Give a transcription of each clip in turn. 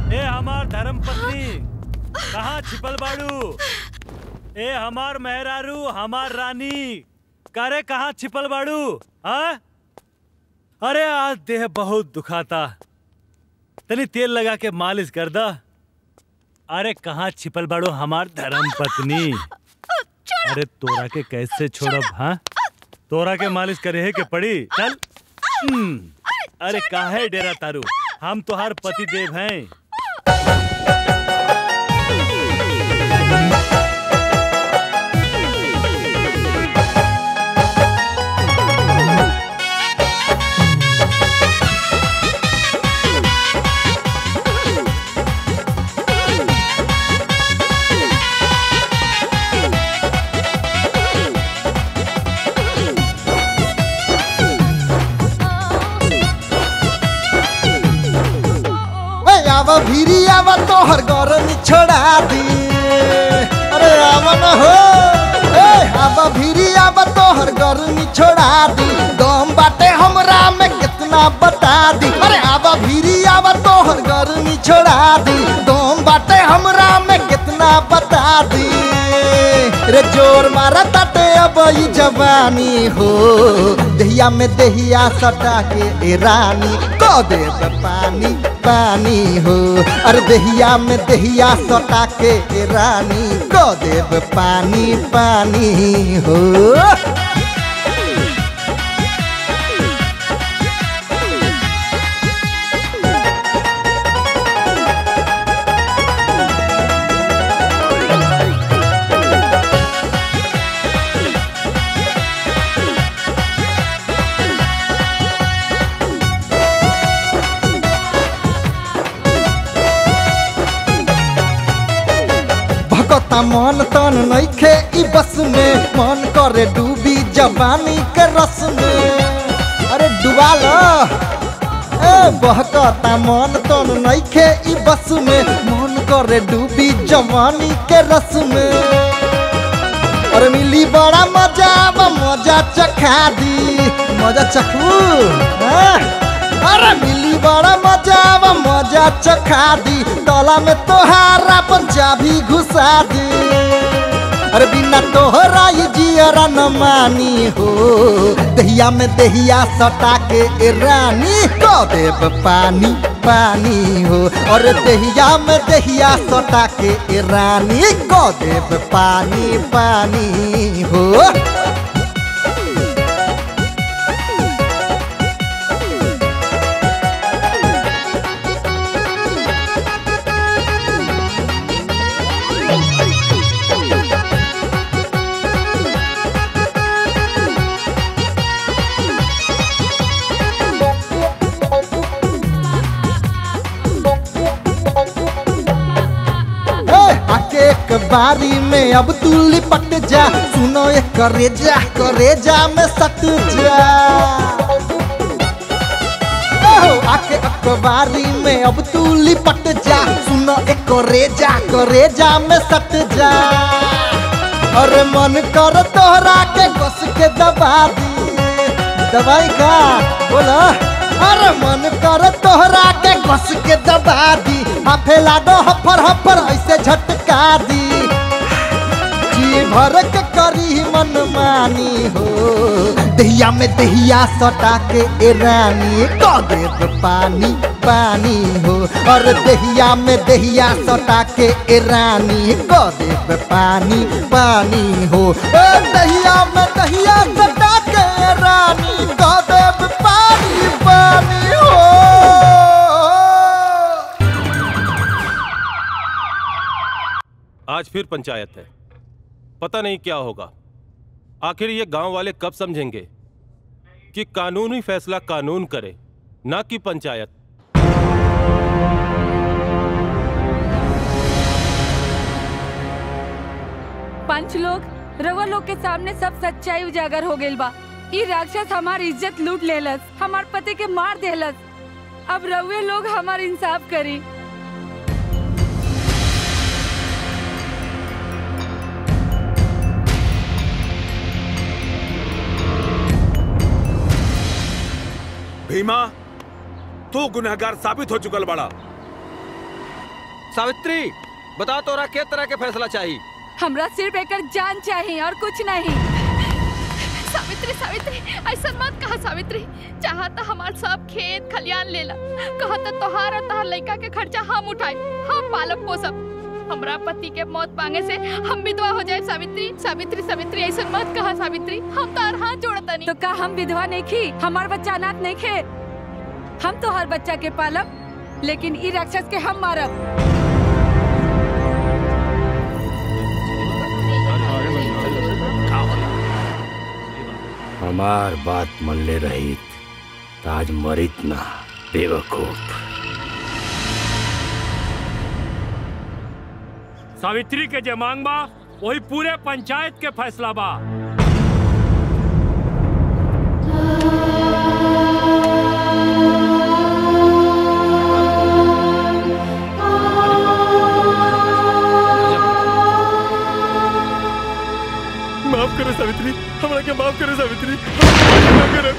ए हमार धर्म पत्नी कहाँ छिपल बाड़ू ए हमार मेहरारू हमार रानी करे कहाँ छिपल बाड़ू हाँ अरे आज देह बहुत दुखाता तनी तेल लगा के मालिश कर दा अरे कहाँ छिपल बाड़ू हमार धर्म पत्नी अरे तोरा के कैसे छोड़ब हाँ तोरा के मालिश करे है के पड़ी चल हम्म, अरे काहे डेरा तारू हम तोहार पति देव हैं ए आवा भीरी आवा तोहर गरम छोड़ा दी अरे आवा न हो ए आवा भीरी आवा तोहर गरम छोड़ा दी दम बाटे हमरा में कितना बता दी अरे आवा भीरी आवा तोहर गरम छोड़ा दी दम बाटे हमरा में कितना बता दी रे जोर मारा ताटे अब ई जवानी हो दहिया में दहिया सटा के ए रानी को दे दे पानी पानी हो अरे दहिया में दहिया सटा के ए रानी को दे दे पानी पानी हो भगता मन तन नइखे ई बस में मन करे डूबी जवानी के रस में अरे डुबा लो ए बहकता मन तन नइखे ई बस में मन करे डूबी जवानी के रस में अरे मिली बड़ा मजा अब मजा चखा दी मजा चखू हाँ? अरे मिली बड़ा मजा अब मजा चखा दी तला में तोहारा पंजाबी घुसा दी अरे बिना तोहरा ये जियरा न मानी हो दहिया में दहिया सटा के ए रानी को देव पानी पानी हो और दहिया में दहिया सटा के ए रानी को देव पानी पानी हो ए, आके एक बारी में अब तू लिपट जा सुनो ये करेजा करेजा में सट जा ओहो, आके अखबारी में अब तू लिपट जा सुनो एक करेजा करेजा में सट जा अरे मन कर तोहरा के घुस के दबा दी दवाई का बोला अरे मन कर तोहरा के घुस के दबा दी हाफे लाडो हफर हफर ऐसे झटका दी जी भर के करी मन मानी हो दहिया में दहिया सटा के ए रानी को देव पानी पानी हो और दहिया में दहिया सटा के ए रानी को देव पानी पानी हो ए दहिया में दहिया सटा के ए रानी को देव पानी पानी हो आज फिर पंचायत है पता नहीं क्या होगा आखिर ये गांव वाले कब समझेंगे कि कानूनी फैसला कानून करे ना कि पंचायत पंच लोग रवा लोग के सामने सब सच्चाई उजागर हो गइल बा ई राक्षस हमार इज्जत लूट लेलस हमार पति के मार देलस अब रउए लोग हमार इंसाफ करी भीमा तू गुनहगार साबित हो चुकल बड़ा सावित्री बता तोरा के तरह के फैसला चाहिए हमरा सिर्फ एकर जान चाहिए और कुछ नहीं सावित्री सावित्री ऐसा मत कहा सावित्री चाहा तो हमार सब खेत खलियान लेला कहा तो तोहार और तोहार लड़का के खर्चा हम उठाए हम पालब पोसब हमरा पति के मौत मांगे से हम विधवा हो जाए सावित्री सावित्री सावित्री ऐसा मत कहा सावित्री हम तो हाथ जोड़ता नहीं तो का हम विधवा नहीं खी हमार बच्चा अनाथ नहीं खे हम तो हर बच्चा के पालब लेकिन ई राक्षस के हम मारब हमार बात मन ले रही ताज मरित ना बेवकूफ सावित्री के जे मांग बा वही पूरे पंचायत के फैसला बा माफ करो सावित्री हमरा के माफ करो सावित्री माफ करो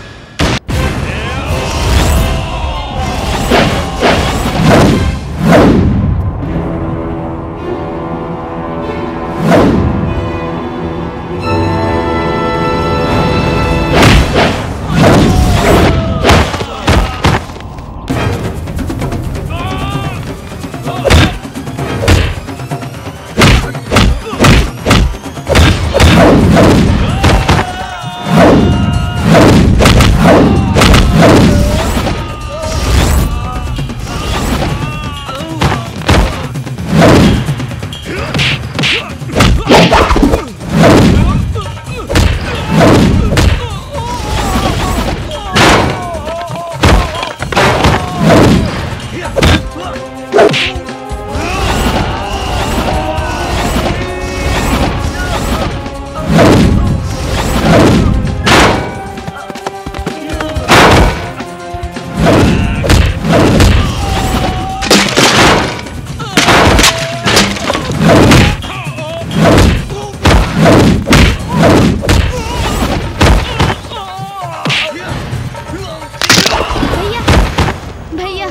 भैया भैया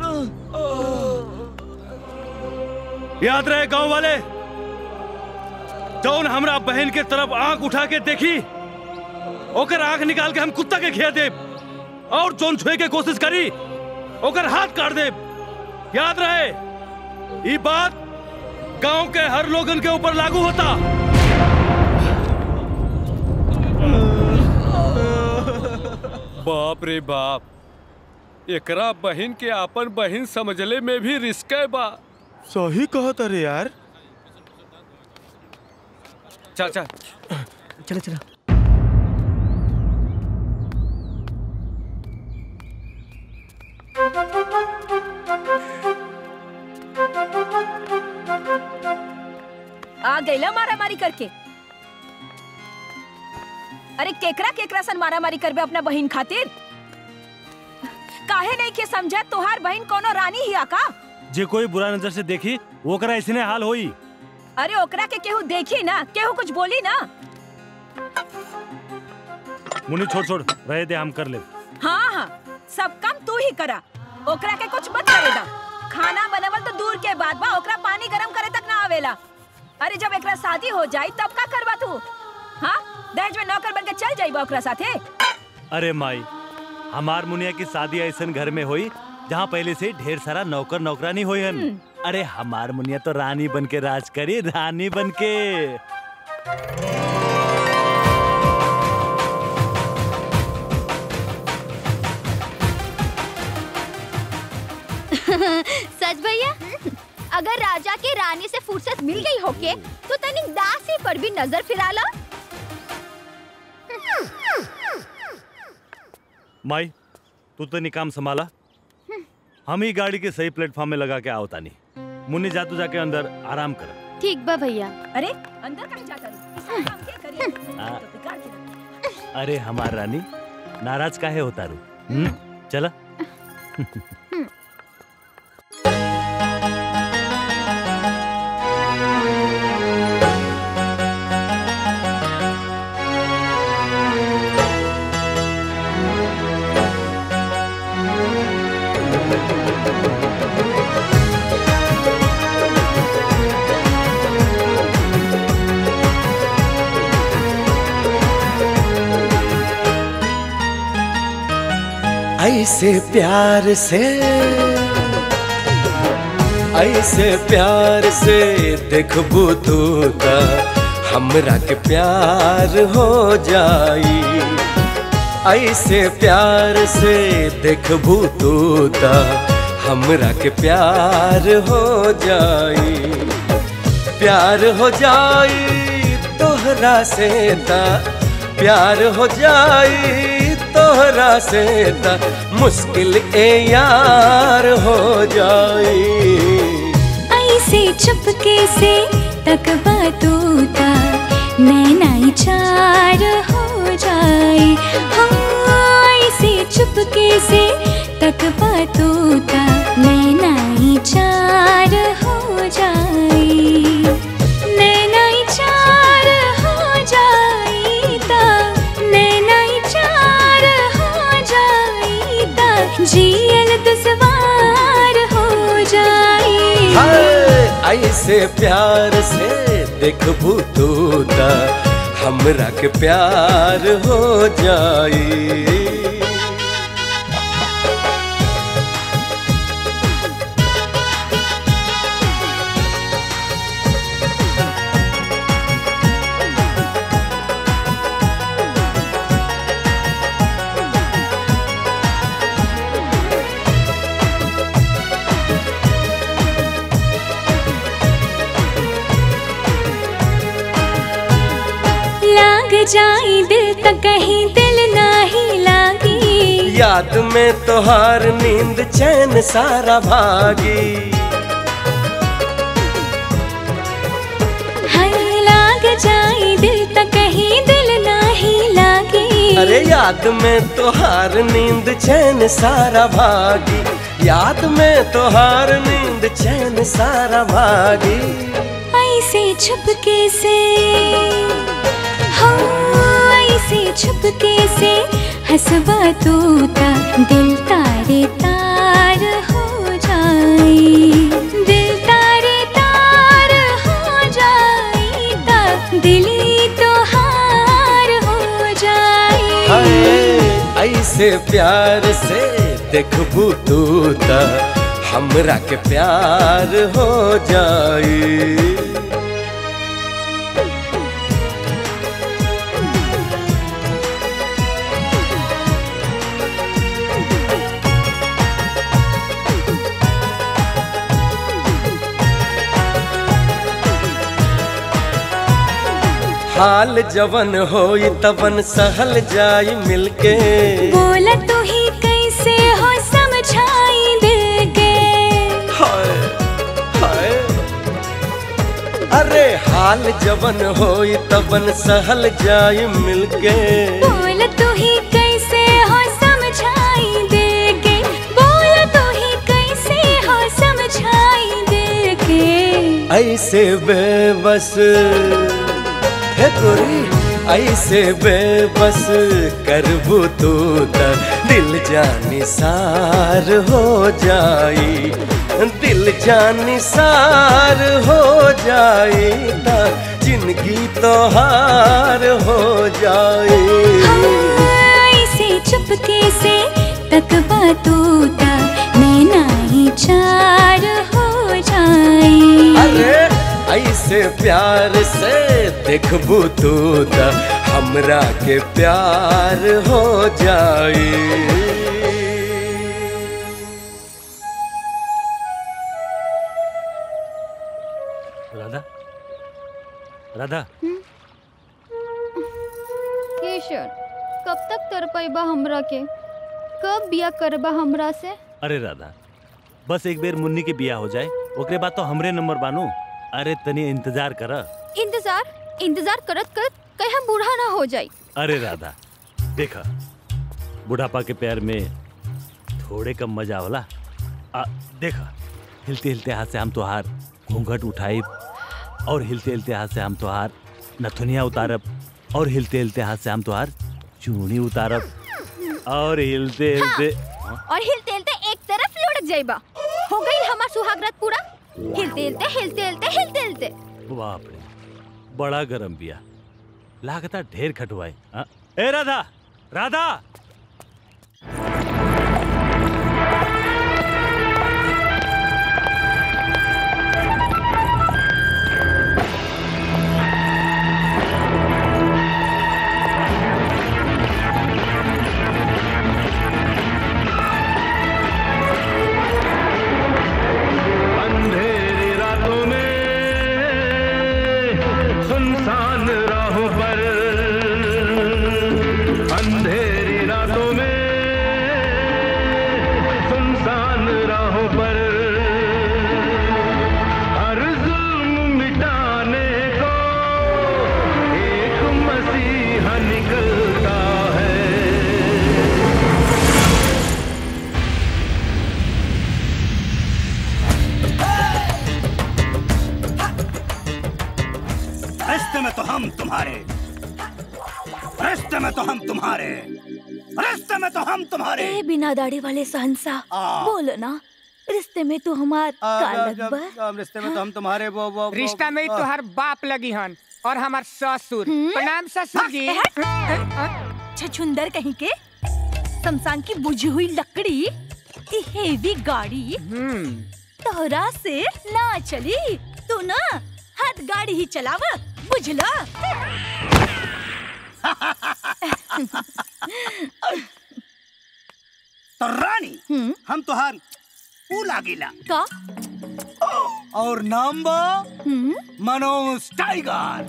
याद रहे गांव वाले जौन हमरा बहन के तरफ आंख उठा के देखी ओकर आंख निकाल के हम कुत्ता के खिया देब और जोन छुए के कोशिश करी ओकर हाथ काट देब याद रहे ये बात गांव के हर लोगन के ऊपर लागू होता बाप रे बाप एकरा बहन के आपन बहन समझले में भी रिस्क है बा सही कहत अरे यार चल चल चलो चलो आ गईला मारा मारी करके अरे केकरा केकरा सन मारा मारी करबे अपना बहन खातिर काहे नहीं के समझा तोहार बहन कोनो रानी ही का जे कोई बुरा नजर से देखी ओकरा ऐसने हाल होई अरे ओकरा के केहू देखी ना केहू कुछ बोली ना मुन्नी छोड़ छोड़ रहे दे हम कर ले हाँ हाँ सब काम तू ही करा ओकरा के कुछ मत करे दा खाना बनावल तो दूर के बात बा ओकरा पानी गरम करे तक ना आवेला अरे जब एकरा शादी हो जाई तब का करबा तू हाँ दहेज में नौकर बन के चल जाइबा ओकरा साथे अरे माई हमार मुनिया की शादी ऐसन घर में हुई जहाँ पहले से ढेर सारा नौकर नौकरानी हुई हन अरे हमार मुनिया तो रानी बन के राज करी रानी बन के सच भैया अगर राजा के रानी से फुर्सत मिल गई होके तो तनिक दासी पर भी नजर फिराला माई तू तो नहीं काम संभाला हम ही गाड़ी के सही प्लेटफॉर्म में लगा के आओ तानी मुन्नी जा तू जाके अंदर आराम कर ठीक बा भैया अरे अंदर कहीं जाता रही इस काम के करिए आ। तो बिगाड़ के रख। अरे हमार रानी नाराज काहे होता रू हम्म चला भैया ऐसे प्यार से ऐसे प्यार से देखबू तू त हमरा के प्यार हो जाई ऐसे प्यार से देखबू तू त हमरा के प्यार हो जाई प्यार हो जाई तोहरा से ता प्यार हो जाई तोहरा से ता मुश्किल ए यार हो जाई ऐसे चुपके से तकबा तूता नैनाई चार हो जाए हाँ ऐसे चुपके से तकबा तूता नैनाई चार हो जाए नैनाई चार हो जाए ता नैनाई चार हो जाए ता जियल दुश्वार हो जाए हाय ऐसे प्यार से देखबू तू त हमरा के प्यार हो जाई लाग जाई दिल तक कहीं दिल नाही लागी याद में तोहार नींद चैन सारा भागी हाय लाग जाई दिल तक कहीं दिल नाही लागी अरे याद में तोहार नींद चैन सारा भागी याद में तोहार नींद चैन सारा भागी ऐसे छुपके से हो ऐसे छुपके से हंसबा तूता दिल तारे तार हो जाए दिल तारे तार हो जाए ता दिली तो हार हो जाए हाय ऐसे प्यार से देखबू तू त हमरा के प्यार हो जाई हाल जवन होई तवन सहल जाई मिलके बोला तू ही कैसे हो समझाई दिल के हाय हाय अरे हाल जवन होई तवन सहल जाई मिलके बोला तू ही कैसे हो समझाई दिल के बोला तू ही कैसे हो समझाई दिल के ऐसे बेबस है गोरी ऐसे बेबस करबू तू त दिल जानी सार हो जाई दिल जानी सार हो जाई त जिंदगी तोहार हो जाई ऐसे चुपके से तकबा तूता नैना ही चार हो जाए अरे ऐसे प्यार से देखबू तू त हमरा के प्यार हो जाई राधा राधा केशर कब तक तर पैबा हमरा के कब बिया करबा हमरा से अरे राधा बस एक बेर मुन्नी के बिया हो जाए ओकरे बाद तो हमरे नंबर बानू अरे तनी इंतजार कर इंतजार इंतजार करत करत कहीं हम बूढ़ा ना हो जाई अरे राधा देखा बुढ़ापा के प्यार में थोड़े कम मजा होला आ देखा हिलते हिलते हाथ से हम तोहार घूंघट उठाई और हिलते हिलते हाथ से हम तोहार नथुनिया उतारब और हिलते हिलते हाथ से हम तोहार चूड़ी उतारब और हिलते हिलते और हिलते हिलते एक तरफ लुढ़क जाइबा हो गई हमार सुहागरात पूरा हिलते हिलते हिलते हिलते हिलते हिलते बाप रे बड़ा गरम बिया लागता ढेर खटवाए हाँ? ए राधा राधा रिश्ते में तो हम तुम्हारे रिश्ते में तो हम तुम्हारे रिश्ते में तो हम तुम्हारे ए बिना दाढ़ी वाले सहनसा बोलो ना रिश्ते में तू हमार कालक बा रिश्ते में तो हम तुम्हारे वो वो वो- रिश्ता में ही तोहर बाप लगी हन और हमार ससुर प्रणाम ससुर जी छछुंदर कहीं के शमशान की बुझी हुई लकड़ी ई हेवी गाड़ी तोहरा से ना चली तू ना हाथ गाड़ी ही चलावा बुझला तो रानी हम तुहार ऊ लागिला का और नाम बा मनोज टाइगर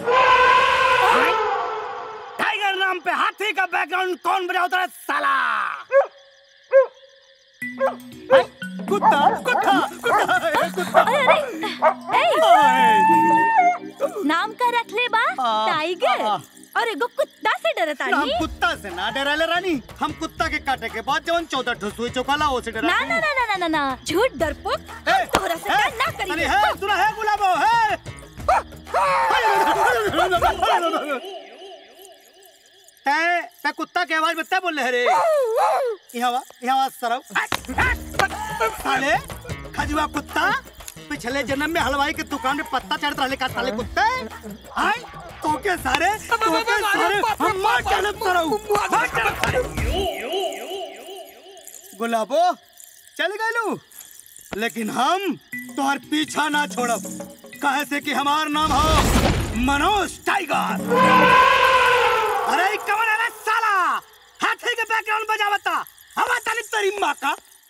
टाइगर नाम पे हाथी का बैकग्राउंड कौन बजाता है साला हैं? कुत्ता कुत्ता कुत्ता कुत्ता नाम का रख ले बा टाइगर और एगो कुत्ता से डरता हम नहीं कुत्ता से ना डराले रानी हम कुत्ता के काटे के बाद जवन चौदह ठो सुई चौकाला वो से डरा ना ना ना ना ना ना ना झूठ डरपोक हम तोहरा से डर ना अरे करिए है सुना है गुलाबो है ते ते कुत्ता के आवाज में ते बोल रहे रे यहाँ वा यहाँ वा सरव साले खजुआ कुत्ता पिछले जन्म में हलवाई के दुकान में पत्ता चढ़ता रहे का साले कुत्ते आय तो के सारे तो के सारे हम मार चले सरव मार चले सारे गुलाबो चल गलू लेकिन हम तोहर पीछा ना छोड़ब कहे से कि हमार नाम हो मनोज टाइगर अरे ई कमर है साला हाथी के बैकग्राउंड बजावता हवा ताली तेरी माँ का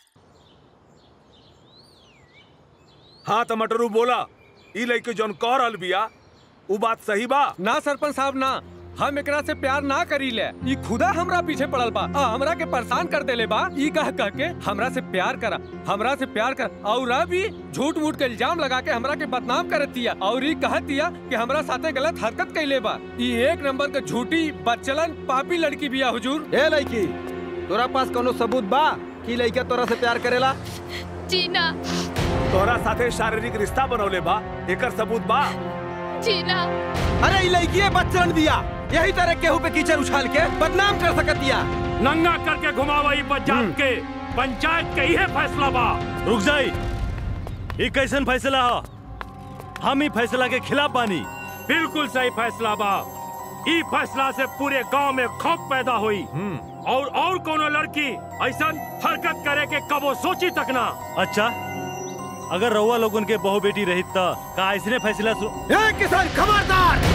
हाँ तो मटरू बोला ई लड़के जौन कह रहल बिया उ बात सही बा ना सरपंच साहब ना हम एकरा से प्यार ना करी ले ई खुदा हमरा पीछे पड़ल बा आ हमरा के परेशान कर देले बा ई कह कह के हमरा से प्यार करा हमरा से प्यार कर और भी झूठ मूठ के इल्जाम लगा के हमरा के बदनाम करत दिया और ई कहत दिया कि हमरा साथे गलत हरकत कैले बा ई एक नंबर के झूठी बदचलन पापी लड़की बिया हुजूर ए लड़की तोरा पास कोनो सबूत बा कि लड़का तोरा से प्यार करेला जीना तोहरा साथे शारीरिक रिश्ता बनौले बा एकर सबूत बा जीना अरे ई लड़की बच्चन दिया यही तरह केहू पे कीचड़ उछाल के बदनाम कर सकत दिया नंगा करके घुमावा ई पंचायत के पंचायत के इहे फैसला बा रुक जाई ई कैसन फैसला हो हम ही फैसला के खिलाफ बानी बिल्कुल सही फैसला बा ई फैसला से पूरे गांव में खौफ पैदा हुई और और कोनो लड़की ऐसा हरकत करे के कबो सोची तक ना अच्छा अगर रउआ लोगन के बहु बेटी रही त का इसने फैसला सु... ए किसान खबरदार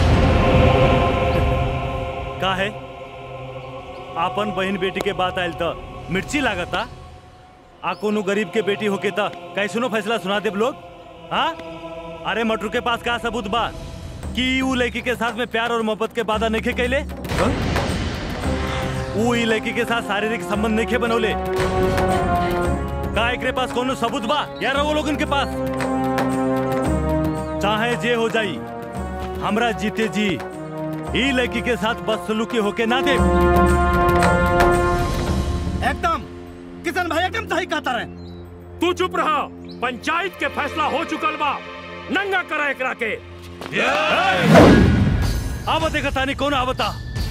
का है आपन बहन बेटी के बात आयल त मिर्ची लागता आ कोनो गरीब के बेटी होके त कैसनो फैसला सुना देब लोग हाँ अरे मटरू के पास का सबूत बा कि ऊ लड़की के साथ में प्यार और मोहब्बत के वादा नहीं कैले ऊ ई लड़की के साथ शारीरिक संबंध नहीं बनौले का एकरे पास कोनो सबूत बा या रहो लोगन के पास चाहे जे हो जाई हमरा जीते जी ई लड़की के साथ बदसलूकी होके ना दे एकदम किशन भाई एकदम सही कहता रहे तू चुप रहा पंचायत के फैसला हो चुकल बा नंगा करा एकरा के अब देखा तानी कौन आवता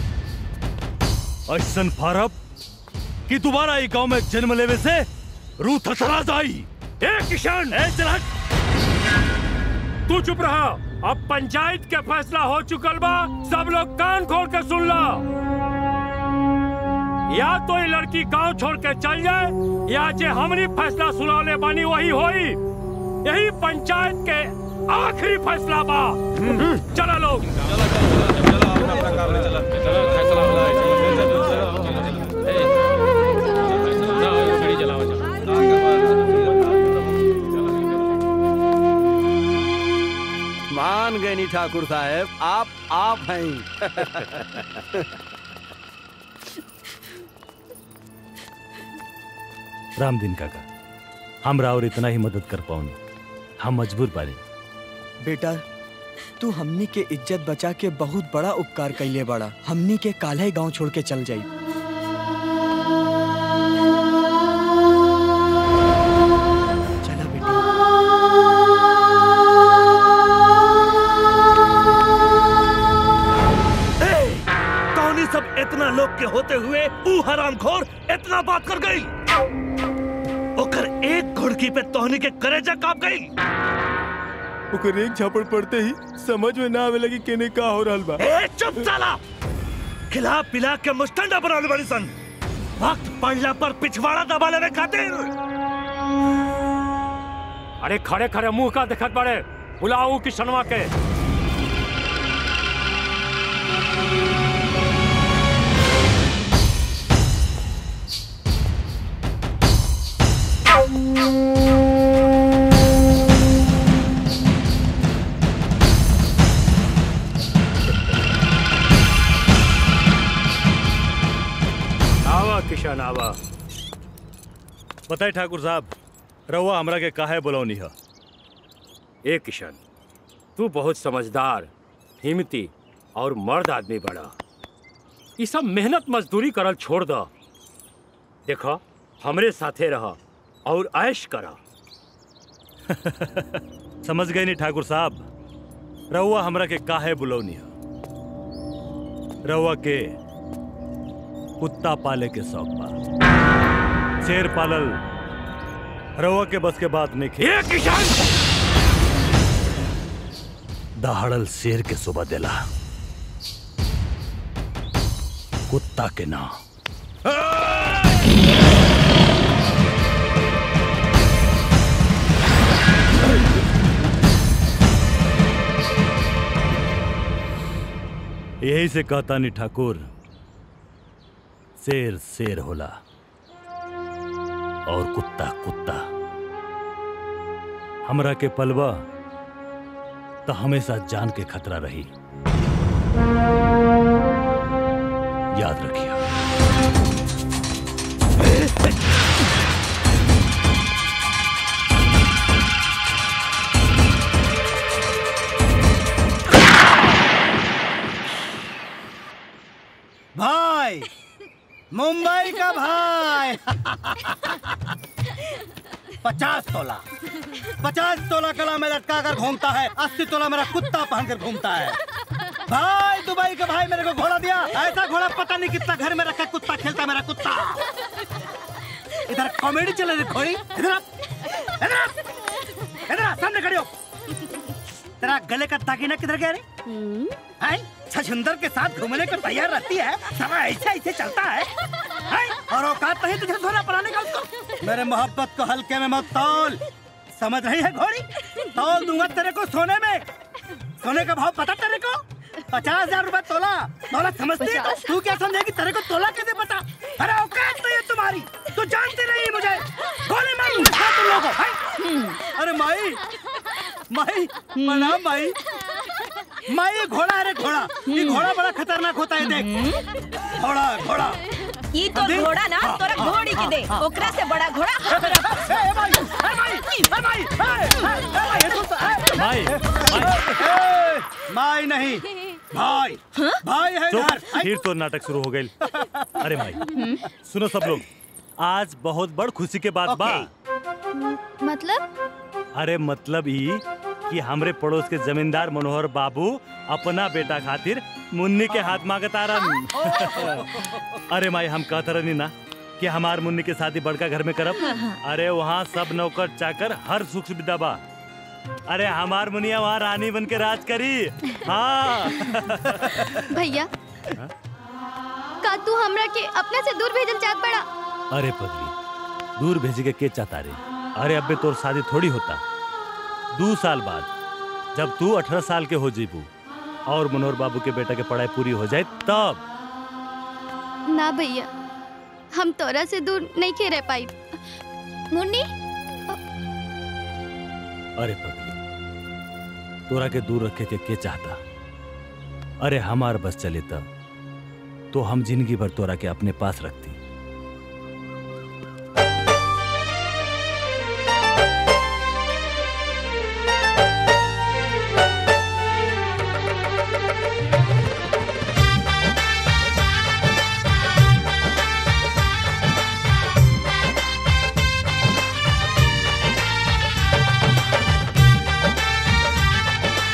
ऐसन फारब कि दोबारा ई गांव में जन्म लेवे से रूह थरथरा जाई ए किशन ए चला तू चुप रहा अब पंचायत के फैसला हो चुकल बा सब लोग कान खोल के सुन लो या तो ये लड़की गांव छोड़ के चल जाए या जे हमरी फैसला सुनाले बानी वही होई यही पंचायत के आखिरी फैसला बा चला लोग मान गए नी ठाकुर साहब आप आप हैं राम दिन काका हमरा और इतना ही मदद कर पाऊनी हम मजबूर बानी बेटा तू हमनी के इज्जत बचा के बहुत बड़ा उपकार कैले बड़ा हमनी के काल्हे गांव छोड़ के चल जाई चला बेटी बाप के होते हुए ऊ हरामखोर इतना बात कर गई ओकर एक घुड़की पे तोहनी के करेजा काप गई ओकर एक झापड़ पड़ते ही समझ में ना आवे लगी केने का हो रहल बा ए चुप साला खिला पिला के मुस्टंडा बनाने वाली सन वक्त पड़ला पर पिछवाड़ा दबा लेने खातिर अरे खड़े खड़े मुंह का दिखत बड़े बुलाओ किशनवा के आवा किशन आवा बताए ठाकुर साहब रहुआ हमरा के काहे बुलौनी है ए किशन तू बहुत समझदार हिम्मती और मर्द आदमी बड़ा ये सब मेहनत मजदूरी करल छोड़ द देखो हमरे साथे रह और ऐश करा समझ गए नहीं ठाकुर साहब रहुआ हमरा के काहे बुलौनी है रहुआ के कुत्ता पाले के शौक बा शेर पालल रहुआ के बस के बात नहीं ये किशन दहाड़ल शेर के सुबह देला कुत्ता के ना यही से कहता नहीं ठाकुर शेर शेर होला और कुत्ता कुत्ता हमरा के पलवा तो हमेशा जान के खतरा रही याद रखिए भाई मुंबई का भाई पचास तोला पचास तोला कला में लटका कर घूमता है अस्सी तोला मेरा कुत्ता पहन कर घूमता है भाई दुबई का भाई मेरे को घोड़ा दिया ऐसा घोड़ा पता नहीं कितना घर में रखा कुत्ता खेलता है मेरा कुत्ता इधर कॉमेडी चल रही घोड़ी इधर आ, इधर आ, इधर आ, सामने खड़ी हो तेरा गले का दागिना किधर गया रे हैं? छछुंदर के साथ घूमने को तैयार रहती है सब ऐसे ऐसे चलता है हैं? और औकात नहीं तुझे धोना पड़ाने का उसको मेरे मोहब्बत को हल्के में मत तौल समझ रही है घोड़ी तौल दूंगा तेरे को सोने में सोने का भाव पता तेरे को पचास हजार रूपए तोला तोला समझती है तू क्या समझेगी तेरे को तोला कैसे पता अरे औकात नहीं है तुम्हारी तू जानती नहीं मुझे गोली मार दूंगा खा तुम लोगों को, हैं? अरे माई माई प्रणाम माई माई ये घोड़ा है रे घोड़ा ये घोड़ा बड़ा खतरनाक होता है देख घोड़ा घोड़ा ई तो देख। घोड़ा ना हाँ, तोरा हाँ, घोड़ी के दे हाँ, ओकरा से बड़ा घोड़ा ए, ए, ए, भाई, ए, भाई, ए, भाई, ए, ए, ए, भाई, ये तो- ए, माई, ए, माई नहीं भाई भाई है चुप घर फिर तो नाटक शुरू हो गई अरे भाई सुनो सब लोग आज बहुत बड़ खुशी के बात बा मतलब अरे मतलब ई कि हमरे पड़ोस के जमींदार मनोहर बाबू अपना बेटा खातिर मुन्नी के हाथ मांगता रन अरे माई हम कहत रहनी ना कि हमार मुन्नी के शादी बड़का घर में करब हाँ, हाँ। अरे वहाँ सब नौकर चाकर हर सुख सुविधा बा अरे हमार मुनिया वहाँ रानी बन के राज करी हाँ भैया का तू हमरा के अपने से दूर भेजल चाहत बड़ा अरे पगली दूर भेज के के चाहता रे अरे अबे तोर शादी थोड़ी होता दो साल बाद जब तू अठारह साल के हो जीबू और मनोहर बाबू के बेटा के पढ़ाई पूरी हो जाए तब ना भैया हम तोरा से दूर नहीं के रह पाई मुन्नी अरे पगली तोरा के दूर रखे के के चाहता अरे हमार बस चले तब तो हम जिंदगी भर तोरा के अपने पास रखती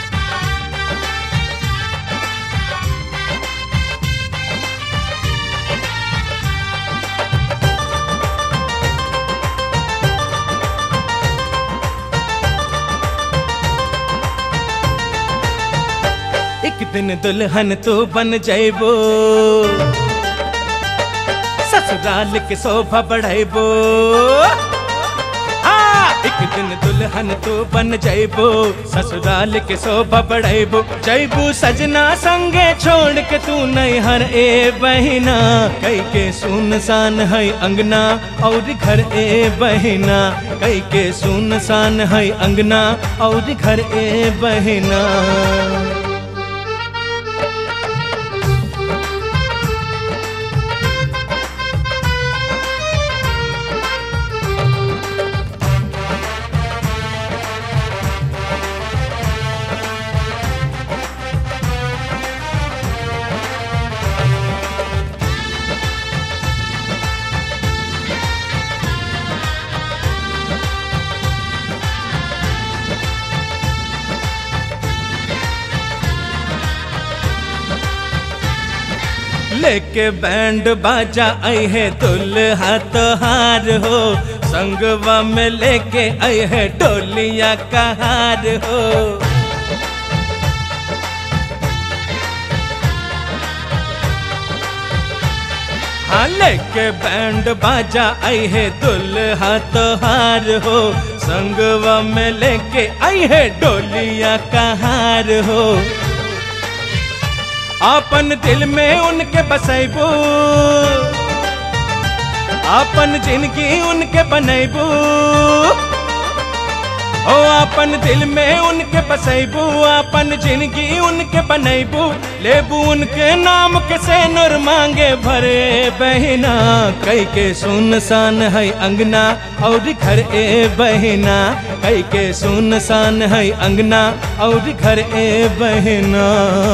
Thank एक दिन दुल्हन तो बन जाइबो ससुराल के शोभा बढ़ाइबो हाँ, एक दिन दुल्हन तो बन जाइबो ससुराल के शोभा बढ़ाइबो जइबू सजना संगे छोड़ के तू नहीं हर ए बहिना कई के सुनसान है अंगना और घर ए बहिना कई के सुनसान है अंगना और घर ए बहिना लेके बैंड बाजा आई है दुल्हा तोहार हो संगवा में लेके आई है डोलिया कहार हो हाँ लेके बैंड बाजा आई है दुल्हा तोहार हो संगवा में लेके आई है डोलिया कहार हो अपन दिल में उनके बसैबू अपन जिंदगी उनके बनैबू ओ अपन दिल में उनके बसैबू अपन जिंदगी उनके बनैबू लेबू उनके नाम के से नूर मांगे भरे बहिना कई के सुनसान है अंगना और घर ए बहिना कई के सुनसान है अंगना और घर ए बहिना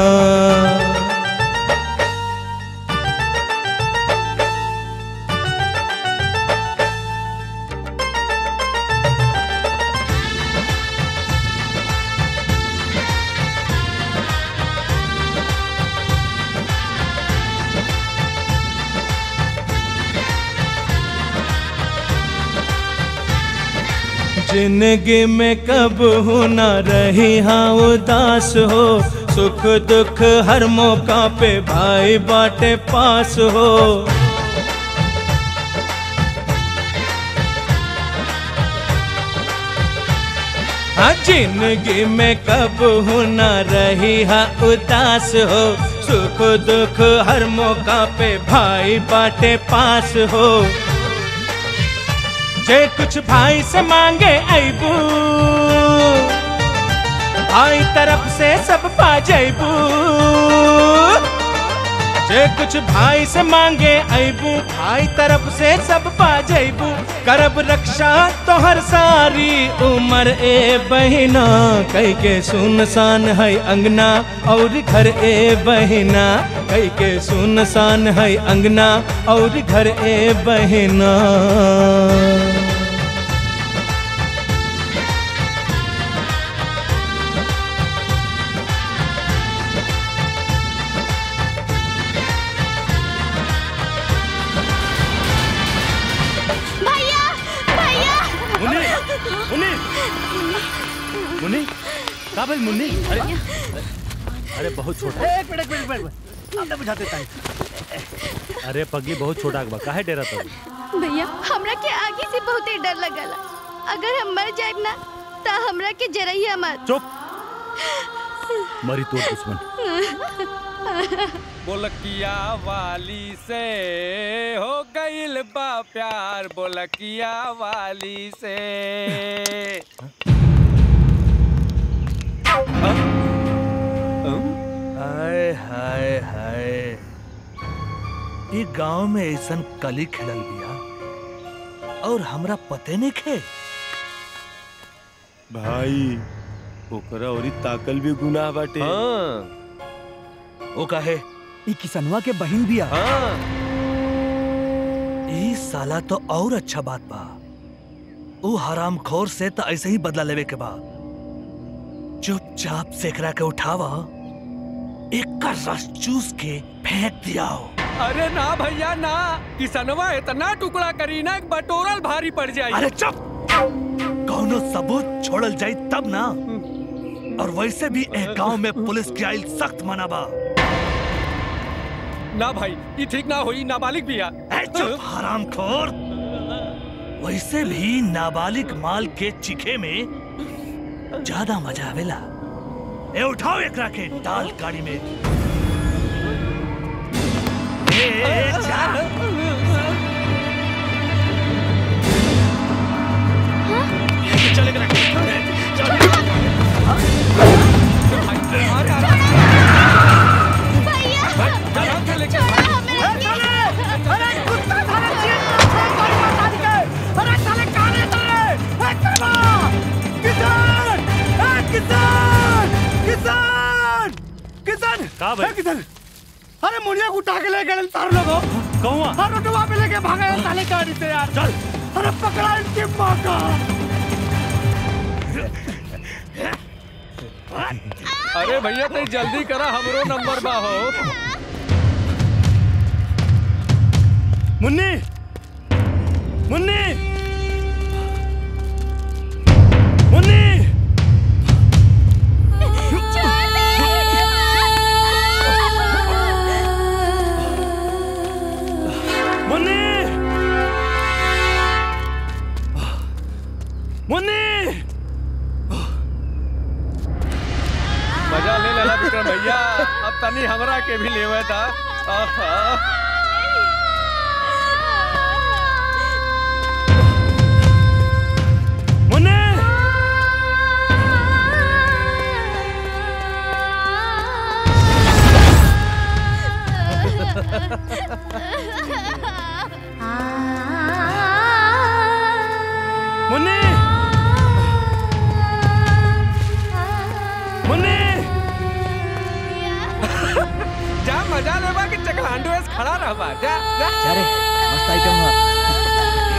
जिंदगी में कब हो ना रही हाँ उदास हो सुख दुख हर मौका पे भाई बाटे पास हो हाँ जिंदगी में कब हो ना रही हाँ उदास हो सुख दुख हर मौका पे भाई बाटे पास हो जे कुछ भाई से मांगे अबू भाई तरफ से सब पा जैबू जे कुछ भाई से मांगे अबू भाई तरफ से सब पा जैबू करब रक्षा तो हर सारी उम्र ए बहिना कई के सुनसान है अंगना और घर ए बहिना कई के सुनसान है अंगना और घर ए बहिना भैया भैया मुन्नी मुन्नी मुन्नी का भाई मुन्नी अरे अरे बहुत छोटा एक मिनट एक मिनट एक मिनट हमने बुझाते टाइम अरे पग्गी बहुत छोटा बा काहे डेरा तो भैया हमरा के आगे से बहुत ही डर लगला अगर हम मर जाए ना तो हमरा के जरैया मत चुप मरी तोर दुश्मन बोलकिया वाली से हो गईल बा प्यार बोलकिया वाली से हाय हाय हाय ई गांव में ऐसन कली खिलल बिया और हमरा पते नहीं खे भाई ओकरा औरी ताकल भी गुनाह बाटे ओ काहे ई किसनवा के बहिन बिया ई साला तो और अच्छा बात बा ऊ हराम खोर से तो ऐसे ही बदला लेवे के बा चुपचाप से एकरा के उठावा एक का रस चूस के फेंक दियाओ अरे ना भैया ना किसनवा इतना टुकड़ा करी ना कि बटोरल भारी पड़ जाई अरे चुप कौनो सबूत छोड़ल जाई तब ना और वैसे भी एक गांव में पुलिस की आइल सख्त मना बा ना भाई ये ठीक ना होई नाबालिग भी ए, चुप हराम खोर वैसे भी नाबालिग माल के चिखे में ज्यादा मजा आवेला ए उठाओ एकरा के डाल गाड़ी में ए, ए, जा। चल एकरा के, चल। का भाई किसान अरे मुनिया को उठा के ले गए तार लोगो कौआ हर रोडवा पे लेके भागे हैं साले गाड़ी से यार चल अरे पकड़ा इनकी माँ का अरे भैया तो जल्दी करा हमरो नंबर बा हो मुन्नी मुन्नी मुन्नी मुन्नी मुन्नी मजा ले लेला विक्रम भैया अब तनी हमरा के भी लेवे था आहा। मुन्नी मुन्नी मुन्नी जा मजा लेबा कि चकलांडू ऐसे खड़ा रहबा जा जा जा रे मस्त आइटम हुआ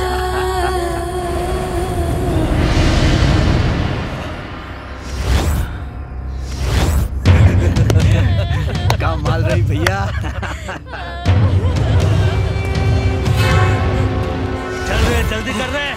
काम माल रही भैया चल रे जल्दी कर रे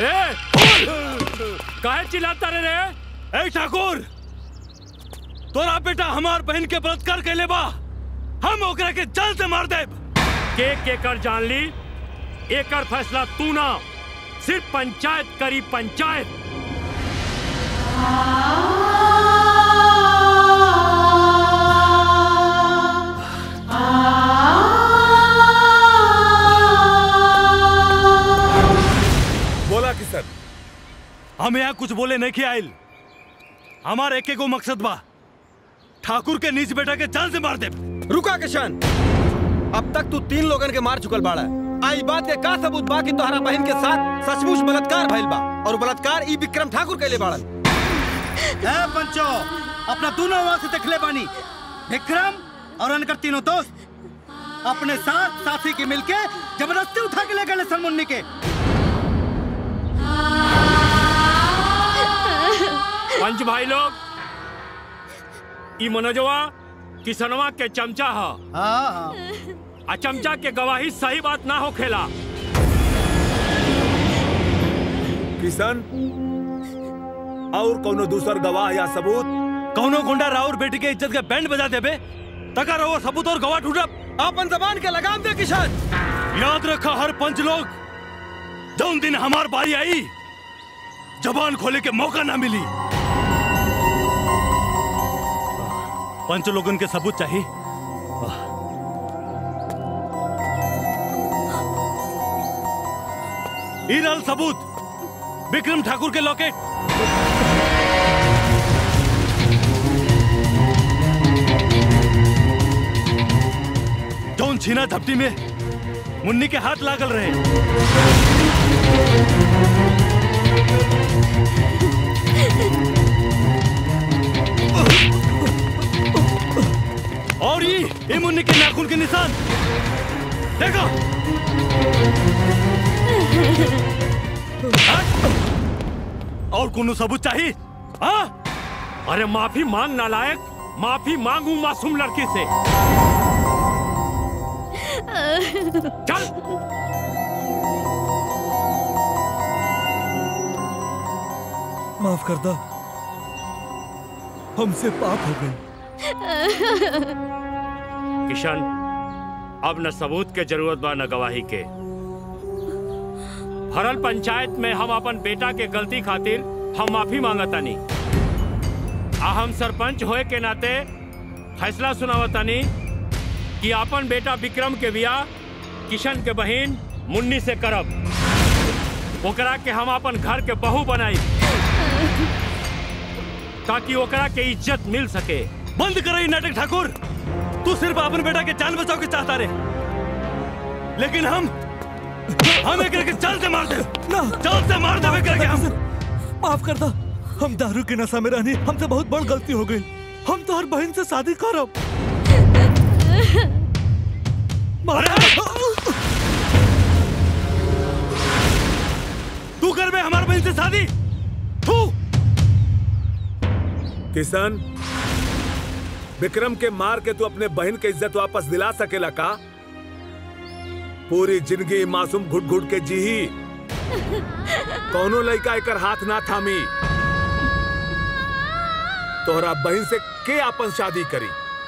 ए काहे चिल्लाता रे रे ए ठाकुर तोरा बेटा हमार बहन के बलात्कार कैले बा हम ओकरा के जान से मार देब के के कर जान ली एकर फैसला तू ना सिर्फ पंचायत करी पंचायत बोला किशन हम यहाँ कुछ बोले नहीं के आयल हमार एक एगो मकसद बा ठाकुर के नीच बेटा के जान से मार दे रुका किशन अब तक तू तीन लोगन के मार चुकल बाड़ा आई बात के का सबूत बा कि तोहरा बहन के साथ सचमुच बलात्कार भइल बा और बलात्कार ई विक्रम ठाकुर कैले बाड़न ए पंचो अपना दोनों आवाज से देखले बानी विक्रम और अनकर तीनों दोस्त अपने साथ साथी के मिलके जबरदस्ती उठा के ले गए सनमुन्नी के पंच भाई लोग ई मनोजवा किसनवा के चमचा ह आ चमचा के गवाही सही बात ना होखेला किशन और कोनो दूसर गवाह या सबूत कौनो गुंडा राउर बेटी के इज्जत के बैंड बजा देबे तका रहो सबूत और गवाह ढूंढब अपन जबान के लगाम दे किशन याद रखा हर पंच लोग जौन दिन हमार बारी आई जबान खोले के मौका ना मिली पंच लोगन के सबूत चाहिए ईरल सबूत विक्रम ठाकुर के लॉकेट जौन छीना झपटी में मुन्नी के हाथ लागल रहे और ये ये मुन्नी के नाखून के निशान देखो हाँ? और कोनो सबूत चाहिए हाँ अरे माफी मांग नालायक माफी मांगू मासूम लड़की से चल माफ कर दो हमसे पाप हो गई किशन अब न सबूत के जरूरत बा न गवाही के भरल पंचायत में हम अपन बेटा के गलती खातिर हम माफी मांगतानी आ हम सरपंच होए के नाते फैसला सुनावतानी कि अपन बेटा विक्रम के बियाह किशन के बहिन मुन्नी से करब ओकरा के हम अपन घर के बहू बनाई ताकि ओकरा के इज्जत मिल सके बंद करो नाटक ठाकुर तू सिर्फ अपन बेटा के जान बचाओ के चाहता रे लेकिन हम हम एक के जान से मार दे ना जान से मार दे करके हम माफ कर दो हम दारू की नशा में रहनी हमसे बहुत बड़ गलती हो गई हम तो हर बहन से शादी करब तू कर बे हमारे बहन से शादी तू किशन विक्रम के मार के तू अपने बहन के इज्जत वापस दिला सकेला का पूरी जिंदगी मासूम घुट घुट के जी ही कौनो लड़का एकर हाथ ना थामी तोहरा बहन से के आपन शादी करी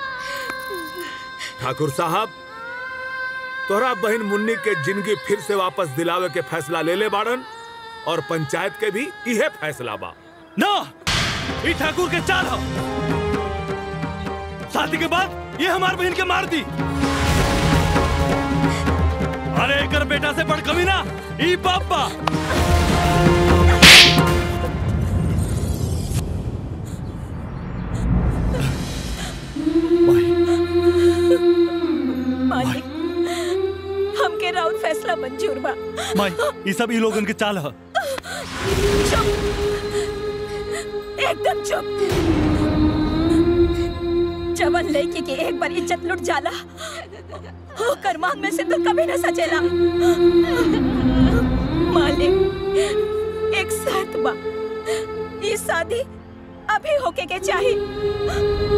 ठाकुर साहब तोहरा बहन मुन्नी के जिंदगी फिर से वापस दिलावे के फैसला ले ले बाड़न और पंचायत के भी इहे फैसला बा ना ये ठाकुर के चाल हो शादी के बाद ये हमार बहन के मार दी अरे एकर बेटा से बड़ कमी ना ई पापा मालिक हमके राउत फैसला मंजूर बा माई ये सब ई लोगन के चाल है चुप एकदम चुप जवन लड़की के एक बार इज्जत लुट जाला होकर मांग में से तो कभी न सचेला मालिक एक शर्त बा ये शादी अभी होके के चाहिए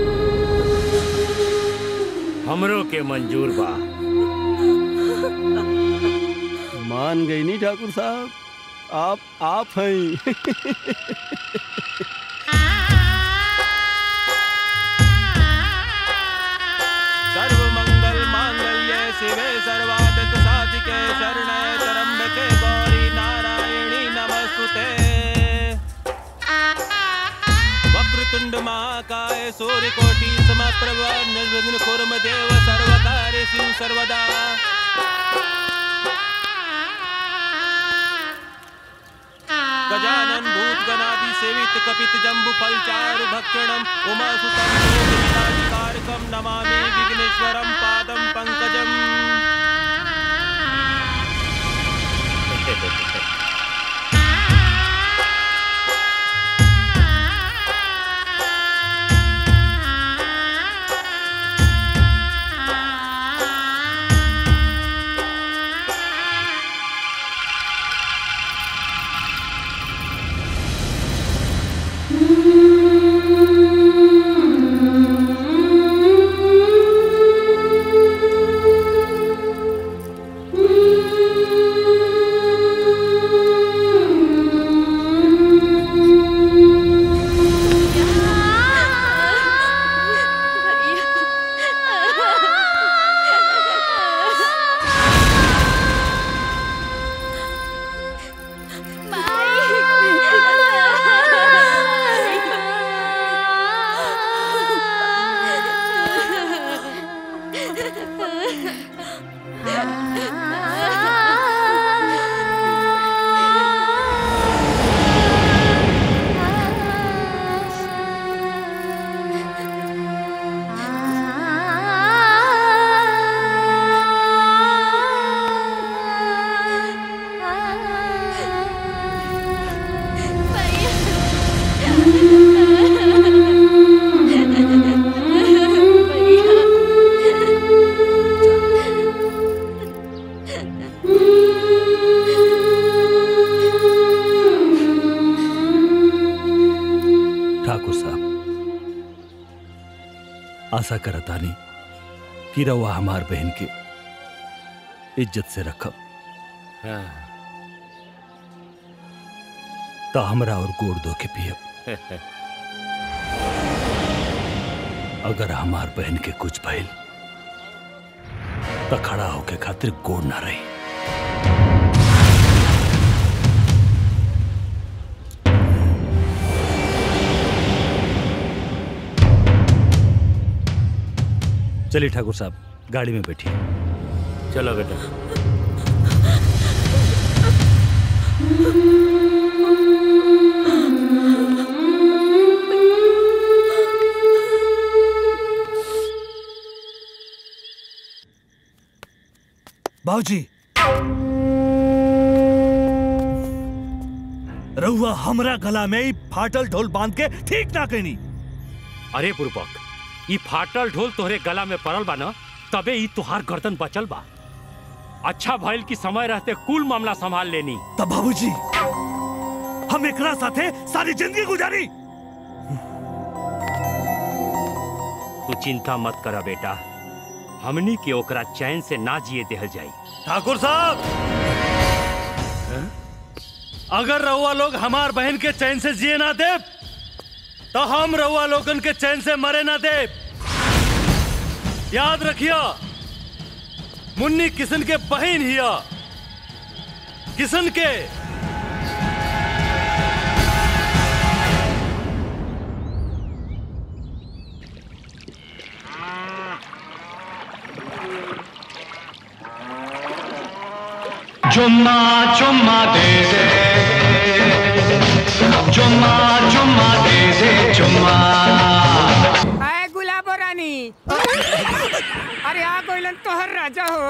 हमरो के मंजूर बा मान गई नहीं ठाकुर साहब आप आप हैं सर्व मंगल मांगल्ये शिवे सर्वार्थ साधिके शरणे त्र्यंबके गौरी नारायणी नमस्तुते वक्रतुंड महाकाय सूर्यकोटि समप्रभ निर्विघ्न कुर्म देव सर्वकार्येषु सर्वदा गजानन भूत गणादि सेवित कपित जम्बु फलचारु भक्षणम उमा सुतम कारकम नमामि विघ्नेश्वरम पादम पंकजम ठाकुर साहब आशा करतानी कि रउआ हमार बहन के इज्जत से रखब तो हमरा और गोड़ दो के पियब अगर हमार बहन के कुछ भइल तो खड़ा होके खातिर गोड़ ना रही चलिए ठाकुर साहब गाड़ी में बैठिए चलो बेटा बाबूजी रउआ हमरा गला में ई फाटल ढोल बांध के ठीक ना कहनी अरे बुरबक ई फाटल ढोल तोहरे गला में पड़ल बा न तबे ई तुहार गर्दन बचल बा अच्छा भइल कि समय रहते कुल मामला संभाल लेनी तब बाबूजी हम एकरा साथे सारी जिंदगी गुजारी तू चिंता मत करा बेटा हमनी के ओकरा चैन से ना जिए देहल जाई ठाकुर साहब अगर रउआ लोग हमार बहन के चैन से जिए ना दे तो हम रउआ लोगन के चैन से मरे ना दे याद रखिया मुन्नी किशन के बहन हिया किशन के चुम्मा चुम्मा दे दे चुम्मा चुम्मा दे दे चुम्मा आए गुलाबो रानी अरे आ गोइलन तोहर राजा हो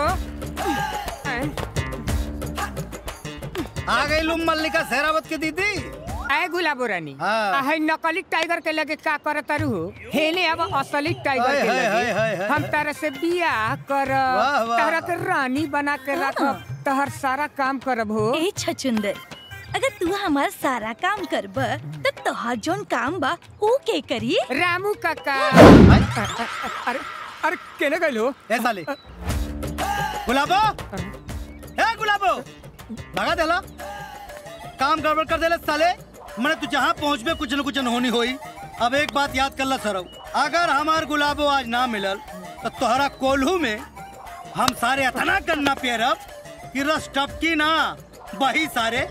आ गई लुम मल्लिका शेरावत की दीदी आए गुलाबो रानी हाँ। आ है नकली टाइगर के लगे का करत तारू हो हेले अब असली टाइगर हाय, के हाय, हाय, लगे हाय, हाय। हम तारा से बियाह कर वाह, वाह। तारा के रानी बना के रखब तहर सारा काम करब हो ए छचुंदर अगर तू हमार सारा काम करब तो तोहार जोन काम बा ऊ के करी रामू काका अरे अरे केने गइलो ए साले गुलाबो ए गुलाबो भगा देला काम गड़बड़ कर देले साले मैंने तू जहाँ पहुँचबे कुछ न कुछ होनी होई अब एक बात याद कर ला सरव अगर हमार गुलाबो आज ना मिलल तो तोहरा कोल्हू में हम सारे अतना गन्ना पेरब कि रस टपकी ना बही सारे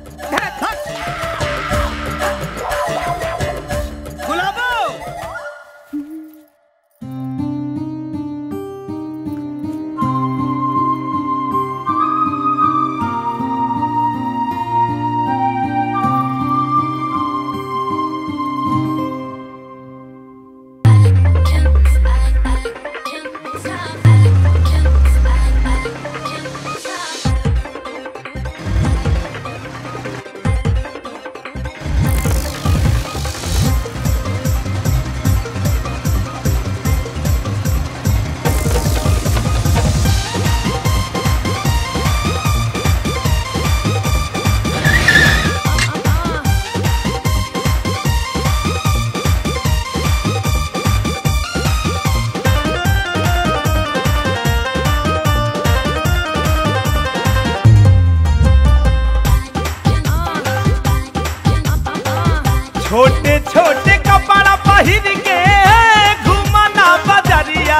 गुलाबो छोटे छोटे कपड़ा पहिर के घुमना बजरिया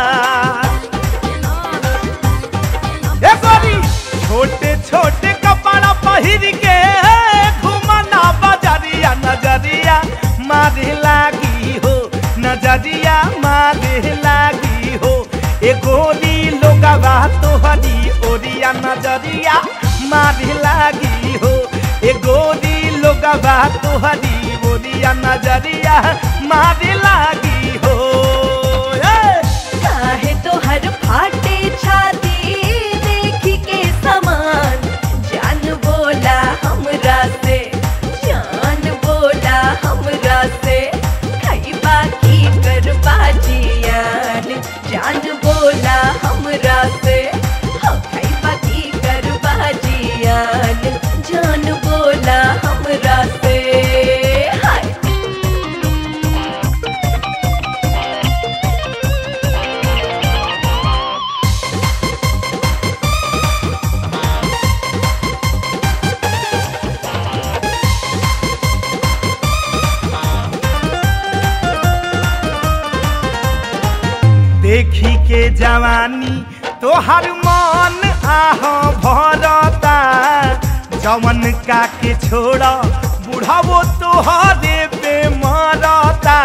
ए गोरी छोटे छोटे कपड़ा पहिर के घुमना बजरिया नजरिया मारे लागी हो नजरिया मारे लागी हो ए गोरी लोगवा तोहरी ओरिया नजरिया मारे लागी हो ए गोरी लोगवा तोहरी ओरिया नजरिया मारे लागी हो ए! काहे तो हर फाटे छाती देखी के समान जान बोला हमरा से जान बोला हमरा से खाई बाकी कर बाजियान जान बोला हमरा से हो खाई बाकी कर बाजियान जान बोला हमरा से हाय देखी के जवानी तोहर मन आह भरता जवन का के छोड़ा बुढ़ावो तोहरे पे मरता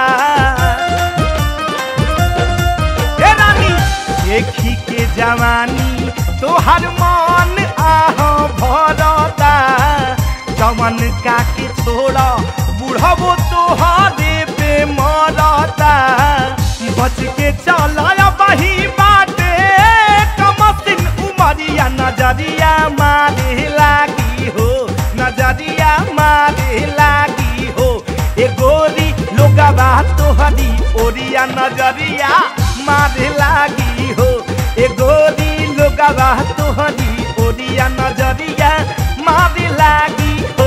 ए रानी देखी के जवानी तोहर मन आह भरता जवन का के छोड़ा बुढ़ावो तोहरे पे मरता बच के चलाया बही बाटे कमसिन उमरिया नजरिया मारे लागी हो नजरिया मारे लागी हो ए गोरी लोगवा तोहरी ओरिया नजरिया मारे लागी हो ए गोरी लोगवा तोहरी ओरिया नजरिया मारे लागी हो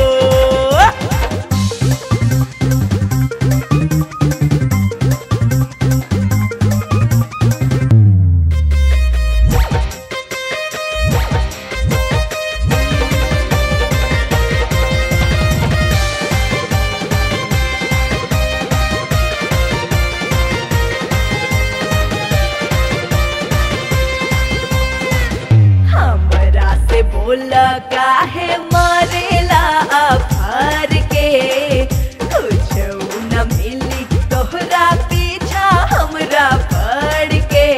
हमरा से बोला काहे मारेला अफार के कुछ न मिली तोहरा पीछा हमरा पड़ के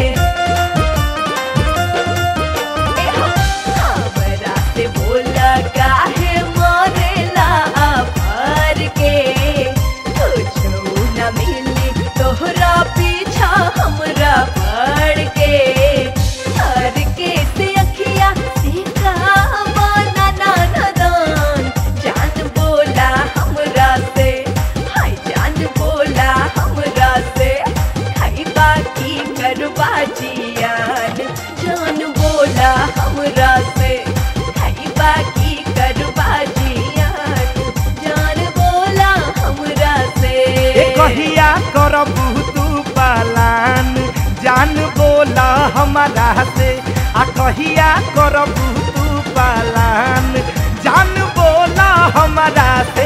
हमरा से बोला काहे मारेला अफार के कुछ न मिली तोहरा पीछा हमरा पड़ के हर के से अखिया से कावाना ना नदान जान बोला हमरा से हाय जान बोला हमरा से हाय बाकी करवा जियान जान बोला हमरा से हाय बाकी करवा जियान जान बोला हमरा से ए कहिया करबू तू पालान जान बोला हमारा से आ कहिया करबू तू पालान जान बोला हमारा से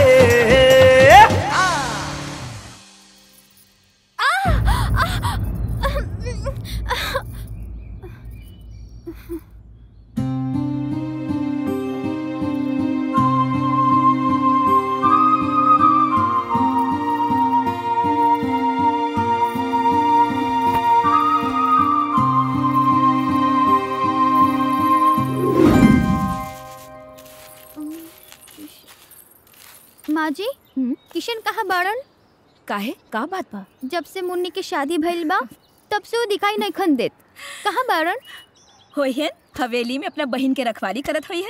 माँ जी किशन कहाँ बाड़न काहे का बात बा जब से मुन्नी के शादी भइल बा तब से वो दिखाई नहीं खन देत कहाँ बाड़न होई है हवेली में अपना बहन के रखवाली करत होई है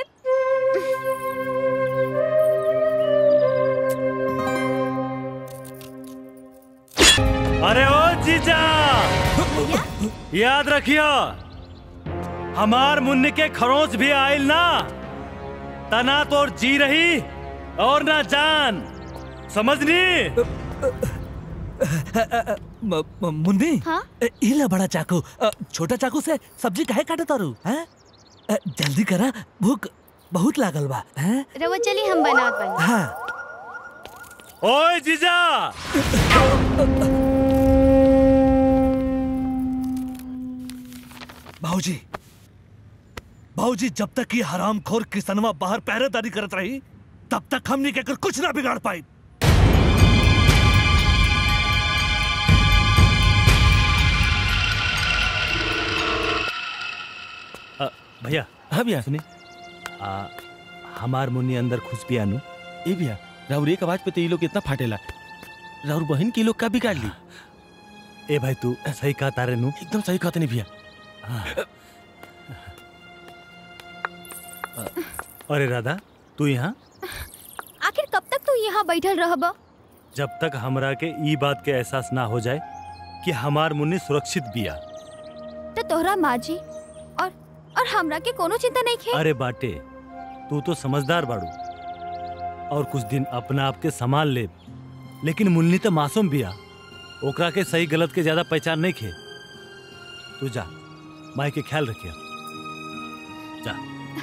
अरे ओ जीजा याद रखियो हमार मुन्नी के खरोच भी आयल ना तना तो जी रही और ना जान समझनी म- म- मुन्नी हाँ? ए, ई ले बड़ा चाकू अ, छोटा चाकू से सब्जी काहे काटत तारू हैं अ, जल्दी करा भूख बहुत लागल बा हैं रवा चली हम बनात बनी हाँ ओए जीजा बाबूजी बाबूजी जब तक ये हरामखोर किसनवा बाहर पहरेदारी करत रही तब तक हमनी के कर कुछ ना बिगाड़ पाई अ, भैया हाँ भैया सुनी आ, हमार मुन्नी अंदर खुश भी आनू ए भैया राउर एक आवाज पे तो ये लोग इतना फाटेला राउर बहन की लोग का बिगाड़ ली ए भाई तू सही कहा तारे नू एकदम सही कहते नहीं भैया अरे राधा तू यहाँ आखिर कब तक तू यहाँ बैठल रहब जब तक हमरा के ई बात के एहसास ना हो जाए कि हमार मुन्नी सुरक्षित बिया तो तोहरा माँ जी और और हमरा के कोनो चिंता नहीं खे अरे बाटे तू तो समझदार बाड़ू और कुछ दिन अपना आप के संभाल ले लेकिन मुन्नी तो मासूम बिया ओकरा के सही गलत के ज्यादा पहचान नहीं खे तू जा माई के ख्याल रखिया जा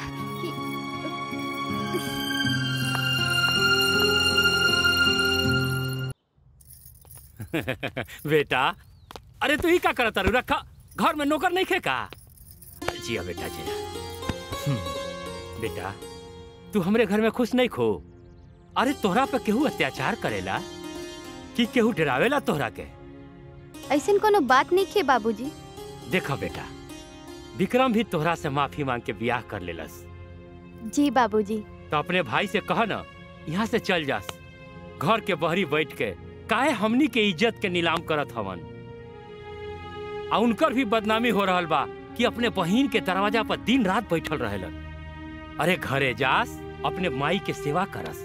बेटा अरे तू ही का करता रू रखा घर में नौकर नहीं खे का जिया बेटा जिया हम्म, बेटा तू हमरे घर में खुश नहीं खो अरे तोहरा पे केहू अत्याचार करेला कि केहू डरावेला तोहरा के ऐसन कोनो बात नहीं खे बाबूजी देखा बेटा विक्रम भी तोहरा से माफी मांग के ब्याह कर लेलस जी बाबूजी तो अपने भाई से कह ना यहाँ से चल जास घर के बहरी बैठ के काहे हमनी के इज्जत के नीलाम करत हवन आ उनकर भी बदनामी हो रहल बा कि अपने बहिन के दरवाजा पर दिन रात बैठल रहेलन अरे घरे जास अपने माई के सेवा करस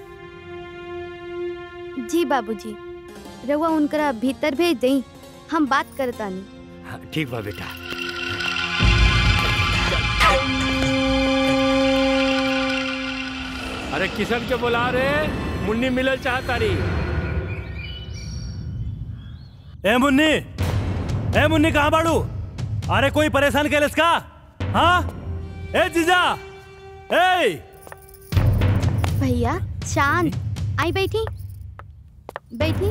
जी बाबूजी रवा उनकरा भीतर भेज दई हम बात करतानी हाँ, ठीक बा बेटा अरे किशन के बुला रे मुन्नी मिलल चाहता रही ए मुन्नी ए मुन्नी कहाँ बाड़ू अरे कोई परेशान कैलस का हाँ ए जीजा ए भैया शांत आई बैठी बैठी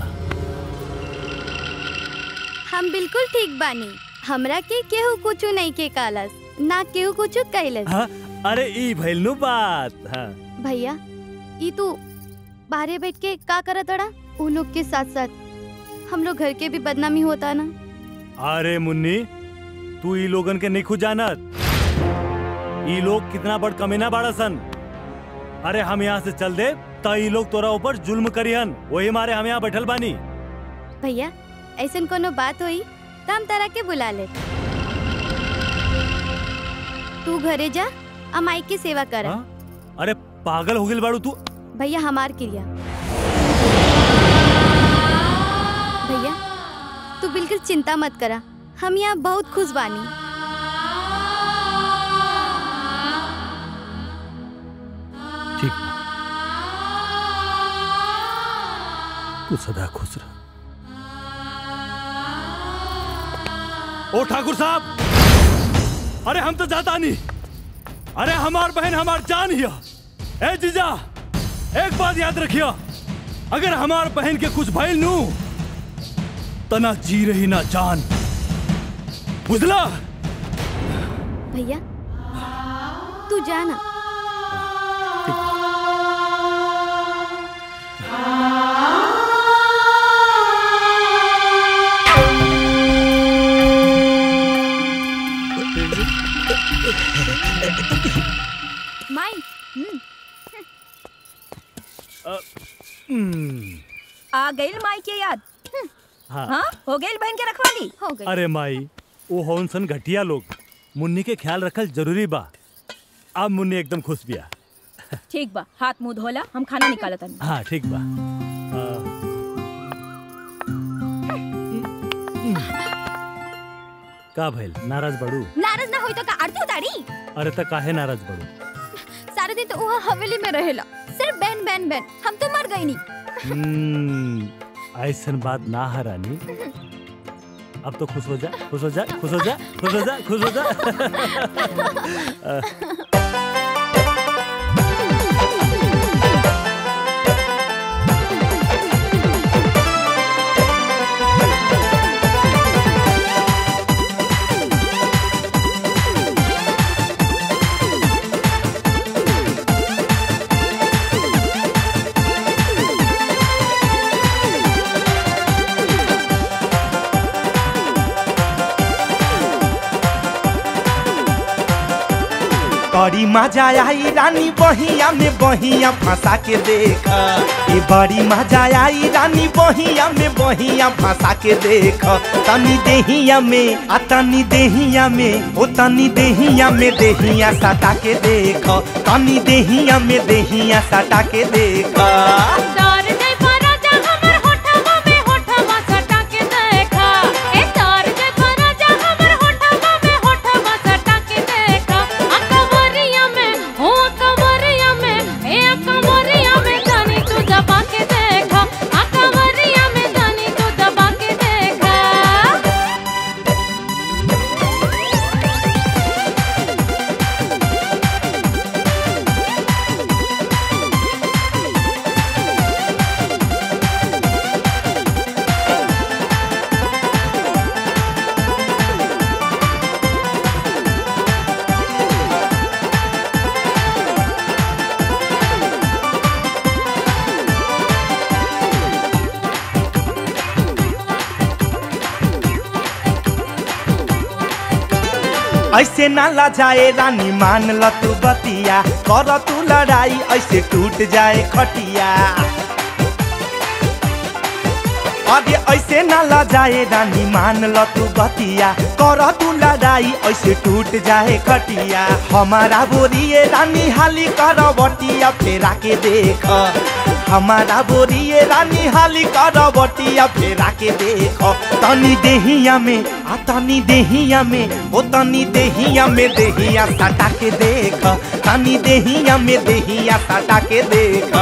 हम बिल्कुल ठीक बानी हमरा के केहू कुछ नहीं के कालस ना केहू कुछ कहलस हाँ अरे ई भइल नु बात हाँ भैया ई तू बाहरे बैठ के का करत अड़ा उ लोग के साथ साथ हम लोग घर के भी बदनामी होता ना अरे मुन्नी तू ई लोगन के नहीं खुद जानत ई लोग कितना बड़ कमीना बाड़ा सन अरे हम यहाँ से चल दे तो ई लोग तोरा ऊपर जुल्म करिहन वही मारे हम यहाँ बैठल बानी भैया ऐसन कोनो बात होई तो हम तारा के बुला ले तू घरे जा आ माई की सेवा कर अरे पागल हो गई बाड़ू तू भैया हमार क्रिया भैया तू बिल्कुल चिंता मत करा हम यहाँ बहुत खुश बानी ठीक तू सदा खुश रह ओ ठाकुर साहब अरे हम तो जाता नहीं अरे हमार बहन हमार जान हिया ए जीजा एक बात याद रखियो अगर हमार बहन के कुछ भइल नू तना जी रही ना जान बुझला भैया तू जाना माई हम्म, आ गई माई के याद हाँ। हाँ हो गई बहन के रखवाली हो अरे माई वो हौन सन घटिया लोग मुन्नी के ख्याल रखल जरूरी बा अब मुन्नी एकदम खुश बिया ठीक बा हाथ मुंह धोला हम खाना निकालत हन हाँ ठीक बा आ, का भइल नाराज बड़ू नाराज ना होई तो का आरती उतारी अरे त काहे नाराज बड़ू सारे दिन तो वहाँ हवेली में रहेला सिर्फ बैन बैन बैन हम तो मर गई नहीं हम्म, ऐसन बात ना है रानी अब तो खुश हो जा खुश हो जा खुश हो जा खुश हो जा खुश हो जा अ, बड़ी मजा आई रानी बहिया में बहिया फंसा के देख ए बड़ी मजा आई रानी बहिया में बहिया फंसा के देख तनी देहिया में आ तनी देहिया में ओ तनी देहिया में देहिया सटा के देख तनी देहिया में देहिया सटा के देख तार जय पराजा हमर होठवा में होठवा सटा के देखा ए तार जय पराजा हमर होठवा में होठवा सटा के देखा आ कवरिया में हो कवरिया में ए कवरिया में जानी तू दबा के देखा आ कवरिया में जानी तू दबा के देखा ऐसे ना ला जाए रानी मान ल तू बतिया कर तू लड़ाई ऐसे टूट जाए खटिया अरे ऐसे ना ला जाए रानी मान ल तू बतिया कर तू लड़ाई ऐसे टूट जाए खटिया हमारा बोरिए रानी हाली कर बटिया फेरा के देख हमारा बोरिए रानी हाली कर बटिया फेरा के देख तनी देहिया में आ तनी देहिया में ओ तनी देहिया में देहिया सटा के देख तनी देहिया में देहिया सटा के देख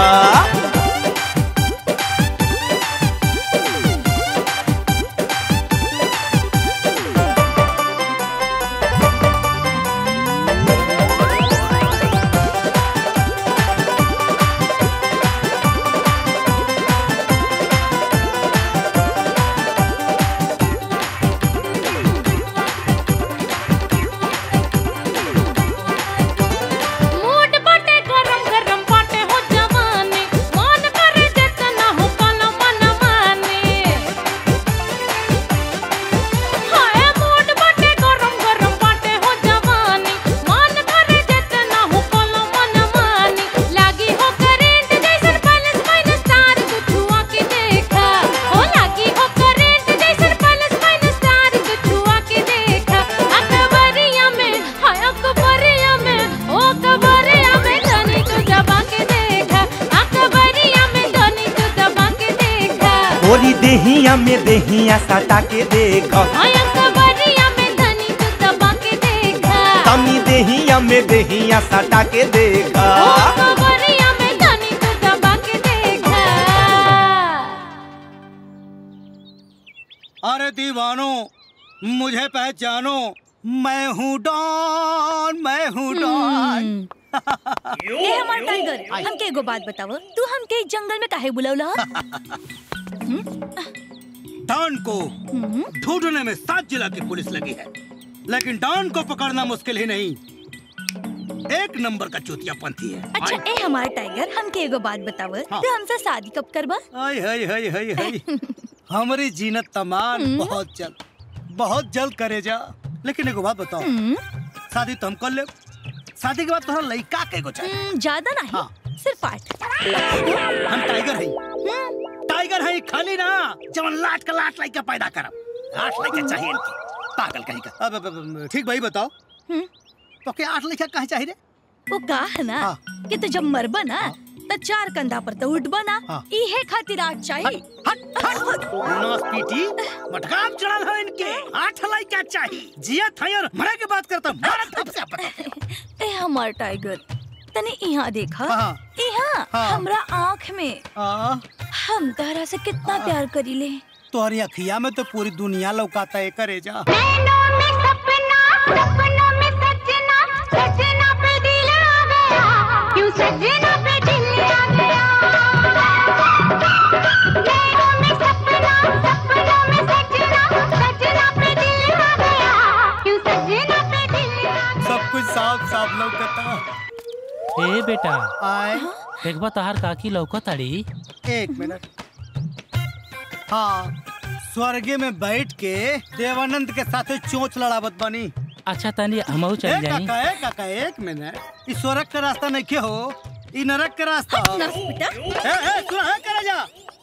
मूड बाटे गरम गरम बाटे हो जवानी मन करे जितना हो पाला मन माने हाय मूड बाटे गरम गरम बाटे हो जवानी मन करे जितना हो पाला मन माने लागी हो करेंट जैसन पैलेस माइनस स्टार तू छुआ के देखा हो लागी हो करेंट जैसन पैलेस माइनस स्टार तू छुआ के देखा अकबरिया में हाय अकबरिया में ओ कबरिया में धनी तू दबा के देखा अकबरिया में धनी तू दबा के देखा बोरी देहिया में देहिया सटा के देख हाय अकबरिया में धनी तू दबा के देखा तनी देहिया में देहिया सटा के देख ओ कबरिया में धनी तू दबा के देखा अरे दीवानो मुझे पहचानो मैं हूँ डॉन मैं हूँ डॉन ए हमार टाइगर हमके एगो बात बताव तू हमके इस जंगल में काहे बुलौला डॉन को ढूंढने में सात जिला की पुलिस लगी है लेकिन डॉन को पकड़ना मुश्किल ही नहीं एक नंबर का चूतियापंथी है अच्छा ए हमार टाइगर हमके एगो बात बताव तू हमसे शादी कब करबा हाय हाय हाय हाय हाय हमारी जीनत तमान बहुत जल्द बहुत जल्द करे जा लेकिन एगो बात बताओ शादी तो हम कर ले शादी के बाद तोहरा लड़का के एगो चाहिए हम्म, ज्यादा नहीं सिर्फ आठ हम टाइगर है टाइगर है खाली ना जवन लाट का लाट लड़का पैदा करब आठ लड़का चाहिए इनके पागल कहीं का अब, अब, अब ठीक भाई बताओ तो क्या आठ लड़का कहाँ चाहिए रे वो का है ना कि तू जब मरबा ना तो चार कंधा पर तो उठबा ना इहे खातिर आठ चाहिए नमस पीटी मटकाम चढ़ल है इनके आठ लड़का चाहिए जिया था और मरे के बात करता मारत धप से पता ए हमार टाइगर तने यहाँ देखा हाँ। यहाँ हाँ। हमरा आँख में हम तहरा से कितना प्यार करीले तोहरी अखिया में तो पूरी दुनिया लौकाता है करे जा सब कुछ साफ साफ लौकता ए बेटा आए देखबा तहार काकी लौकताड़ी एक मिनट हाँ स्वर्गे में बैठ के देवानंद के साथ चोंच लड़ावत बनी अच्छा तनी हमहू ए चल जाई काका ए काका एक मिनट ई स्वर्ग का रास्ता नहीं के हो ई नरक का रास्ता हो नर्स बेटा। ए ए सुना है करे जा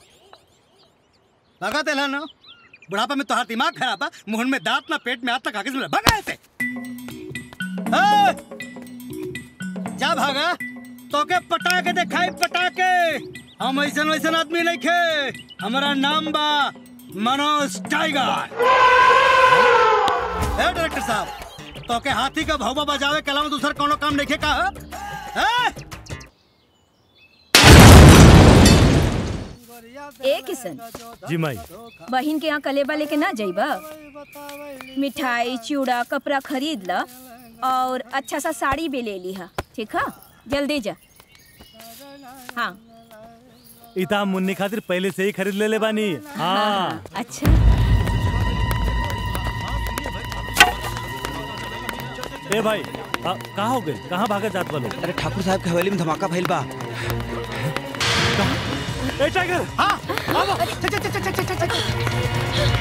भगा तेला ना बुढ़ापा में तोहार दिमाग खराब है मुंह में दांत ना पेट में हाथ तक आगे से भगा ऐसे ए! जा भागा तो के पटा के दिखाई पटा के हम ऐसन वैसन आदमी नहीं खे हमारा नाम बा मनोज टाइगर ए डायरेक्टर साहब तो के हाथी का भौवा बजावे के अलावा दूसरा कोनो काम नहीं खे का है ए किशन जी माई बहिन के यहाँ कलेबा लेके ना जाइबा मिठाई चूड़ा कपड़ा खरीद ला और अच्छा सा साड़ी भी ले लीहा ठीक है जल्दी जा हाँ इता हम मुन्नी खातिर पहले से ही खरीद ले ले बानी हाँ अच्छा ए भाई आ, कहाँ हो गए कहाँ भागा जात वालों अरे ठाकुर साहब के हवेली में धमाका भइल बा ए टाइगर हाँ आओ चल चल चल चल चल चल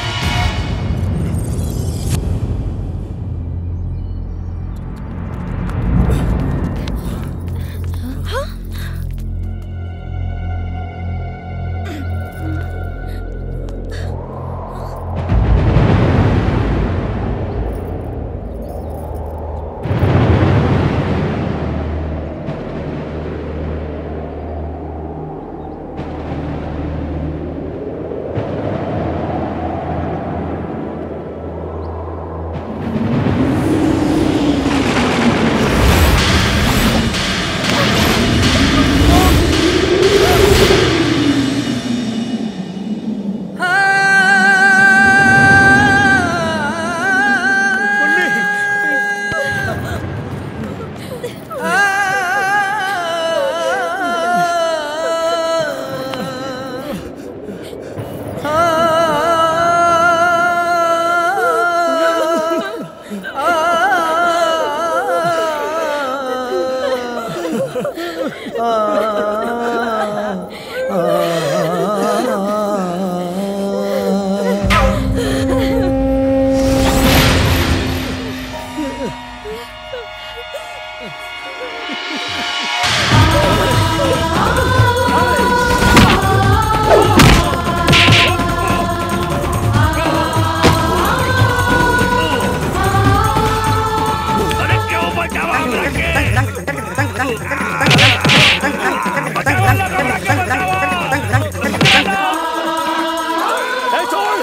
ए छोड़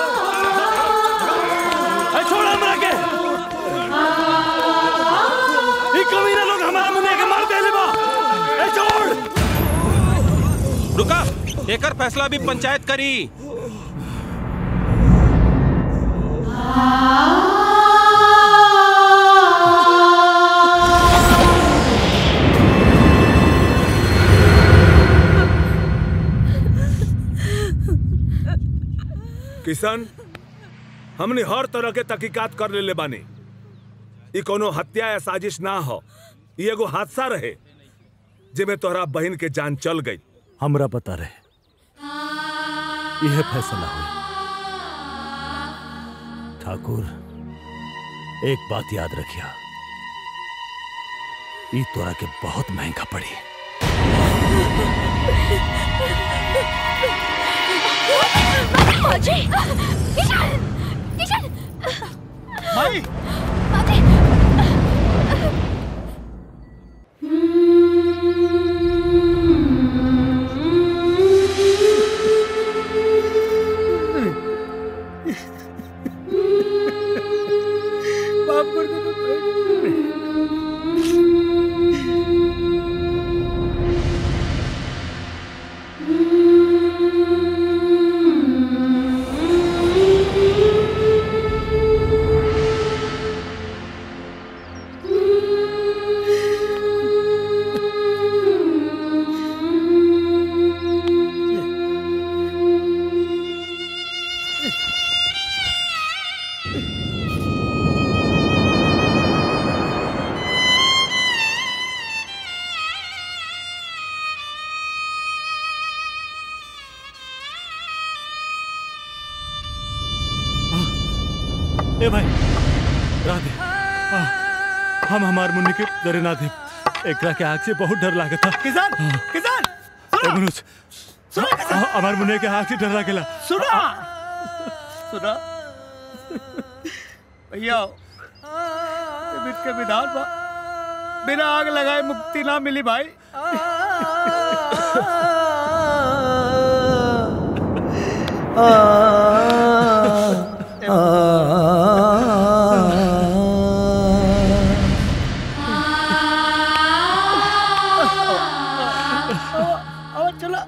ए छोड़ हमरा के ई कमीना लोग हमारा मुन्ने के मार देले बा ए छोड़ रुका एकर फैसला भी पंचायत करी किशन हमने हर तरह के तहकीकात कर लेले बानी ई कोनो हत्या या साजिश ना हो ई एगो हादसा रहे जेमे तोहरा बहन के जान चल गई हमरा पता रहे यह फैसला हुई ठाकुर एक बात याद रखिया ई तोरा के बहुत महंगा पड़ी बाजी किशन किशन भाई माफ कर दो ए भाई राधे आ, हम हमार मुन्नी के डरे ना दे एकरा के आग से बहुत डर लागत था किसान किसान ए मनुज आ, हमार मुन्नी के आग से डर लागेला सुना सुना भैया ये बिट के विधान बा बिना आग लगाए मुक्ति ना मिली भाई और चला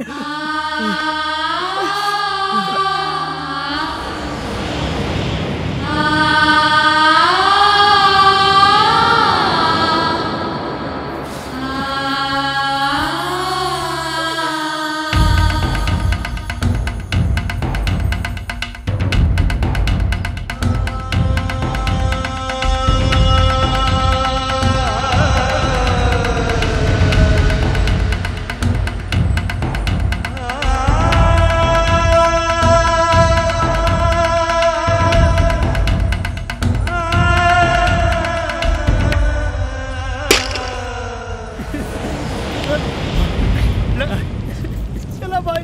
चला भाई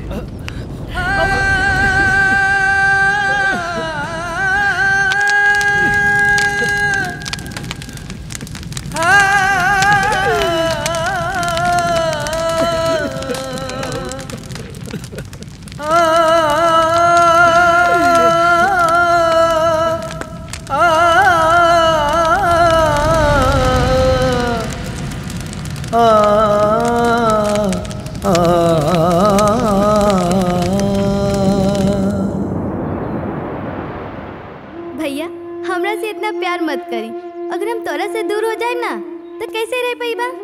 भैया हमरा से इतना प्यार मत करी अगर हम तोरा से दूर हो जाए ना तो कैसे रह पाई बा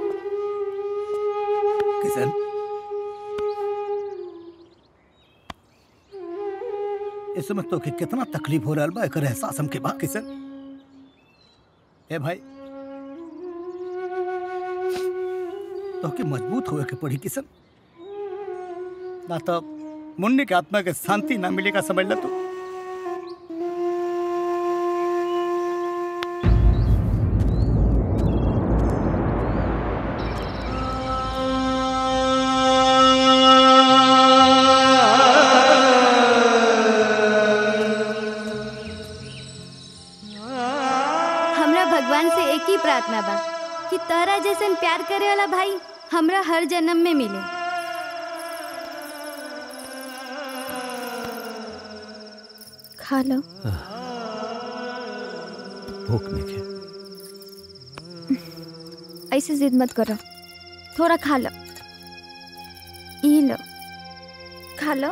किशन इस समय तो के कितना तकलीफ हो रहा बा एकर एहसास हमके बा किशन ए भाई तो के मजबूत होए के पड़ी किशन ना तो मुन्नी के आत्मा के शांति ना मिलेगा समझ ल तू हमरा भगवान से एक ही प्रार्थना बा कि तोरा जैसन प्यार करे वाला भाई हमरा हर जन्म में मिले खा लो भूख नहीं ऐसे जिद मत करो थोड़ा खा लो ई लो खा लो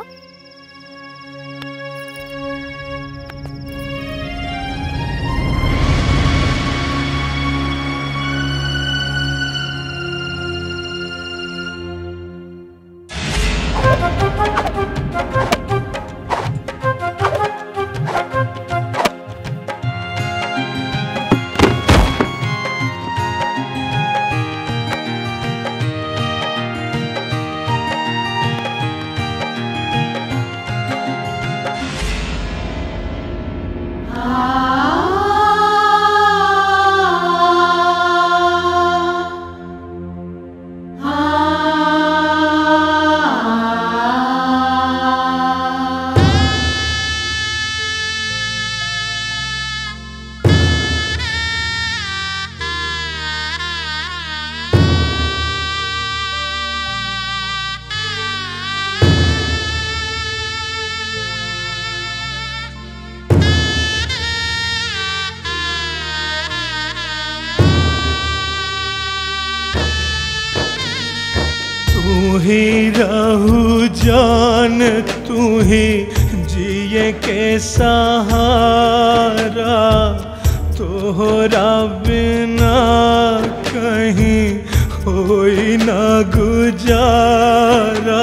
ही रहू जान तू ही जिए के सहारा तोहरा बिना कहीं होई ना गुजारा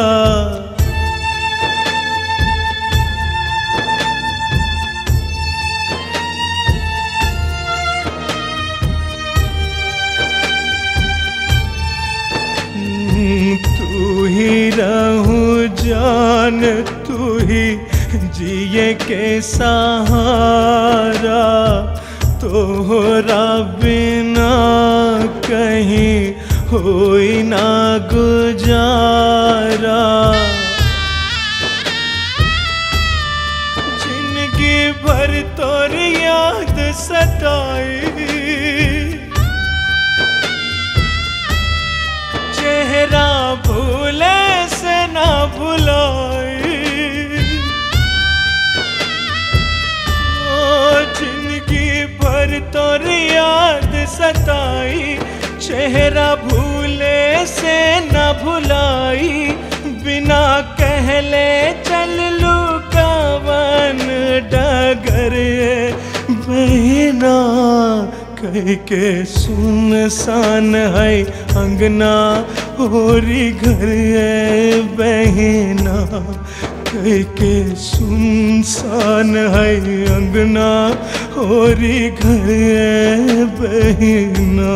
तू ही रहू जान तू ही जिए के सहारा तोहरा बिना कहीं होई ना गुजारा जिंदगी भर तोर याद सताई चेहरा भूले से ना भुलाई ओ जिंदगी भर तोर याद सताई चेहरा भूले से ना भुलाई बिना कहले चल लू कवन डगर बहना कह के सुनसान है अंगना होरी घर है बहना कह के सुनसान है अंगना होरी घर है बहना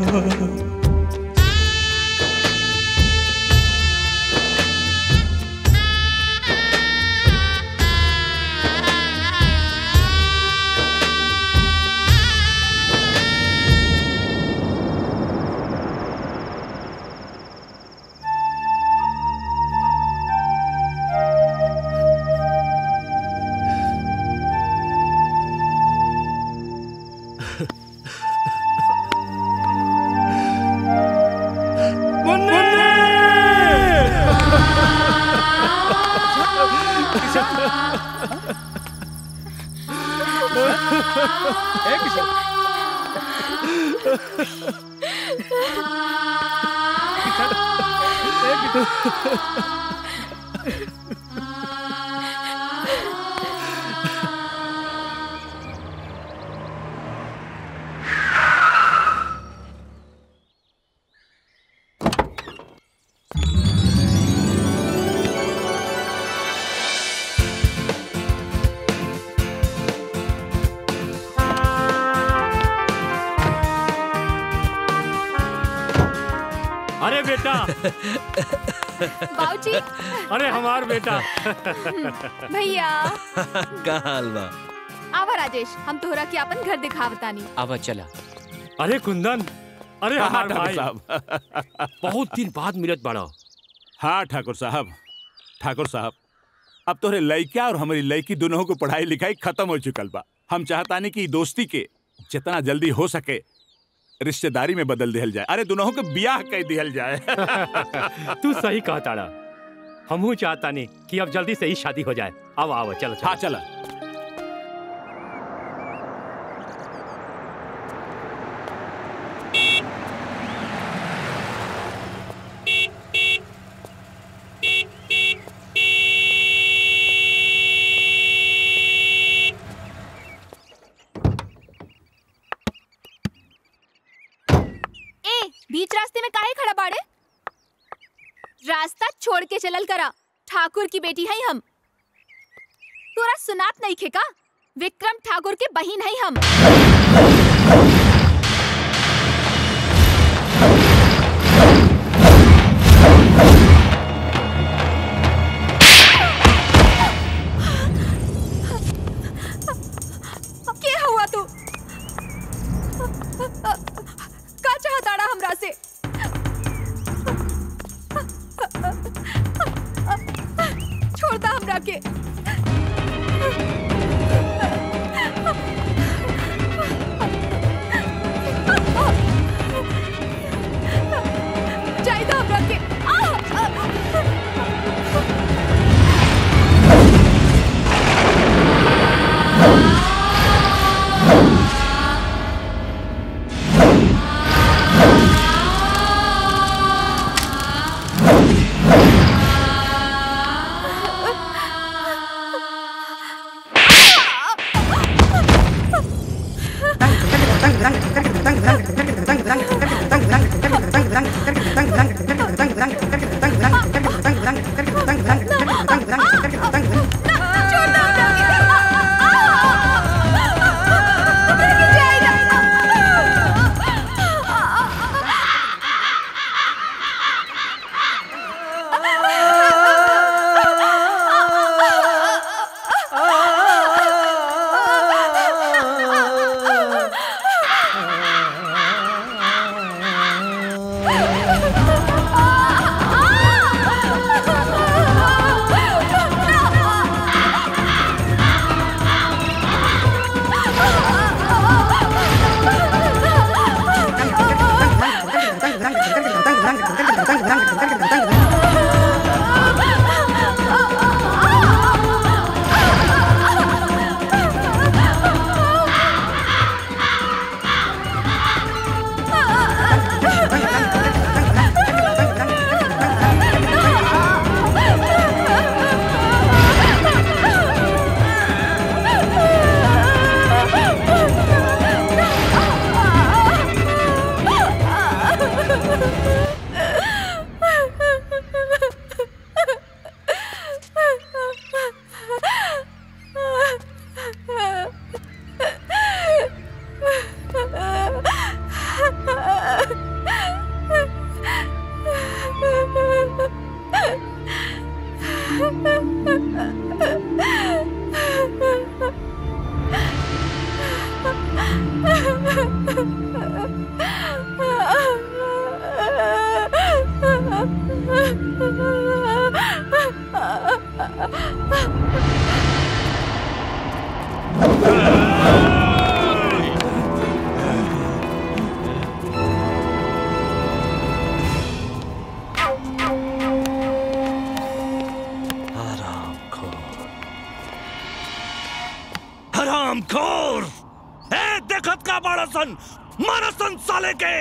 अरे बेटा बाबूजी अरे हमार बेटा भैया का हाल बा आवा राजेश हम तोहरा के अपन घर दिखावतानी आवा चला अरे कुंदन अरे हाँ, हमार ठाकुर भाई साहब। बहुत दिन बाद मिलत बड़ा हाँ ठाकुर साहब ठाकुर साहब अब तोरे लड़का और हमारी लड़की दोनों को पढ़ाई लिखाई खत्म हो चुकल बा हम चाहतानी कि ई दोस्ती के जितना जल्दी हो सके रिश्तेदारी में बदल दिहल जाए अरे दोनों के ब्याह कर दिहल जाए तू सही कहा ताड़ा हमहू चाहता नहीं कि अब जल्दी से ही शादी हो जाए आओ आओ चलो हाँ चला ए बीच रास्ते में काहे खड़ा बाड़े रास्ता छोड़ के चलल करा ठाकुर की बेटी है हम तोरा सुनात नहीं खे का विक्रम ठाकुर के बहिन है हम के हुआ तू का चाहताड़ा हमरा से छोड़ दा हमरा के जाई दा हमरा के हराम खोर ए देखत का बड़ा सन मानसन साले के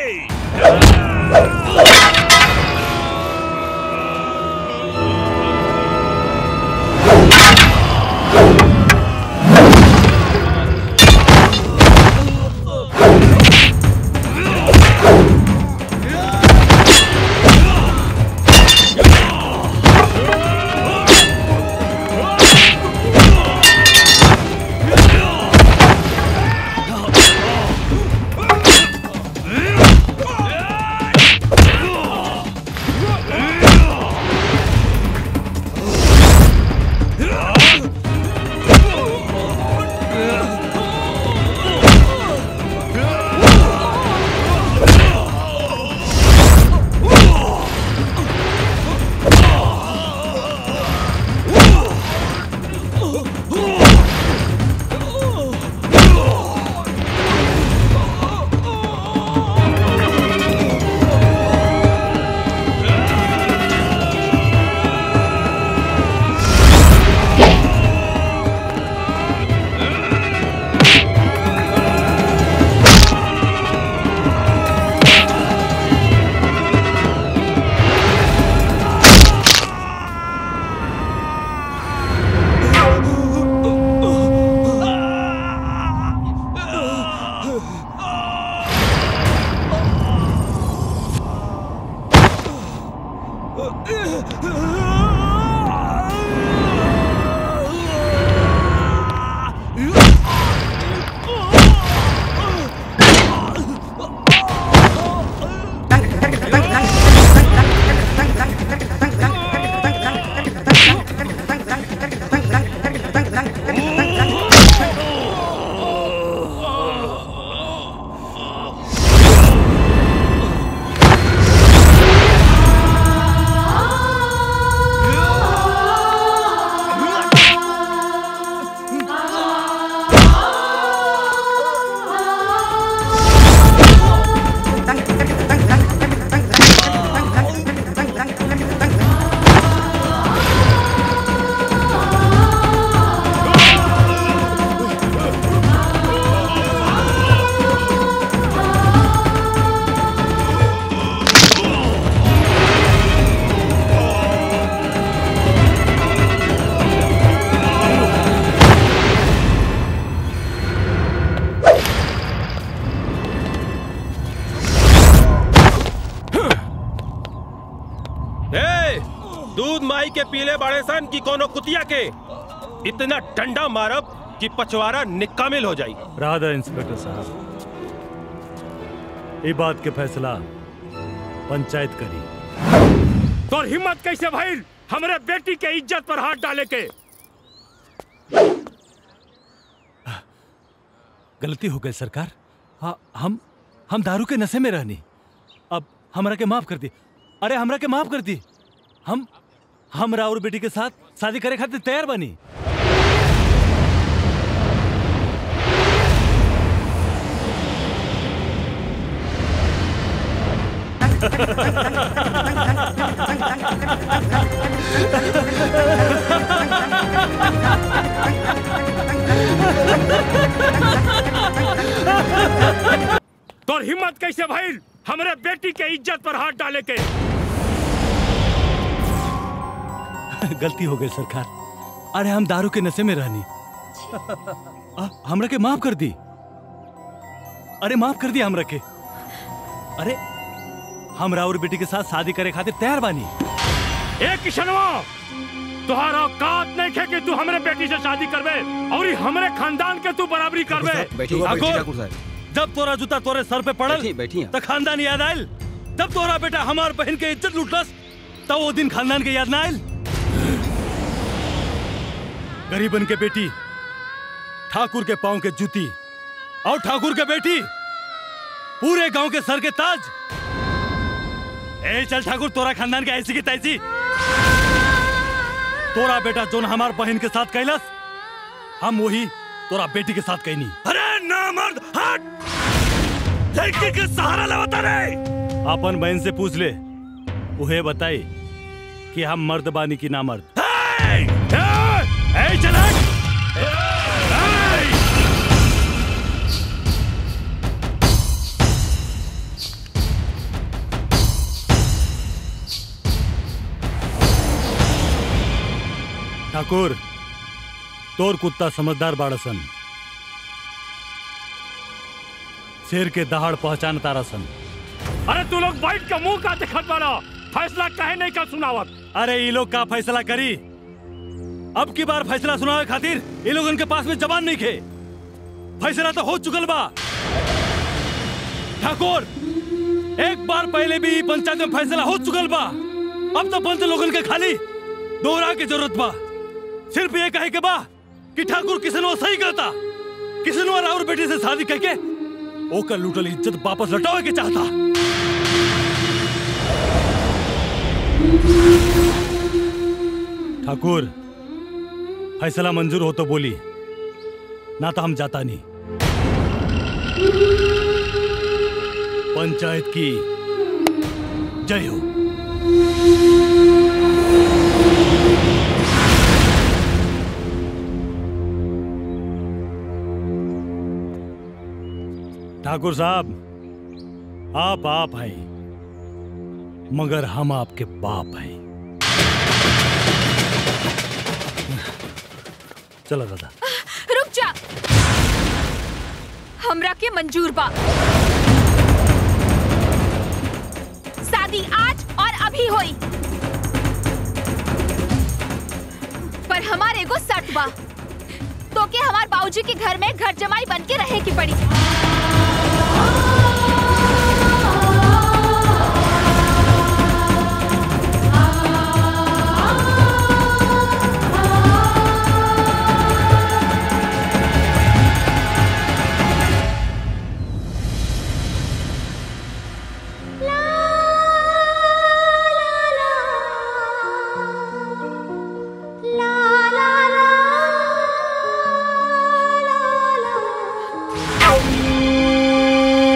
कैले बाड़े सन कि कोनो कुतिया के इतना डंडा मारब कि पचवारा निकामिल हो जाई राधा इंस्पेक्टर साहब ये बात के फैसला पंचायत करी तोर हिम्मत कैसे भइल हमरे बेटी के इज्जत पर हाथ डाले के गलती हो गई सरकार हाँ हम हम दारू के नशे में रहनी अब हमरा के माफ कर दी अरे हमरा के माफ कर दी हम हम राउर बेटी के साथ शादी करे खातिर तैयार बनी तोर हिम्मत कैसे भइल हमरे बेटी के इज्जत पर हाथ डाले के गलती हो गई सरकार अरे हम दारू के नशे में रहनी आ, हमरा के माफ कर दी अरे माफ कर दी हमरा के अरे हम राउर बेटी के साथ शादी करे खातिर तैयार बानी ए किशनवा तुहार औकात नहीं खे कि तू हमरे बेटी से शादी करबे और ई हमरे खानदान के तू बराबरी करबे ठाकुर, जब तोरा जूता तोरे सर पे पड़ल तो खानदान याद आयल जब तोरा बेटा हमार बहन के इज्जत लूटलस तब वो दिन खानदान के याद ना आयल गरीबन के बेटी ठाकुर के पांव के जूती और ठाकुर के बेटी पूरे गांव के सर के ताज ए चल ठाकुर तोरा खानदान के ऐसी की तैसी तोरा बेटा जोन हमार बहन के साथ कैलस हम वही तोरा बेटी के साथ कैनी अरे ना मर्द हट लड़की के सहारा लवता रे अपन बहन से पूछ ले उहे बताई कि हम मर्द बानी की ना मर्द ए, ए, ए, चल हट! ठाकुर तोर कुत्ता समझदार बाड़सन शेर के दहाड़ पहचान तारासन अरे तू लोग बैठ के मुंह का दिखत बाड़ा फैसला काहे नहीं का सुनावत अरे ये लोग का फैसला करी अब की बार फैसला सुनावे खातिर ये लोग उनके पास में जबान नहीं खे फैसला तो हो चुकल बा ठाकुर एक बार पहले भी ई पंचायत में फैसला हो चुकल बा अब तो पंच लोगन के खाली दोहरा के जरूरत बा सिर्फ ये कहे के बा कि ठाकुर किसनो सही कहता किसनो राउर बेटी से शादी करके ओकर लूटल इज्जत वापस लौटावे के चाहता ठाकुर फैसला मंजूर हो तो बोली ना तो हम जाता नहीं पंचायत की जय हो ठाकुर साहब आप आप हैं मगर हम आपके बाप हैं चलो दादा रुक जा हमरा के मंजूर बा शादी आज और अभी होई पर हमार एगो शर्त बा तो के हमार बाबूजी के घर में घर जमाई बन के रहे की पड़ी La la la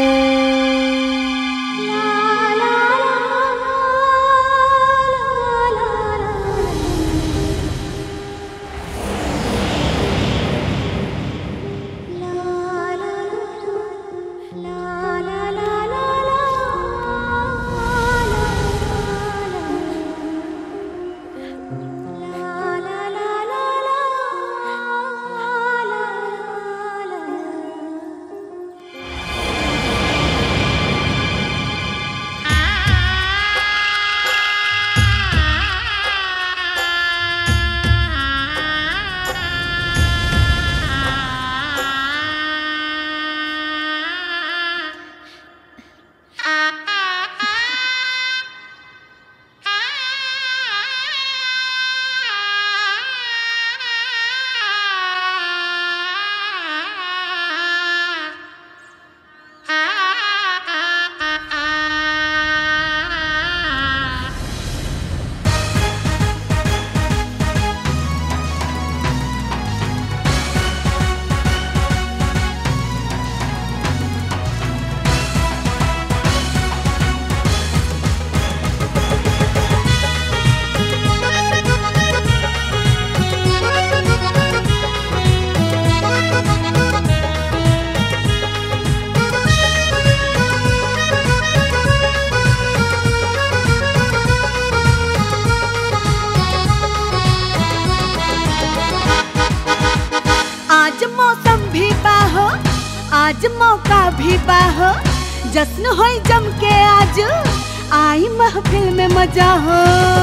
आज मौका भी बाहो जश्न होई जम के आज आई महफिल में मजा हो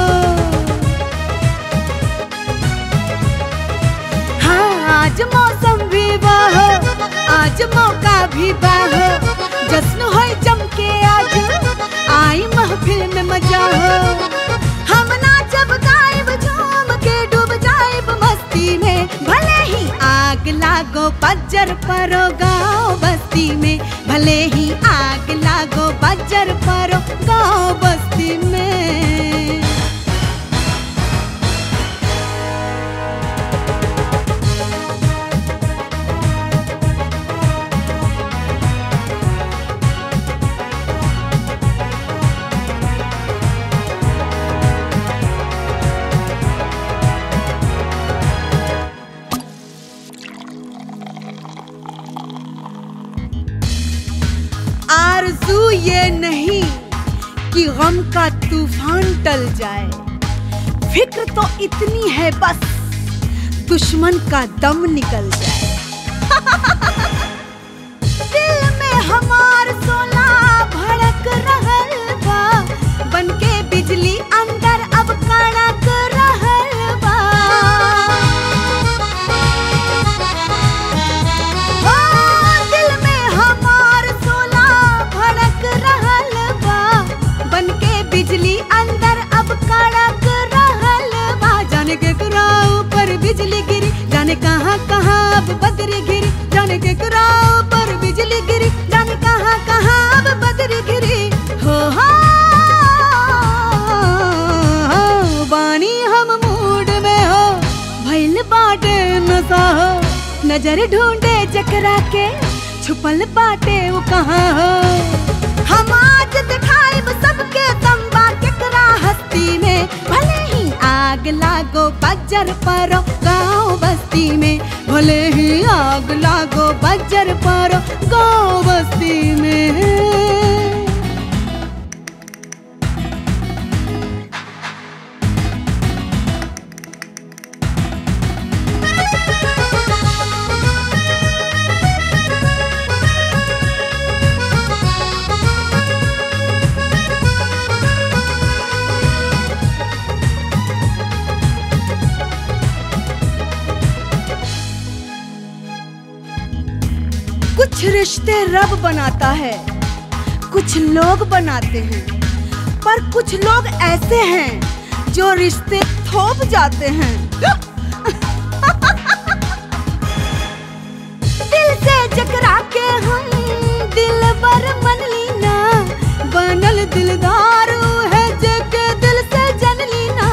हाँ आज मौसम भी बाहो आज मौका भी बाहो जश्न होई जम के आज आई महफिल में मजा हो हम नाचब गायब झूम के डूब जाएब मस्ती में भले ही आग लागो बज्जर परो गाँव बस्ती में भले ही आग लागो बज्जर परो गाँव बस्ती में आरजू ये नहीं कि गम का तूफान टल जाए फिक्र तो इतनी है बस दुश्मन का दम निकल जाए दिल में हमार सोला भड़क रहल बा बनके बिजली अंदर अब कड़क रहल बा ओ, दिल में हमार सोला भड़क रहल बा बनके बिजली अंदर अब कड़क रहल बा जाने के कुराओ पर बिजली गिरी जाने कहाँ कहाँ अब बदरी गिरी जाने के कुराओ पर बिजली गिरी जाने कहाँ कहाँ अब बदरी गिरी हो हो बानी हम मूड में हो भइल बाटे नशा हो नजर ढूंढे जकरा के छुपल बाटे वो कहाँ हो हम आज दिखाइब सबके तंबा केकरा हस्ती में भले ही आग लागो बज्जर परो गाँव बस्ती में भले ही आग लागो बज्जर परो गाँव बस्ती में कुछ रिश्ते रब बनाता है कुछ लोग बनाते हैं पर कुछ लोग ऐसे हैं जो रिश्ते थोप जाते हैं दिल से जकरा के हम दिल बर मन लीना बनल दिलदार है जके दिल से जन लीना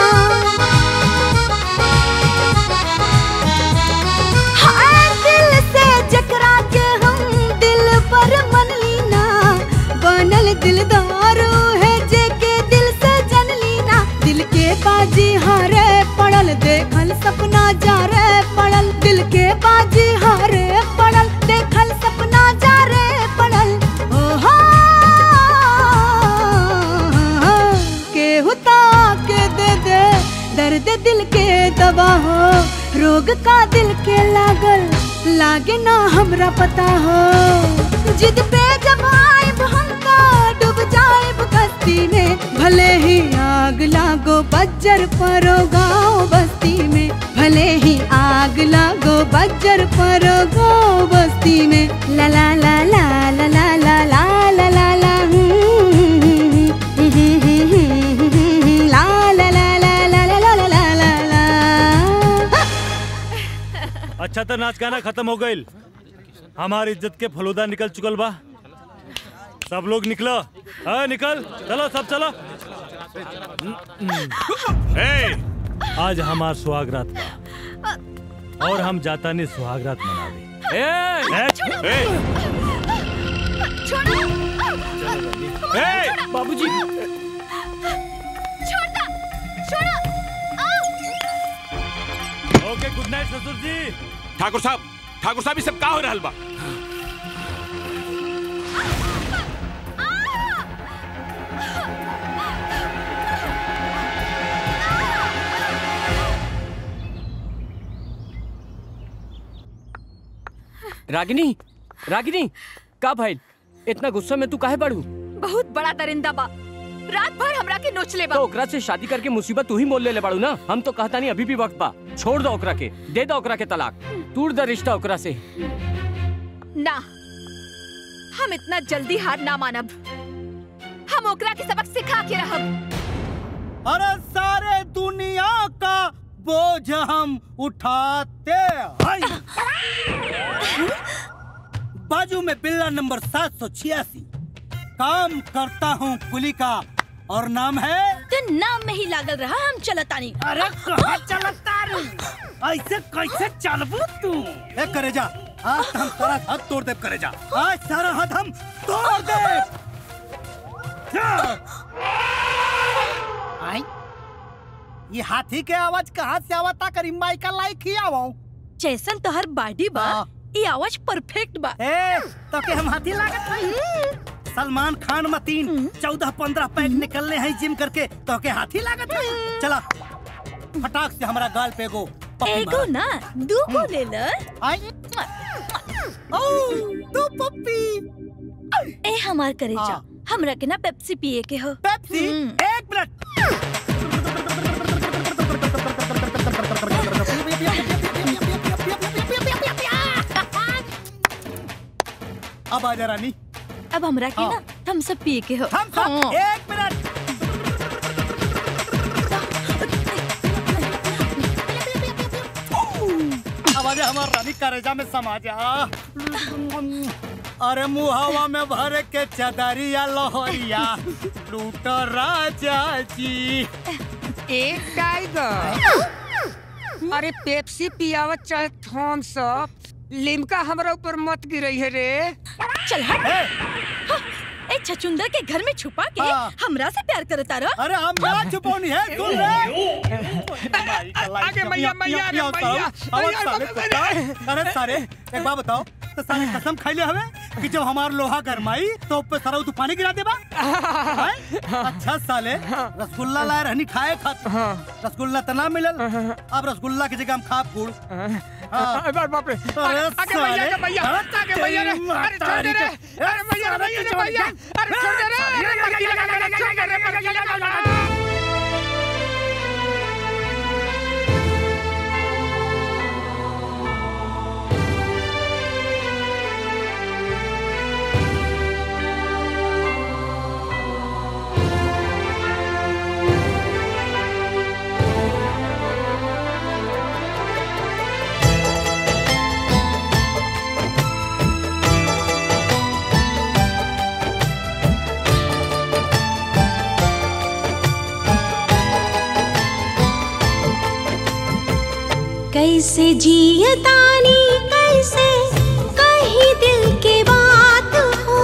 हाय दिल से जकरा के हम दिल पर मन लीना बनल दिलदार है जेके दिल से जन लीना दिल के बाजी हारे पड़ल देखल सपना जा रे पड़ल दिल के बाजी हारे पड़ल देखल सपना जा रे पड़ल ओहो केहू ता के दे दे दर्द दिल के दवा हो रोग का दिल के लागल लागे ना हमरा पता हो जिद पे जब आइब हम तो डूब जाइब कस्ती में भले ही आग लागो बज्जर परो गाँव बस्ती में भले ही आग लागो बज्जर परो गाँव बस्ती में ला ला ला ला ला ला ला ला ला ला ला हम्म, हम्म, हम्म, हम्म, हम्म, ला ला ला ला ला ला ला ला ला ला अच्छा तो नाच गाना खत्म हो गईल हमारी इज्जत के फलूदा निकल चुकल बा सब लोग निकलो हाँ निकल चलो सब चलो ए, आज हमार सुहागरात बा और हम जाता नहीं सुहागरात मनावे ए, ए, ए, बाबूजी छोड़ना छोड़ो ओके गुड नाइट ससुर जी ठाकुर साहब ठाकुर साहब ये सब का हो रहल बा रागिनी रागिनी का भाई इतना गुस्सा में तू काहे बढ़ू बहुत बड़ा दरिंदा बा रात भर हमरा के नोच ले बा तो ओकरा से शादी करके मुसीबत तू ही मोल ले ले बाड़ू ना हम तो कहता नहीं अभी भी वक्त बा छोड़ दो ओकरा के दे दो ओकरा के तलाक टूट द रिश्ता ओकरा से ना हम इतना जल्दी हार ना मानब हम ओकरा के सबक सिखा के रहब अरे सारे दुनिया का बोझ हम उठाते हैं बाजू में बिल्ला नंबर सात सौ छियासी काम करता हूँ कुली का और नाम है तो नाम में ही लागल रहा हम चलतानी अरे कहाँ चलता रू ऐसे कैसे चलबू तू ए करे जा आज हम सारा हाथ तोड़ दे करे जा आज सारा हाथ हम तोड़ दे आई ये हाथी के आवाज कहाँ से आवता करी माई का लाइक ही आवो जैसन तोहर बॉडी बा ये आवाज परफेक्ट बा ए तो के हम हाथी लागत हई सलमान खान मतीन चौदह पंद्रह पैक निकलने हैं जिम करके तो के हाथी लागत हई चला फटाक से हमारा गाल पे गो एगो ना दू को ले ल आई ओ दो पप्पी ए हमार करे जा हमरा के ना पेप्सी पिए के हो पेप्सी एक मिनट अब आजा रानी अब हमरा के ना हम सब पिए के हो हम सब एक मिनट आवाज हमार रानी करेजा में समा जा अरे मुहावा में भर के चदरिया लोहरिया लूट राजा जी एक टाइगर अरे पेप्सी पियावत चाहे थम्स अप लिमका हमरा ऊपर मत गिरई है रे चल हट हाँ, ए छचुंदर के घर में छुपा के हमरा से प्यार करता रहा अरे हम ना छुपौनी है सुन रे आगे मैया मैया रे मैया अरे साले कुत्ता अरे सारे एक बात बताओ तो साले कसम खाइले हवे कि जब हमार लोहा गरमाई तो ऊपर सारा तू पानी गिरा देबा हैं? अच्छा साले रसगुल्ला लाए रहनी खाए खात रसगुल्ला तना मिलल अब रसगुल्ला की जगह हम खा फूड अरे बाप रे अरे आगे मैया के मैया आगे मैया रे अरे छोड़ दे रे अरे मैया मैया रे मैया अरे छोड़ दे रे अरे मक्खी लगा लगा छोड़ दे रे मक्खी लगा लगा कैसे जियतानी कैसे कहीं दिल के बात हो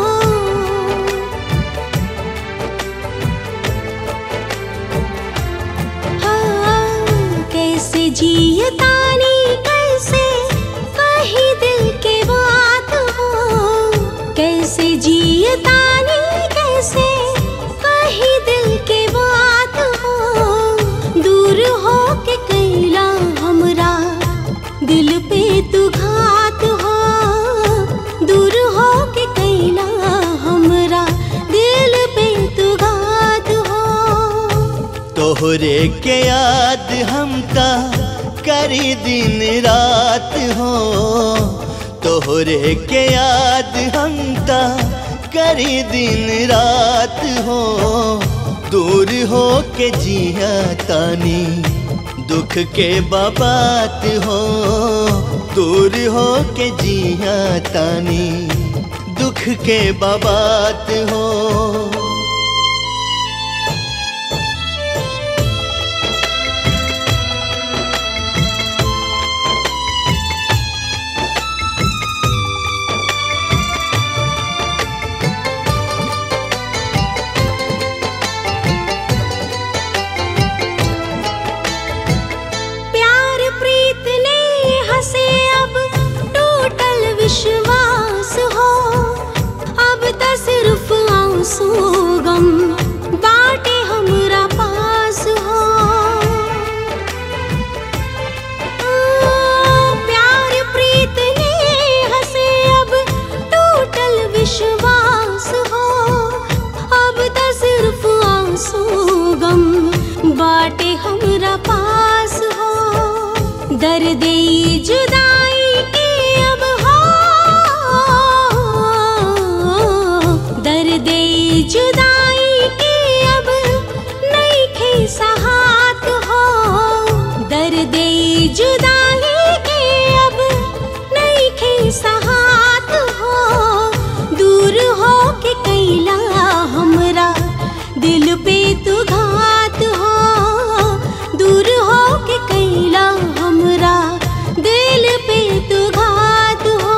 हाँ, कैसे जियतानी कैसे कहीं दिल के बात हो कैसे जियतानी कैसे कहीं दिल के बात हो दूर हो के कैला हमरा दिल पे तू घात हो दूर हो के कैला हमरा दिल पे तू घात हो तोहरे के याद हमका करी दिन रात हो तोहरे के याद हमका करी दिन रात हो दूर हो के जिया तानी दुख के बाबात हो दूर हो के जिया तानी दुख के बाबात हो प्यार प्रीत ने हंसे अब टूटल विश्वास हो अब तो सिर्फ आंसू जुदाई के अब हो दर्द जुदाई के अब नहीं खे सहात हो दर्द जुदाई के अब नहीं खे सहात हो दूर हो के कैला हमरा दिल पे तू घात हो दूर हो के कैला हमरा दिल पे तू घात हो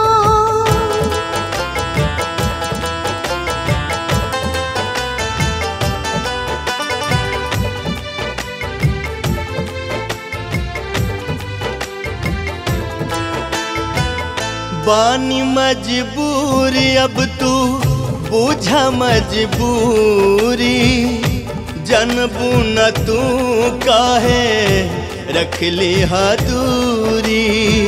बानी मजबूर अब तू बूझा मजबूरी जनबू न तू काहे रख ली दूरी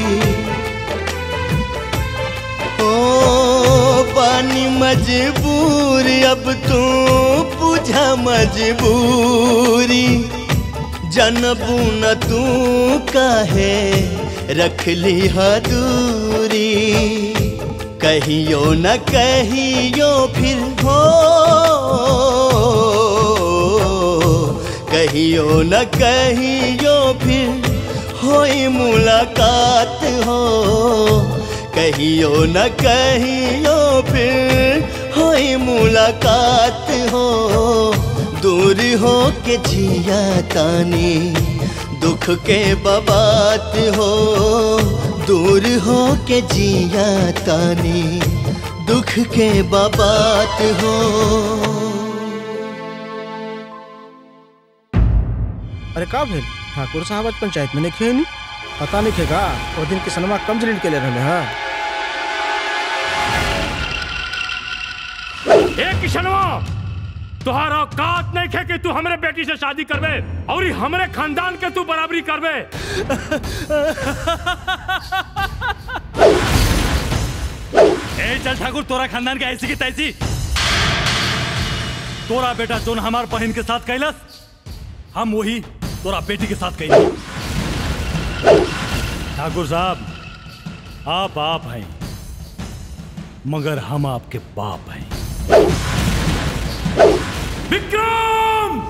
ओ बानी मजबूर अब तू बूझा मजबूरी जनबू न तू काहे रख ली दूरी कहियो न कहियो फिर हो कहियो न कहियो फिर होई मुलाकात हो कहियो न कहियो फिर होई मुलाकात हो दूर हो के जिया तानी दुख के बबात हो दूर हो के जिया तानी दुख के बबात हो अरे का भेल ठाकुर साहब आज पंचायत में नहीं खे नहीं पता नहीं खेगा वो दिन किसनमा कम जलील के ले रहे हैं ए किशनवा तुहार औकात नहीं खे कि तू हमरे बेटी से शादी करबे और ई हमरे खानदान के तू बराबरी करबे ए चल ठाकुर तोरा खानदान के ऐसी की तैसी तोरा बेटा जोन हमार बहन के साथ कैलस हम वही तोरा बेटी के साथ कैली ठाकुर साहब आप आप हैं मगर हम आपके बाप हैं विक्रम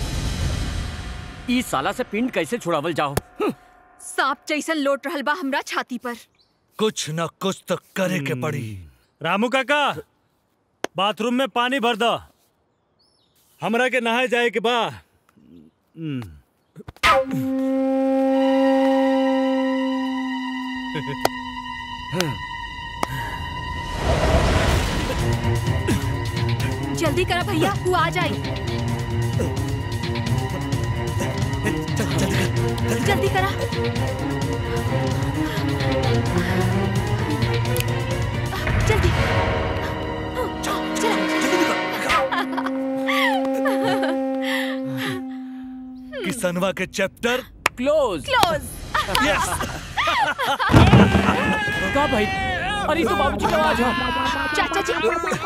ई साला से पिंड कैसे छुड़ावल जाओ सांप जैसन लोट रहल बा हमरा छाती पर कुछ न कुछ तो करे के पड़ी रामू काका बाथरूम में पानी भर दो हमरा के नहाए जाए के बा हम्म। जल्दी करा भैया वो आ जाए जल्दी करा जल्दी किसनवा के चैप्टर क्लोज क्लोज यस का भाई अरे तो बाबूजी का आवाज है चाचा जी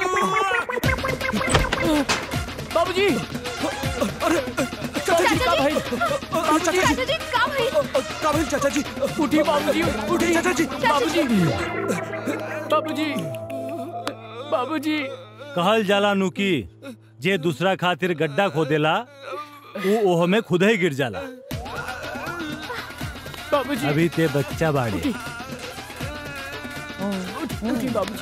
बाबूजी अरे चाचा का भाई जी चाचा जी का भाई का भाई चाचा जी उठी बाबूजी उठी चाचा जी बाबूजी बाबूजी बाबूजी कहल जाला नु की जे दूसरा खातिर गड्ढा खोदेला वो ओह में खुद ही गिर जाला बाबूजी अभी ते बच्चा बाड़े उठी उठी बाबूजी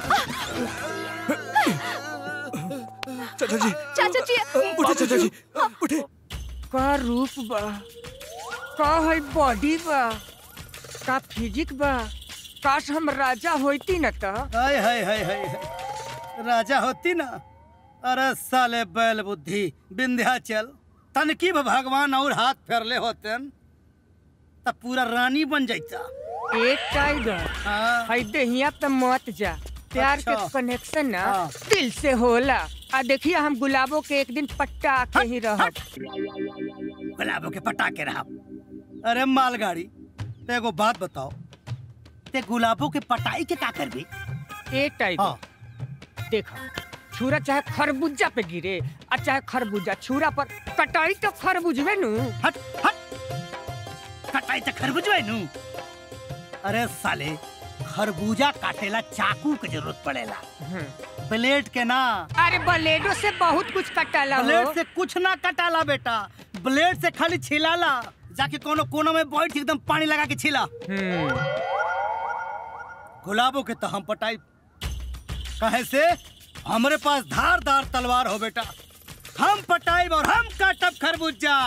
चाचा जी चाचा जी उठे चाचा जी उठे का रूप बा का है बॉडी बा का फिजिक बा काश हम राजा होती न त हाय हाय हाय हाय राजा होती ना अरे साले बैल बुद्धि विंध्याचल तनकी भी भगवान और हाथ फेरले होतन तब पूरा रानी बन जाता एक टाइगर है देहिया पे मत जा प्यार के अच्छा। कनेक्शन ना हाँ। दिल से होला आ देखिए हम गुलाबों के एक दिन पट्टा के ही रहब गुलाबों के पटाके रहा अरे मालगाड़ी ते एगो बात बताओ ते गुलाबों के पटाई के का करबी ए टाइगर देखा छुरा चाहे खरबूजा पे गिरे और चाहे खरबूजा छुरा पर कटाई तो खरबूजवे नु हट हट कटाई तो खरबूजवे नु अरे साले खरबूजा काटेला चाकू के जरूरत पड़ेला ब्लेड के ना अरे ब्लेडो से बहुत कुछ कटाला ब्लेड हो से कुछ ना कटाला बेटा ब्लेड से खाली छिलाला जाके कोनो कोनो में बैठ के एकदम पानी लगा के छिला गुलाबों के तो हम पटाई कहे से हमरे पास धारदार तलवार हो बेटा हम पटाई और हम काटब खरबूजा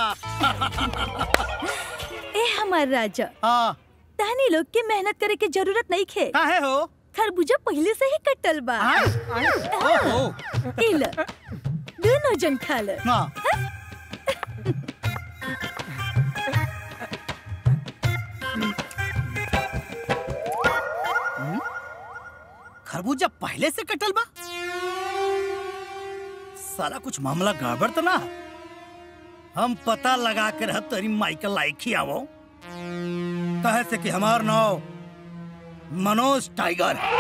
ए हमार राजा हाँ तहनी लोग के मेहनत करे के जरूरत नहीं खे काहे हो खरबूजा पहले से ही कटल बा ओहो। ई ल, दोनों जन खा ल हाँ। खरबूजा पहले से कटल बा सारा कुछ मामला गड़बड़ तो ना हम पता लगा के रह तरी माइकल लाइक ही आवो कहे से कि हमार नाव मनोज टाइगर है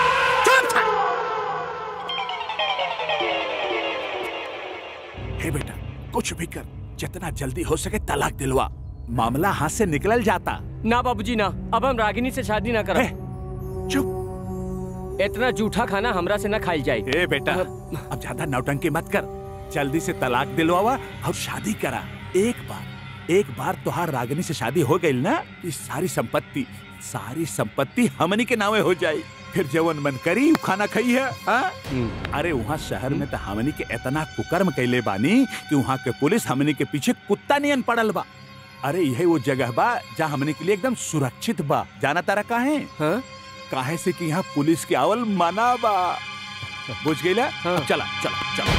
हे बेटा कुछ भी कर जितना जल्दी हो सके तलाक दिलवा मामला हाथ से निकल जाता ना बाबूजी ना अब हम रागिनी से शादी ना करें चुप इतना जूठा खाना हमरा से ना खाई जाए ए बेटा अब ज्यादा नौटंकी मत कर जल्दी से तलाक दिलवावा और शादी करा एक बार एक बार तुहार रागिनी से शादी हो गई ना इस सारी संपत्ति सारी संपत्ति हमनी के नावे हो जाई फिर जवन मन करी उ खाना खाई है हाँ? अरे वहाँ शहर में तो हमनी के इतना कुकर्म कैले बानी कि वहाँ के पुलिस हमनी के पीछे कुत्ता नियन पड़ल बा अरे यही वो जगह बा जहाँ हमने के लिए एकदम सुरक्षित बा जाना तारा काहे हाँ? काहे से कि यहाँ पुलिस के आवल मना बा बुझ गईला अब चला चला चला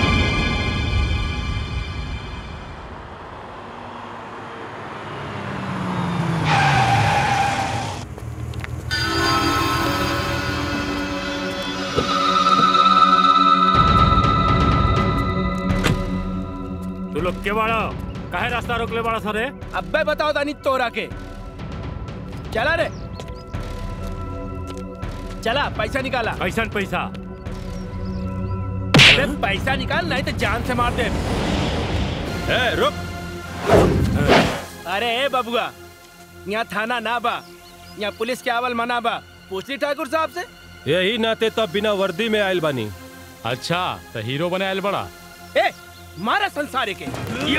तू लोग के बाड़ा काहे रास्ता रोक ले बाड़ा सरे अब्बे बताओ दानी तोरा के चला रे चला पैसा निकाला कैसा पैसा अरे पैसा निकाल नहीं तो जान से मार दे ए, रुक अरे ए बबुआ यहाँ थाना ना बा यहाँ पुलिस के आवल मना बा पूछ ली ठाकुर साहब से यही नाते तब बिना वर्दी में आयल बानी अच्छा तो हीरो बने आयल बड़ा ए मारा संसारे के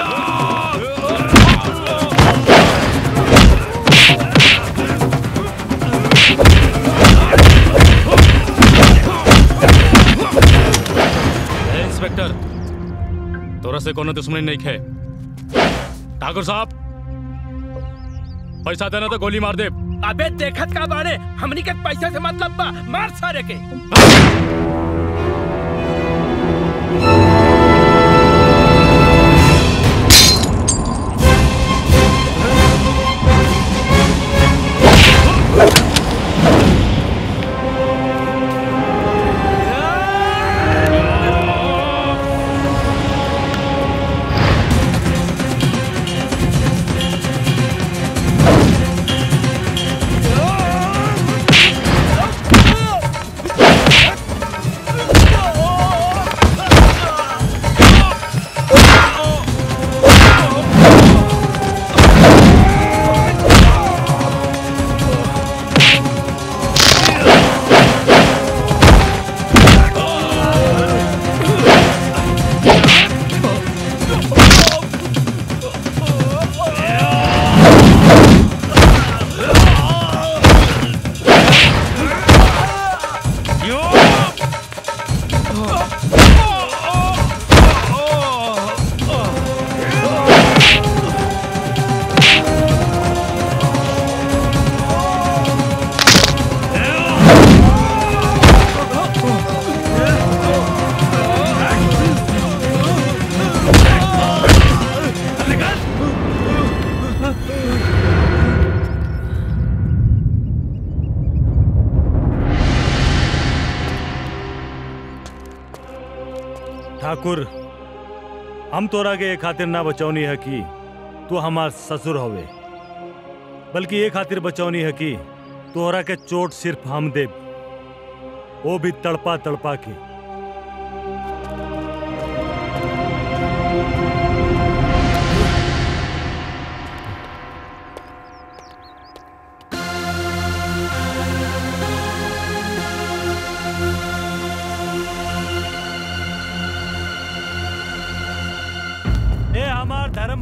ए, इंस्पेक्टर तोरा से कोनो दुश्मनी नहीं खे ठाकुर साहब पैसा देना तो गोली मार दे अबे देखत का बारे हमनी के पैसा से मतलब बा मार सारे के ठाकुर हम तोरा के ये खातिर ना बचौनी है कि तू हमार ससुर होवे बल्कि ये खातिर बचौनी है कि तोरा के चोट सिर्फ हम देव वो भी तड़पा तड़पा के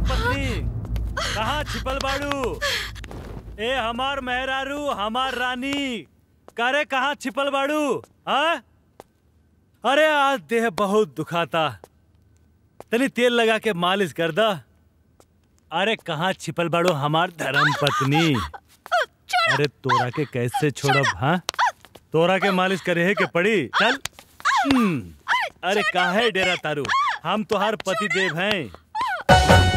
पत्नी कहाँ छिपल बाड़ू ए हमार मेहरारू हमार रानी करे कहाँ छिपल बाड़ू हाँ अरे आज देह बहुत दुखाता तनी तेल लगा के मालिश कर दा अरे कहाँ छिपल बाड़ू हमार धर्म पत्नी अरे तोरा के कैसे छोड़ब हाँ तोरा के मालिश करे है के पड़ी चल हम्म, अरे काहे डेरा तारू हम तोहार पति देव हैं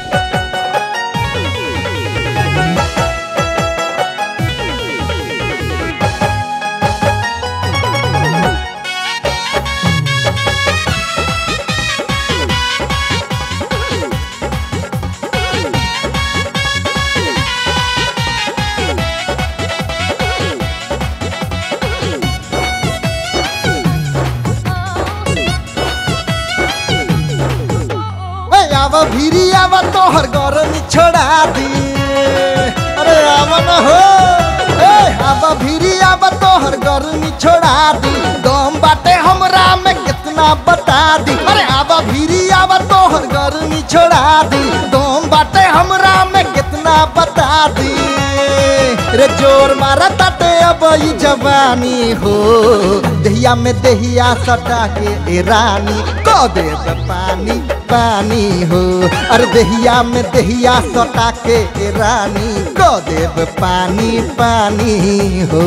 ए, आवा भीरी आवा तोहर गरमी छोड़ा दी अरे आवा न हो ए आवा भीरी आवा तोहर गरमी छोड़ा दी दम बाटे हमरा में कितना बता दी अरे आवा भीरी आवा तोहर गरमी छोड़ा दी दम बाटे हमरा में कितना बता दी रे जोर मारा ताटे अब ई जवानी हो दहिया में दहिया सटा के ए रानी को दे दे पानी पानी हो अरे दहिया में दहिया सटा के ए रानी को देव पानी पानी हो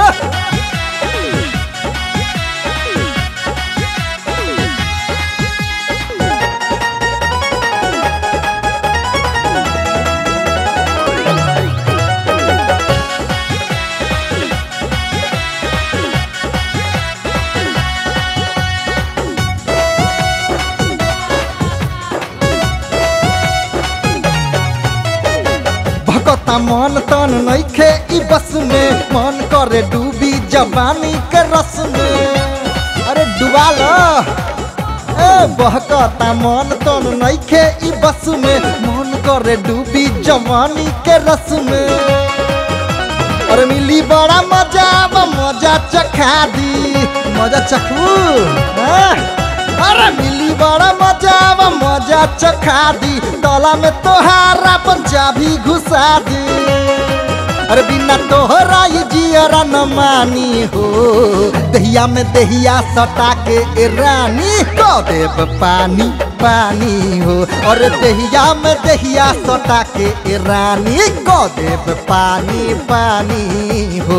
भकता मन तन नइखे ई बस में मन करे डूबी जवानी के रस में अरे डुबा लो ए बहकता मन तन नइखे ई बस में मन करे डूबी जवानी के रस में अरे मिली बड़ा मजा अब मजा चखा दी मजा चखू हाँ? अरे मिली बड़ा मजा अब मजा चखा दी तला में तोहारा पंजाबी घुसा दी अरे बिना तोहरा ये जियरा न मानी हो दहिया में दहिया सटा के ए रानी को देव पानी पानी हो और दहिया में दहिया सटा के ए रानी को देव पानी पानी हो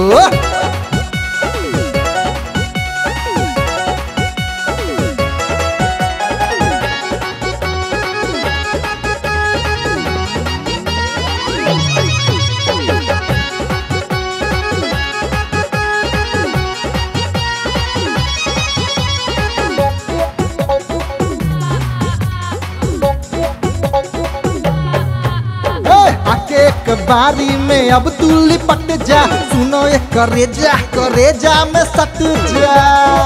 ए, आके एक बारी में अब तू लिपट जा सुनो ये करेजा करेजा में सट जा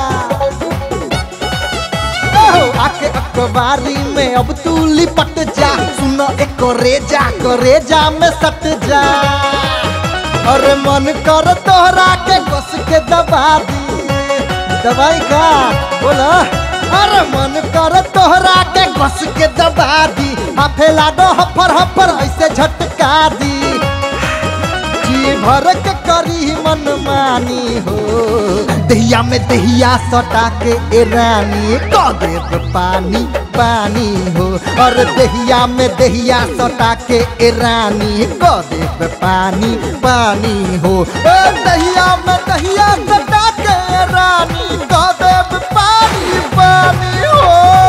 ओहो, आके अखबारी में अब तू लिपट जा सुनो एक करेजा करेजा में सट जा अरे मन कर तोहरा के कस के दबा दी दवाई का बोला अरे मन कर तोहरा के घस के दबा दी हाफे लागो हफर हफर ऐसे झटका दी जी भर के करी मन मानी हो दहिया में दहिया सटा के ए रानी को देव पानी पानी हो और दहिया में दहिया सटा के ए रानी को देव पानी पानी हो ए दहिया में दहिया सटा के ए रानी को देव पानी पानी हो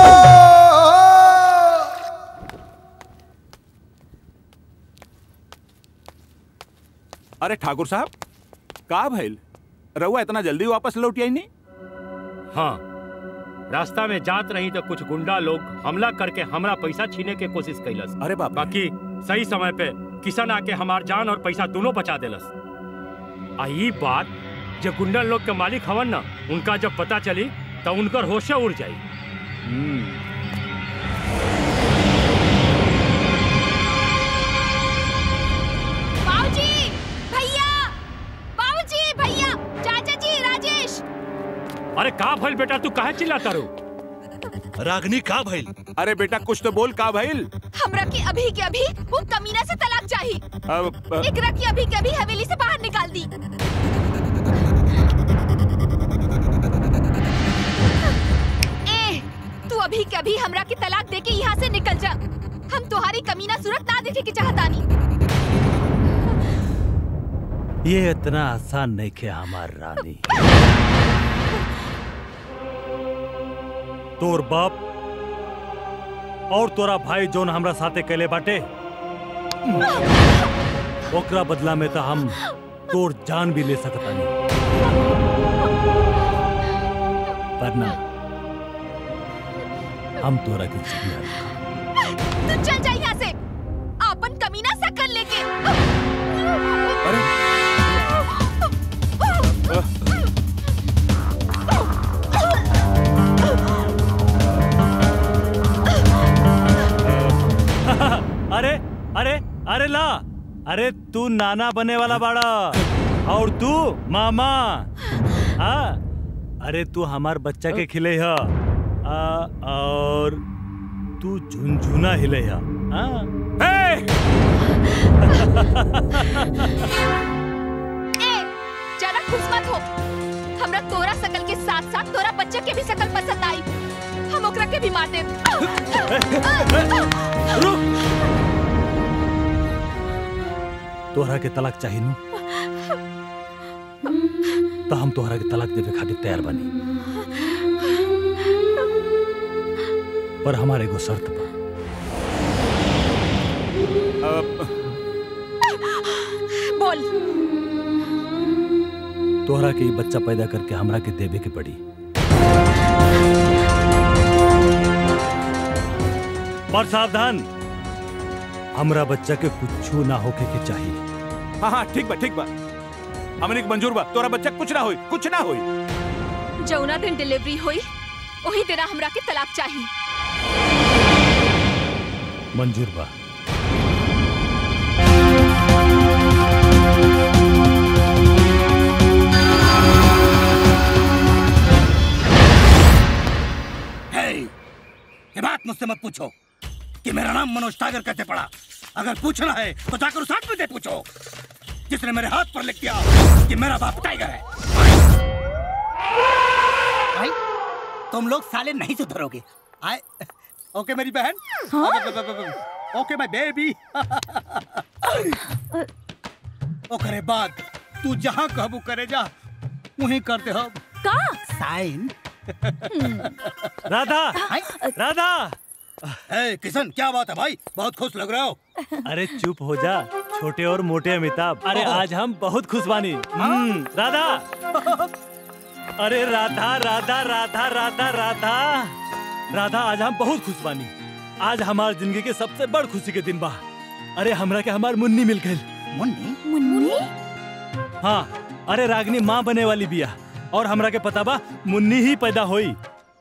अरे ठाकुर साहब का भइल रहुआ इतना जल्दी वापस लौट आई नहीं हाँ रास्ता में जात रही तो कुछ गुंडा लोग हमला करके हमरा पैसा छीने के कोशिश कैलस अरे बाप बाकी सही समय पे किसान आके हमार जान और पैसा दोनों बचा देलस आ ई बात जो गुंडा लोग के मालिक हवन ना उनका जब पता चली तो उनकर होशे उड़ जाई बाबूजी भैया बाबूजी भैया चाचा जी राजेश अरे का भइल बेटा तू काहे चिल्लाता रो रागनी का भइल अरे बेटा कुछ तो बोल का भइल हमरा की अभी के अभी वो कमीना से तलाक चाहिए अब अब- एकरा की अभी के अभी हवेली से बाहर निकाल दी ए तू अभी के अभी हमरा की तलाक दे के यहाँ से निकल जा हम तुम्हारी कमीना सूरत ना देखे की चाहतानी ये इतना आसान नहीं खे हमार रानी तोर बाप और तोरा भाई जोन हमरा साथे कैले बाटे ओकरा बदला में तो हम तोर जान भी ले सकता नहीं पर ना हम तोरा के जिम्मेदार तू चल जा यहाँ से अपन कमीना सकल लेके अरे अरे अरे ला अरे तू नाना बने वाला बाड़ा और तू मामा हाँ अरे तू हमार बच्चा के खिले ह आ, और तू झुनझुना हिले ह हाँ? ए ज्यादा खुश मत हो हमरा तोरा सकल के साथ साथ तोरा बच्चे के भी सकल पसंद आई हम ओकरा के भी मार देब तोहरा के तलाक चाहिए नु तो हम तोहरा के तलाक देवे खातिर तैयार बनी पर हमारे एगो शर्त बा बोल तोहरा के ई बच्चा पैदा करके हमरा के देवे के पड़ी पर सावधान हमरा बच्चा के कुछ ना होके के चाहिए हाँ हाँ ठीक बा ठीक बा हमने के मंजूर बा तोरा बच्चा कुछ ना होई कुछ ना होई जौना दिन डिलीवरी हुई वही दिन हमरा के तलाक चाहिए मंजूर बा हे, ये बात मुझसे मत पूछो कि मेरा नाम मनोज टागर कैसे पड़ा अगर पूछना है तो जाकर उस आदमी से पूछो जिसने मेरे हाथ पर लिख दिया कि मेरा बाप टाइगर है भाई तुम लोग साले नहीं सुधरोगे आए ओके मेरी बहन ओके माय बेबी ओकरे बाद तू जहाँ कहबू करे जा वहीं करते हो का साइन राधा राधा ए, किशन क्या बात है भाई बहुत खुश लग रहे हो अरे चुप हो जा छोटे और मोटे अमिताभ अरे आज हम बहुत खुश बानी हम्म, राधा अरे राधा राधा राधा राधा राधा राधा आज हम बहुत खुश बानी आज हमार जिंदगी के सबसे बड़ खुशी के दिन बा अरे हमरा के हमार मुन्नी मिल गई मुन्नी मुन्नी हाँ अरे रागनी माँ बने वाली बिया और हमरा के पता बा मुन्नी ही पैदा होई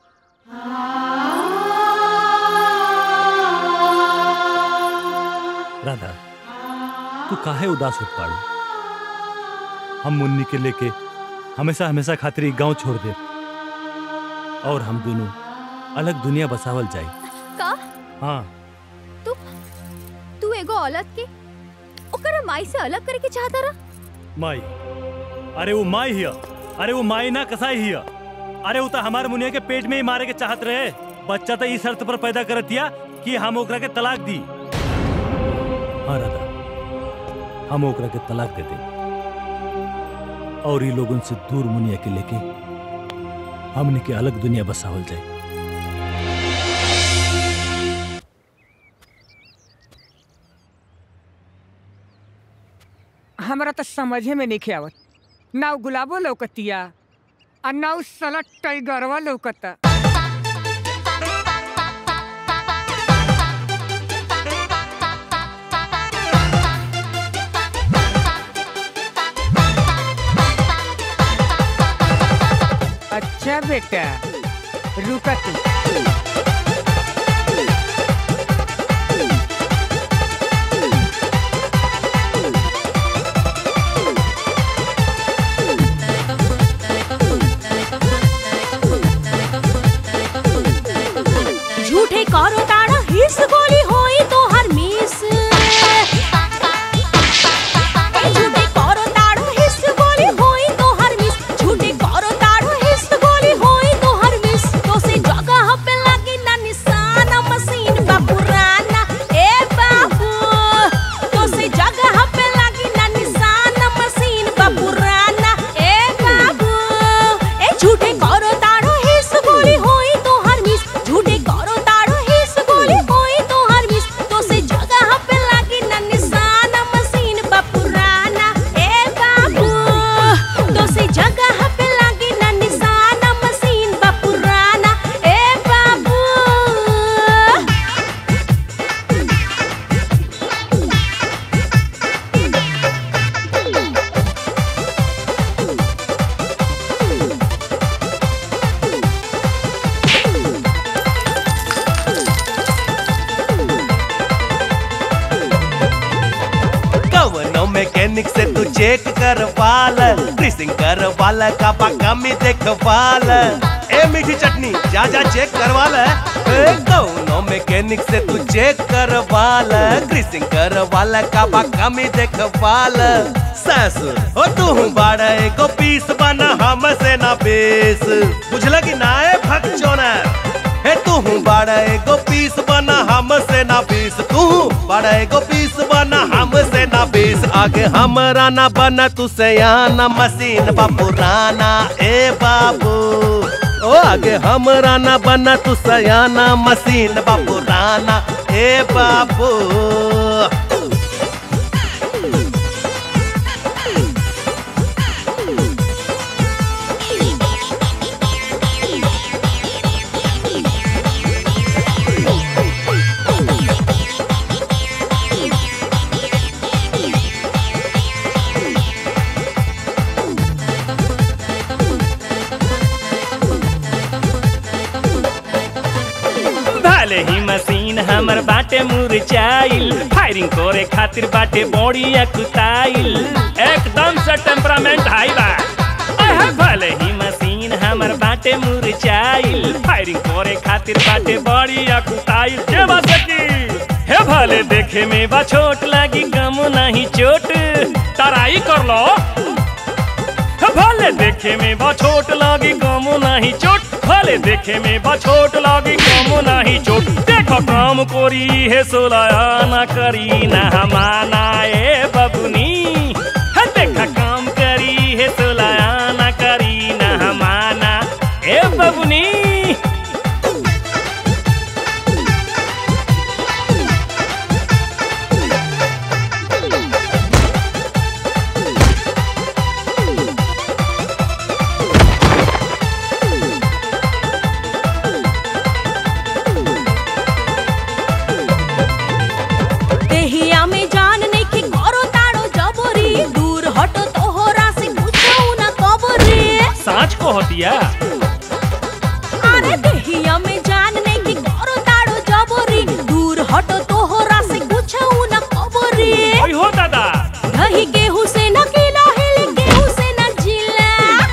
राधा तू काहे उदास होत पाड़ू हम मुन्नी के लेके हमेशा हमेशा खातिर ई गांव छोड़ दे और हम दोनों अलग दुनिया बसावल जाई का हाँ तू तू एगो औलत के ओकरा माई से अलग करे के चाहता रहा माई अरे वो माई हिया अरे वो माई ना कसाई हिया अरे वो तो हमार मुनिया के पेट में ही मारे के चाहत रहे बच्चा तो इस शर्त पर पैदा करतिया कि हम ओकरा के तलाक दी हाँ राधा हम ओकरा के तलाक दे दे और ये लोगन से दूर मुनिया के लेके हमने के अलग दुनिया बसावल जाए हमरा तो समझे में नहीं आवत ना उ गुलाबो लौकतिया आ ना उ साला टाइगरवा लौकता अच्छा बेटा रुका तू जगह पे लागी ना निशाना मशीन बा पुराना ए बाबू कवनो मैकेनिक से तू चेक करवाल ग्रीसिंग करवाल का कमी देखवाल ए मीठी चटनी जा जा चेक करवाल ए कवनो मैकेनिक से तू चेक करवाल ग्रीसिंग करवाल का कमी देखवाल ससुर ओ तू बाड़ा एगो पीस बना हमसे ना बेस बुझला कि ना ए भगचोनर हे तू बड़ा एगो पीस बना हमसे ना बीस तू बड़ा एगो पीस बना हमसे ना बीस आगे हमरा ना बना तू सयाना मशीन बा पुराना ए बाबू ओ आगे हमरा ना बना तू सयाना मशीन बा पुराना ए बाबू भले ही मशीन हमर बाटे मुरझाइल फायरिंग करे खातिर बाटे बॉडी अकुताइल एकदम से टेम्परामेंट हाई बा अहे भले ही मशीन हमर बाटे मुरझाइल फायरिंग करे खातिर बाटे बॉडी अकुताइल के बात की हे भले देखे में बा छोट लागी गम नहीं चोट तराई कर लो भले देखे में बा छोट लागी गम नहीं चोट भले देखे में बा छोट लागी गम नहीं चोट देखो काम कोरी है सोलाया ना करी ना हमाना ए बबुनी है देखा काम करी है सोलाया ना करी ना हमाना ए बबुनी देहिया में जान नहीं कि करो ताड़ो जबरी दूर हटो तोहरा से पूछो ना कबरी साँच को होतिया अरे देहिया में जान नहीं कि करो ताड़ो जबरी दूर हटो तोहरा से पूछो ना कबरी ओई हो दादा दही गेहूं से न किला हिल गेहूं से न जिला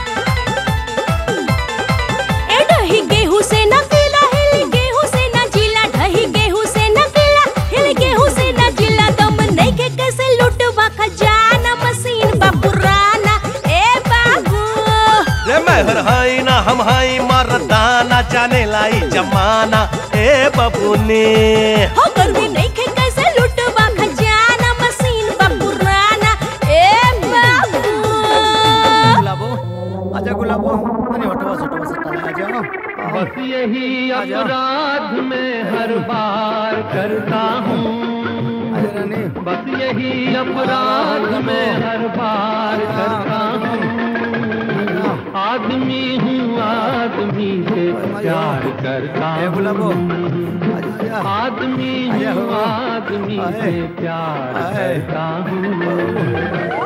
ए दही गेहूं से न किला हिल गेहूं से न जिला दही गेहूं से न किला हिल गेहूं से न जिला दम नहीं के कैसे लुटवा खजाना मशीन बा पुराना ए बाबू रे मैं हाई ना हम हाई मर्दाना जाने लाई जमाना ए बबुनी हो गर्मी नहीं के कैसे लुटवा खजाना मशीन बा पुराना ए बाबू गुलाबो आजा गुलाबो अरे हटवा सटवा सटवा आजा बस यही अपराध में हर बार करता हूँ बस यही अपराध में हर बार करता हूँ आदमी हूँ आदमी से प्यार करता हूँ आदमी हूँ आदमी से प्यार करता हूँ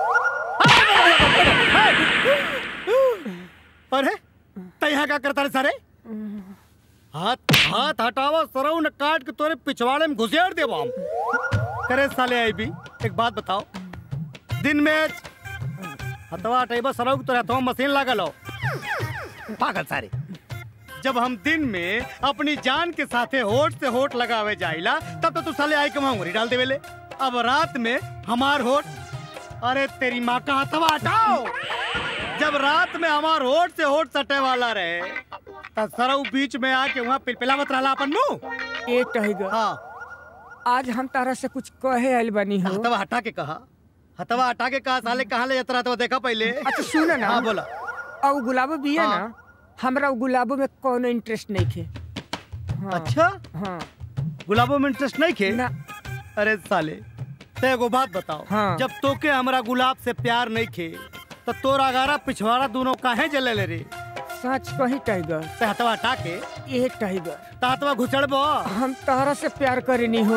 अरे त यहाँ क्या करता रे सारे हाथ हाथ हटावा सरऊ न काट के तोरे पिछवाड़े में घुसेड़ देवा हम करे साले आई भी एक बात बताओ दिन में हथवा हटेबा सरऊ के तोरे हथवा में मशीन लागल हो पागल सारे जब हम दिन में अपनी जान के साथे होठ से होठ लगावे जाइला तब तो तू साले आई के वहां उंगली डाल देवेले अब रात में हमार होठ अरे तेरी माँ का हथवा हटाओ जब रात में हमार होठ से होठ सटे वाला रहे तब सरऊ बीच में आके वहाँ पिलपिलावत रहला अपन मुंह ए टहिगा हाँ आज हम तारा से कुछ कहे आइल बनी हो हथवा हटा के कहा हथवा हटा के कहा साले कहाँ ले जाता रहा तो देखा पहले अच्छा सुन ना हाँ बोला और गुलाबो भी है ना हमरा उ गुलाबो में कोनो इंटरेस्ट नहीं खे हाँ। अच्छा हाँ गुलाबों में इंटरेस्ट नहीं खे ना अरे साले ते एगो बात बताओ हाँ। जब तोके हमरा गुलाब से प्यार नहीं खे तो तोर अगारा पिछवाड़ा दोनों काहे जले ले रे सच कही टाइगर ते हथवा हटा के ये टाइगर तातवा घुचड़बो हम तारा से प्यार करेनी हो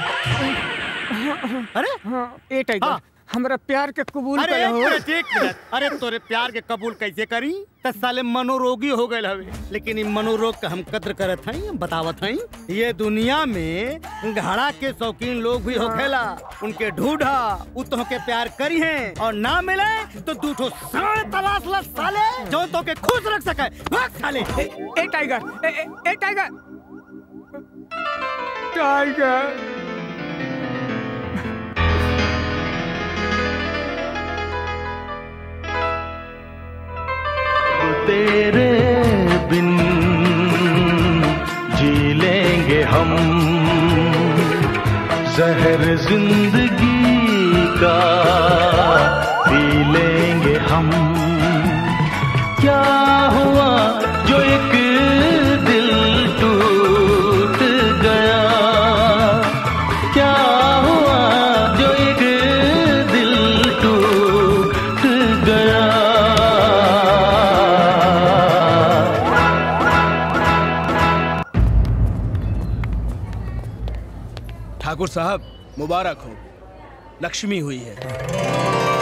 अरे हाँ ए टाइगर हमरा प्यार के कबूल अरे करे एक हो मिनट एक मिनट अरे तोरे प्यार के कबूल कैसे करी त साले मनोरोगी हो गए हवे लेकिन इ मनोरोग का हम कद्र करत हई बतावत हई ये दुनिया में घड़ा के शौकीन लोग भी होखेला उनके ढूंढा उ तो के प्यार करी है और ना मिले तो तू ठो साढ़ तलाश ला साले जो तो के खुश रख सके भाग साले ए टाइगर ए ए, ए टाइगर टाइगर तेरे बिन जी लेंगे हम जहर जिंदगी का पी लेंगे हम क्या हुआ जो एक दिल टूट गया क्या हुआ जो एक दिल टूट गया ठाकुर साहब मुबारक हो लक्ष्मी हुई है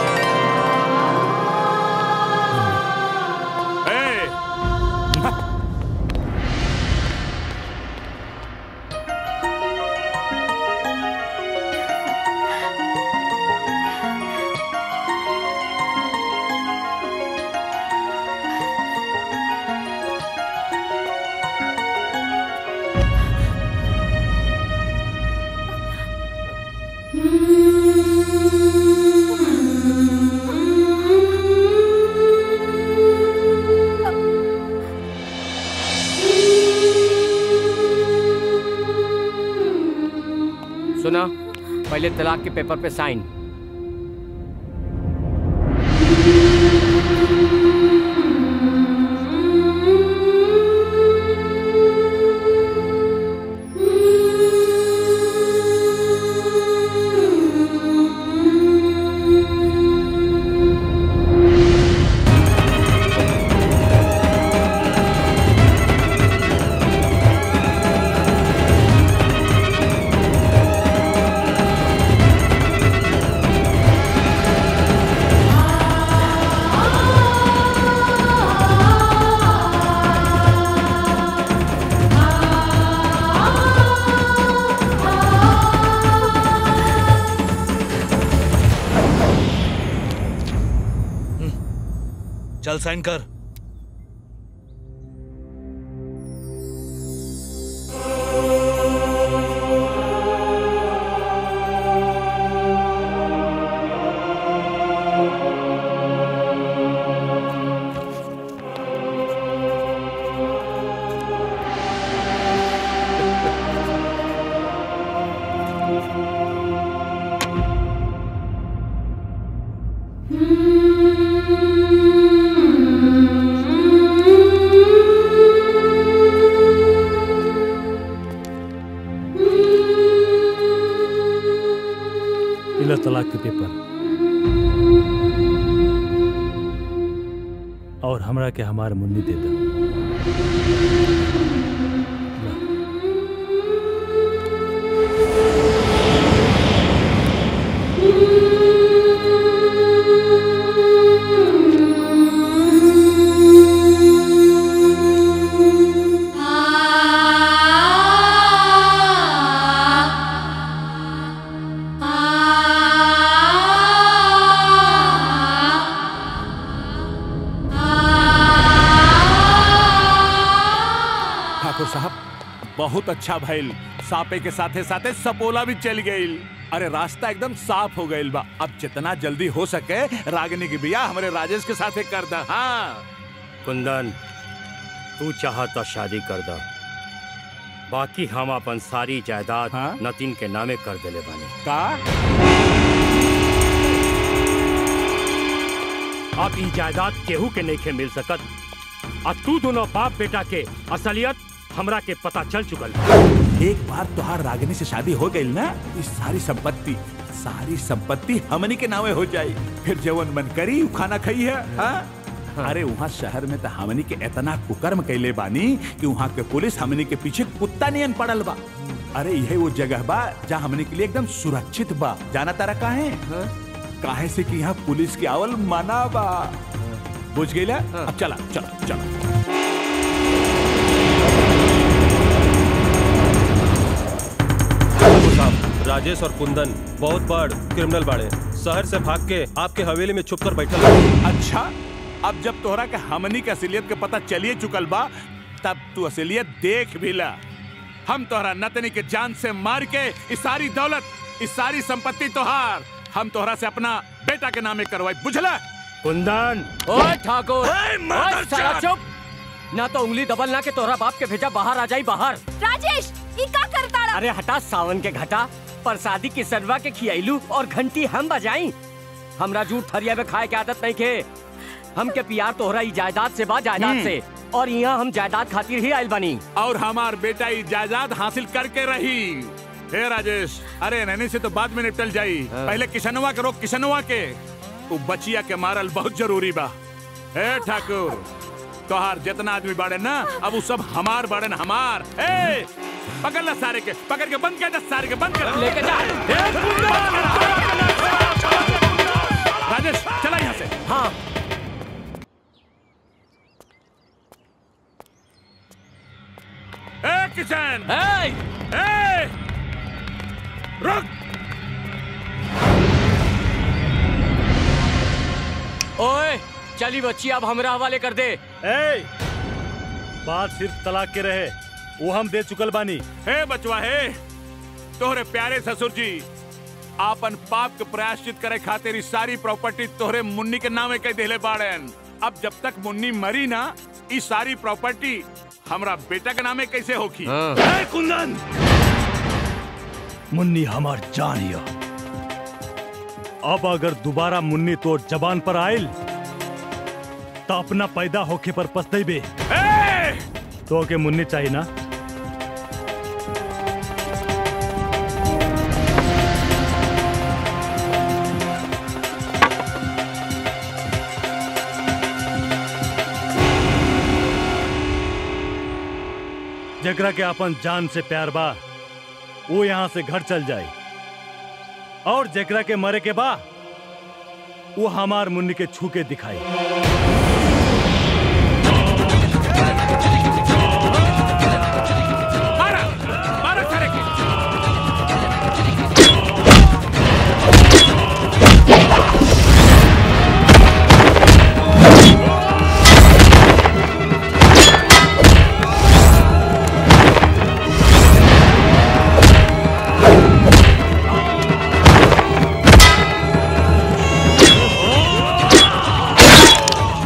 सुना पहले तलाक के पेपर पे साइन चल साइन कर इला तलाक के पेपर और हमरा के हमार मुन्नी दे दा ठाकुर साहब बहुत अच्छा भइल सापे के साथे साथे सपोला भी चल गईल अरे रास्ता एकदम साफ हो गईल बा अब जितना जल्दी हो सके रागिनी की बिया हमारे राजेश के साथे कर दा हाँ कुंदन तू चाहता शादी कर दा बाकी हम अपन सारी जायदाद नतीन के नामे कर देले बानी का अब ई जायदाद केहू के नहीं के मिल सकत आ तू दोनों बाप बेटा के असलियत हमरा के पता चल चुकल बा। एक बार तुहार रागिनी से शादी हो गई ना इस सारी संपत्ति सारी संपत्ति हमनी के नावे हो जाई फिर जवन मन करी उ खाना खाई है हाँ? अरे वहाँ शहर में तो हमनी के इतना कुकर्म कैले बानी कि वहाँ के पुलिस हमनी के पीछे कुत्ता नियन पड़ल बा अरे यही वो जगह बा जहाँ हमनी के लिए एकदम सुरक्षित बा जाना तारा काहे काहे से कि यहाँ पुलिस की आवल माना बा बुझ गई अब चला चला चला साहब राजेश और कुंदन बहुत बड़ क्रिमिनल बाड़े शहर से भाग के आपके हवेली में छुप कर बैठल बाड़े। अच्छा अब जब तोहरा के हमनी के असलियत के पता चलिए चुकल बा तब तू असलियत देख भी ला हम तोहरा नतनी के जान से मार के इस सारी दौलत इस सारी संपत्ति तोहार हम तोहरा से अपना बेटा के नामे करवाई बुझला कुंदन ओए ठाकुर ओए साला चुप ना तो उंगली दबल ना के तोहरा बाप के भेजा बाहर आ जाई बाहर राजेश ई का करता अरे हटा सावन के घटा प्रसादी की सरवा के खियाइलू और घंटी हम बजाई हमरा जूठ थरिया में खाए के आदत नहीं खे हमके पियार तोहरा ई जायदाद से बा जायदाद हम्म। से और यहाँ हम जायदाद खातिर ही आयल बनी और हमार बेटा ये जायदाद हासिल करके रही हे राजेश अरे नैनी से तो बाद में निपटल जाई पहले किशनवा के रोक किशनवा के वो बचिया के मारल बहुत जरूरी बा हे ठाकुर तोहार जितना आदमी बाड़े ना अब वो सब हमार बाड़े ना हमार ए पकड़ ला सारे के पकड़ के बंद कर दे सारे के बंद कर लेके जा राजेश चला यहाँ से हाँ ए किशन ए ए रुक ओए चली बच्ची अब हमरा हवाले कर दे ए बात सिर्फ तलाक के रहे वो हम दे चुकल बानी हे बचवा हे तोहरे प्यारे ससुर जी आपन पाप के प्रायश्चित करे खातिर ई सारी प्रॉपर्टी तोहरे मुन्नी के नामे कह देले बाड़न अब जब तक मुन्नी मरी ना ई सारी प्रॉपर्टी हमरा बेटा के नामे कैसे होखी ए, कुंदन मुन्नी हमार जान हिया अब अगर दोबारा मुन्नी तो जबान पर आयल तो अपना पैदा होके पर पछतेबे तो के मुन्नी चाहिए ना जकरा के अपन जान से प्यार बा वो यहाँ से घर चल जाए और जकरा के मरे के बा वो हमार मुन्नी के छू के दिखाई मारा मारा सारे के ए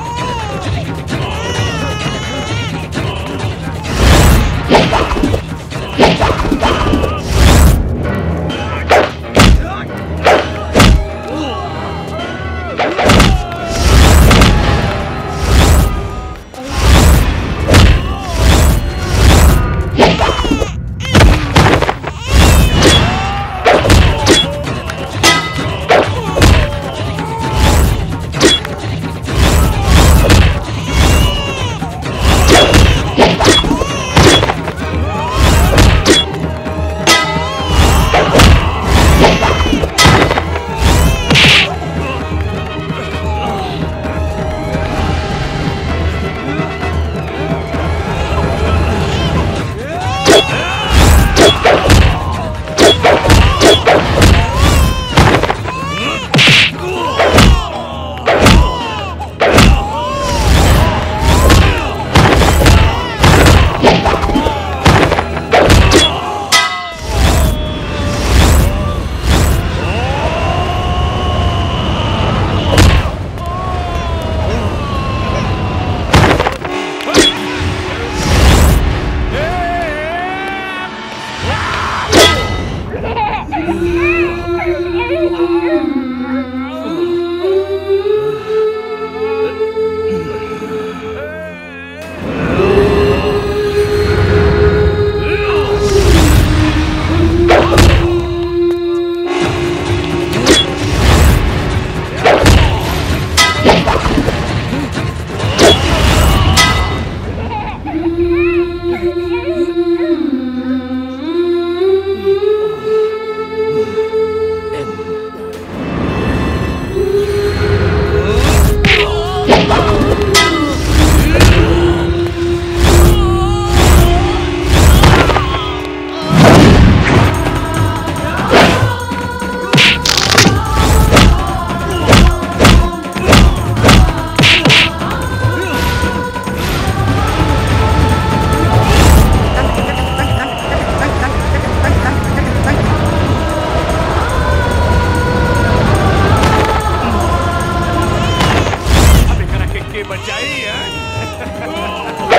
बचाई है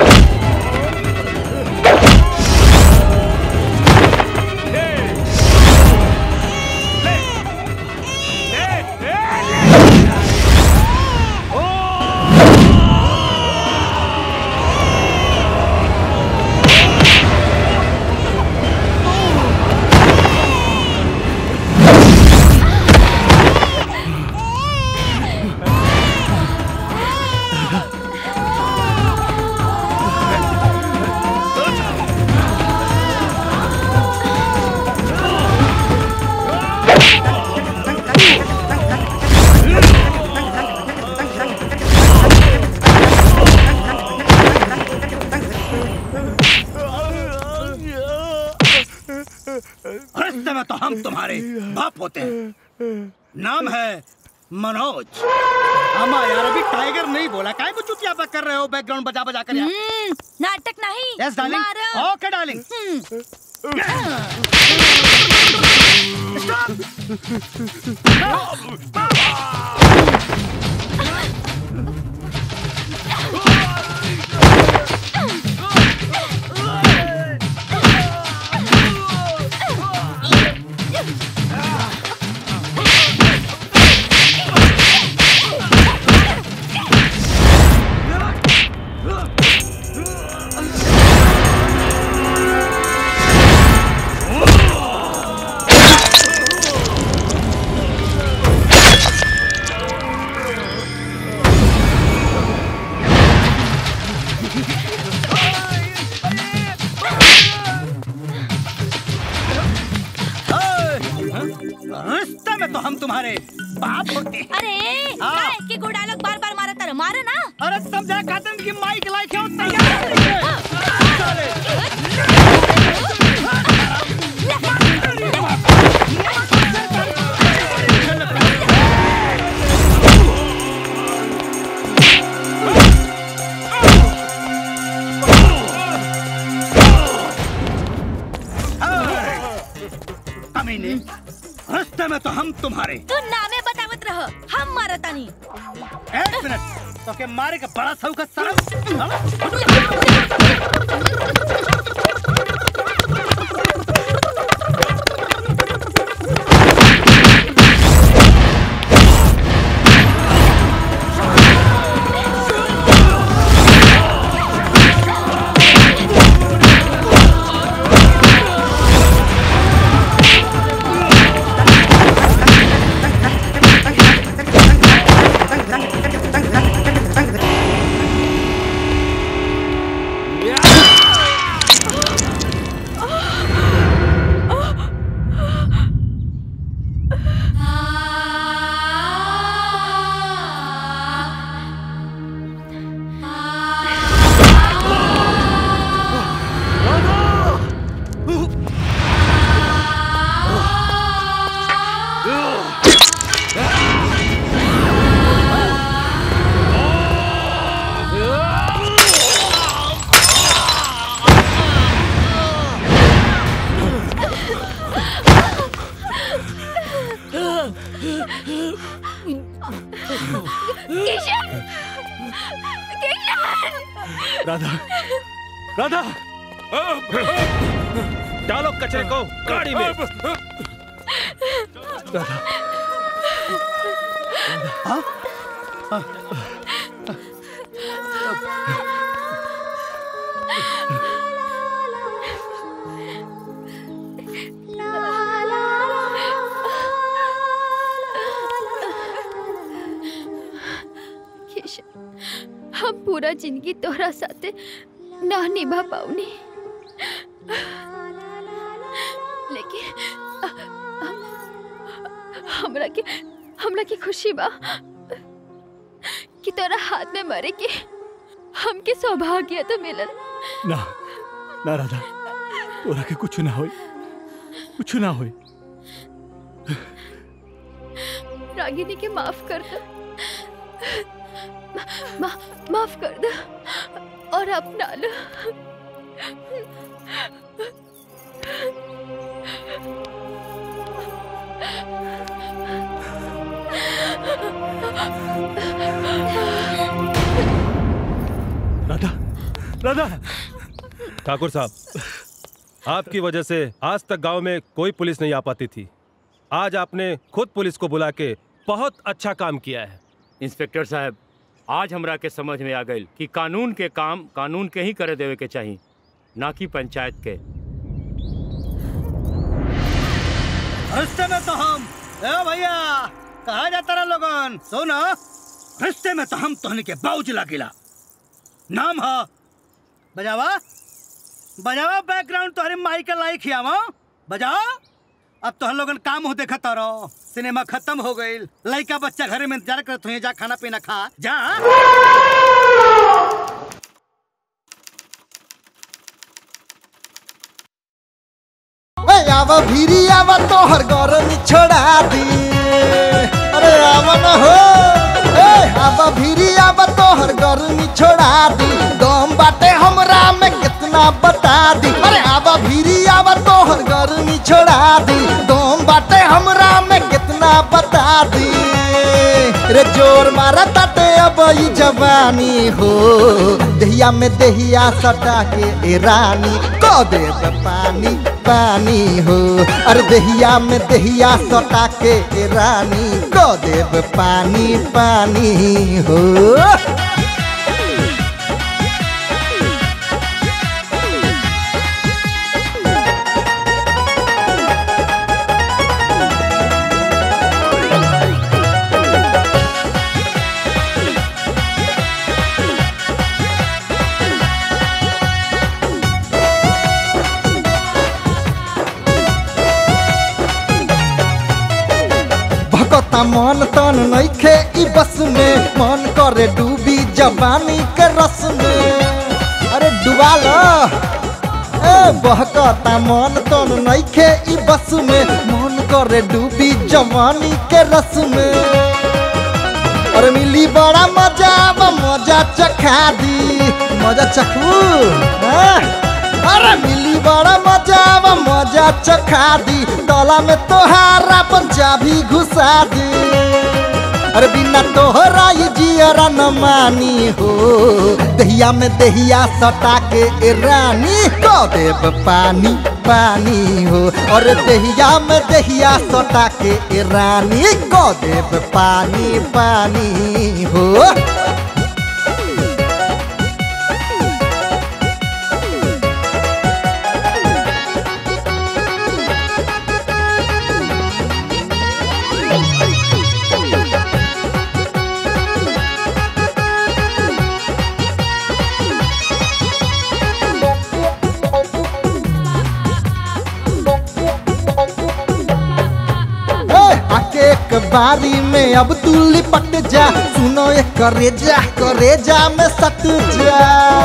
रिश्ते में तो हम तुम्हारे बाप होते हैं नाम है मनोज अम्मा यार अभी टाइगर नहीं बोला काय को चुतिया पे कर रहे हो बैकग्राउंड बजा बजा कर यार नाटक नहीं यस डार्लिंग मारो। ओके डार्लिंग रिश्ते में तो हम तुम्हारे बाप होते हैं अरे हाँ। काय की गुड़ा लोग बार बार मारा तर मारो ना अरे समझा खातन की माइक लाइक है तैयार कमीने रिश्ते में तो हम तुम्हारे तू नामे बतावत रह हम मारतानी एक मिनट तो के मारे का बड़ा सौ का सरम किशन किशन राधा राधा डालो कचरे को गाड़ी में राधा किशन हम पूरा जिंदगी तोहरा साथे ना निभा पाऊनी लेकिन अ- अ- हमरा के हमरा की खुशी बा कि तोरा हाथ में मरे के हमके सौभाग्य तो मिलल ना ना राधा तोरा के कुछ ना होई कुछ ना होई रागिनी के माफ कर दो मा, माफ कर दो और अपना लो ब्रदर ठाकुर साहब आपकी वजह से आज तक गांव में कोई पुलिस नहीं आ पाती थी आज आपने खुद पुलिस को बुला के बहुत अच्छा काम किया है इंस्पेक्टर साहब आज हमरा के समझ में आ गई कि कानून के काम कानून के ही करे देवे के चाहिए ना कि पंचायत के रास्ते में तो हम ए भैया कहा जाता रहा लोगन सुनो रास्ते में तो हम तोहनी के बाउज लागिला नाम है बजावा बजावा बैकग्राउंड तोहरे माई के लाइक खियावा बजाओ अब तो हम लोगन काम हो देखा तारो सिनेमा खत्म हो गई लड़का बच्चा घरे में इंतजार करत हुए जा खाना पीना खा जा ए आवा भीरी आवा तोहर गरम छोड़ा दी अरे आवा न हो ए आवा भीरी आवा तोहर गरम छोड़ा दी दम बाटे हमरा में कितना बता दी अरे आवा भीरी आवा तोहर गरम छोड़ा दी दम बाटे हमरा में कितना बता दी रे जोर मारा ताटे अब ई जवानी हो दहिया में दहिया सटा के ए रानी को दे दे पानी पानी हो अरे दहिया में दहिया सटा के ए रानी को दे दे पानी पानी हो भकता मन तन नइखे ई बस में मन करे डूबी जवानी के रस में अरे डुबा लो ए बहकता मन तन नइखे ई बस में मन करे डूबी जवानी के रस में अरे मिली बड़ा मजा अब मजा चखा दी मजा चखू हाँ? अरे मिली बड़ा मजा अब मजा चखा दी तला में तोहारा पंचा भी घुसा दी अरे बिना तोहरा ये जियरा न मानी हो दहिया में दहिया सटा के ए रानी को देव पानी पानी हो और दहिया में दहिया सटा के ए रानी को देव पानी पानी हो ए, आके एक बारी में अब तू लिपट जा सुनो एक करेजा करेजा में सट जा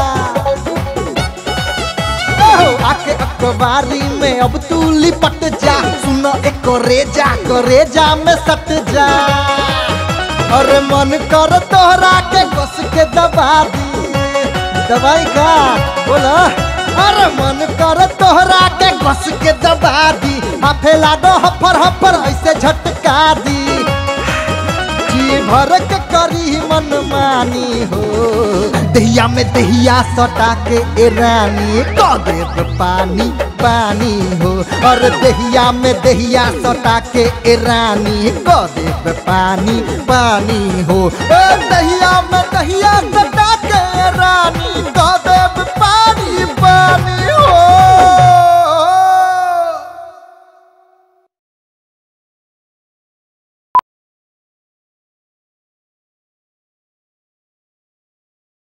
ओहो, आके एक बारी में अब तू लिपट जा सुनो एक करेजा करेजा में सट जा अरे मन कर तोहरा के कस के दबा दी दवाई का बोला अरे मन कर तोहरा के कस के दबा दी हाफे लागो हफर हफर ऐसे झटका दी जी भर के करी मन मानी हो दहिया में दहिया सटा के ए रानी को देव पानी पानी हो और दहिया में दहिया सटा के ए रानी को देव पानी पानी हो ए दहिया में दहिया सटा के ए रानी को देव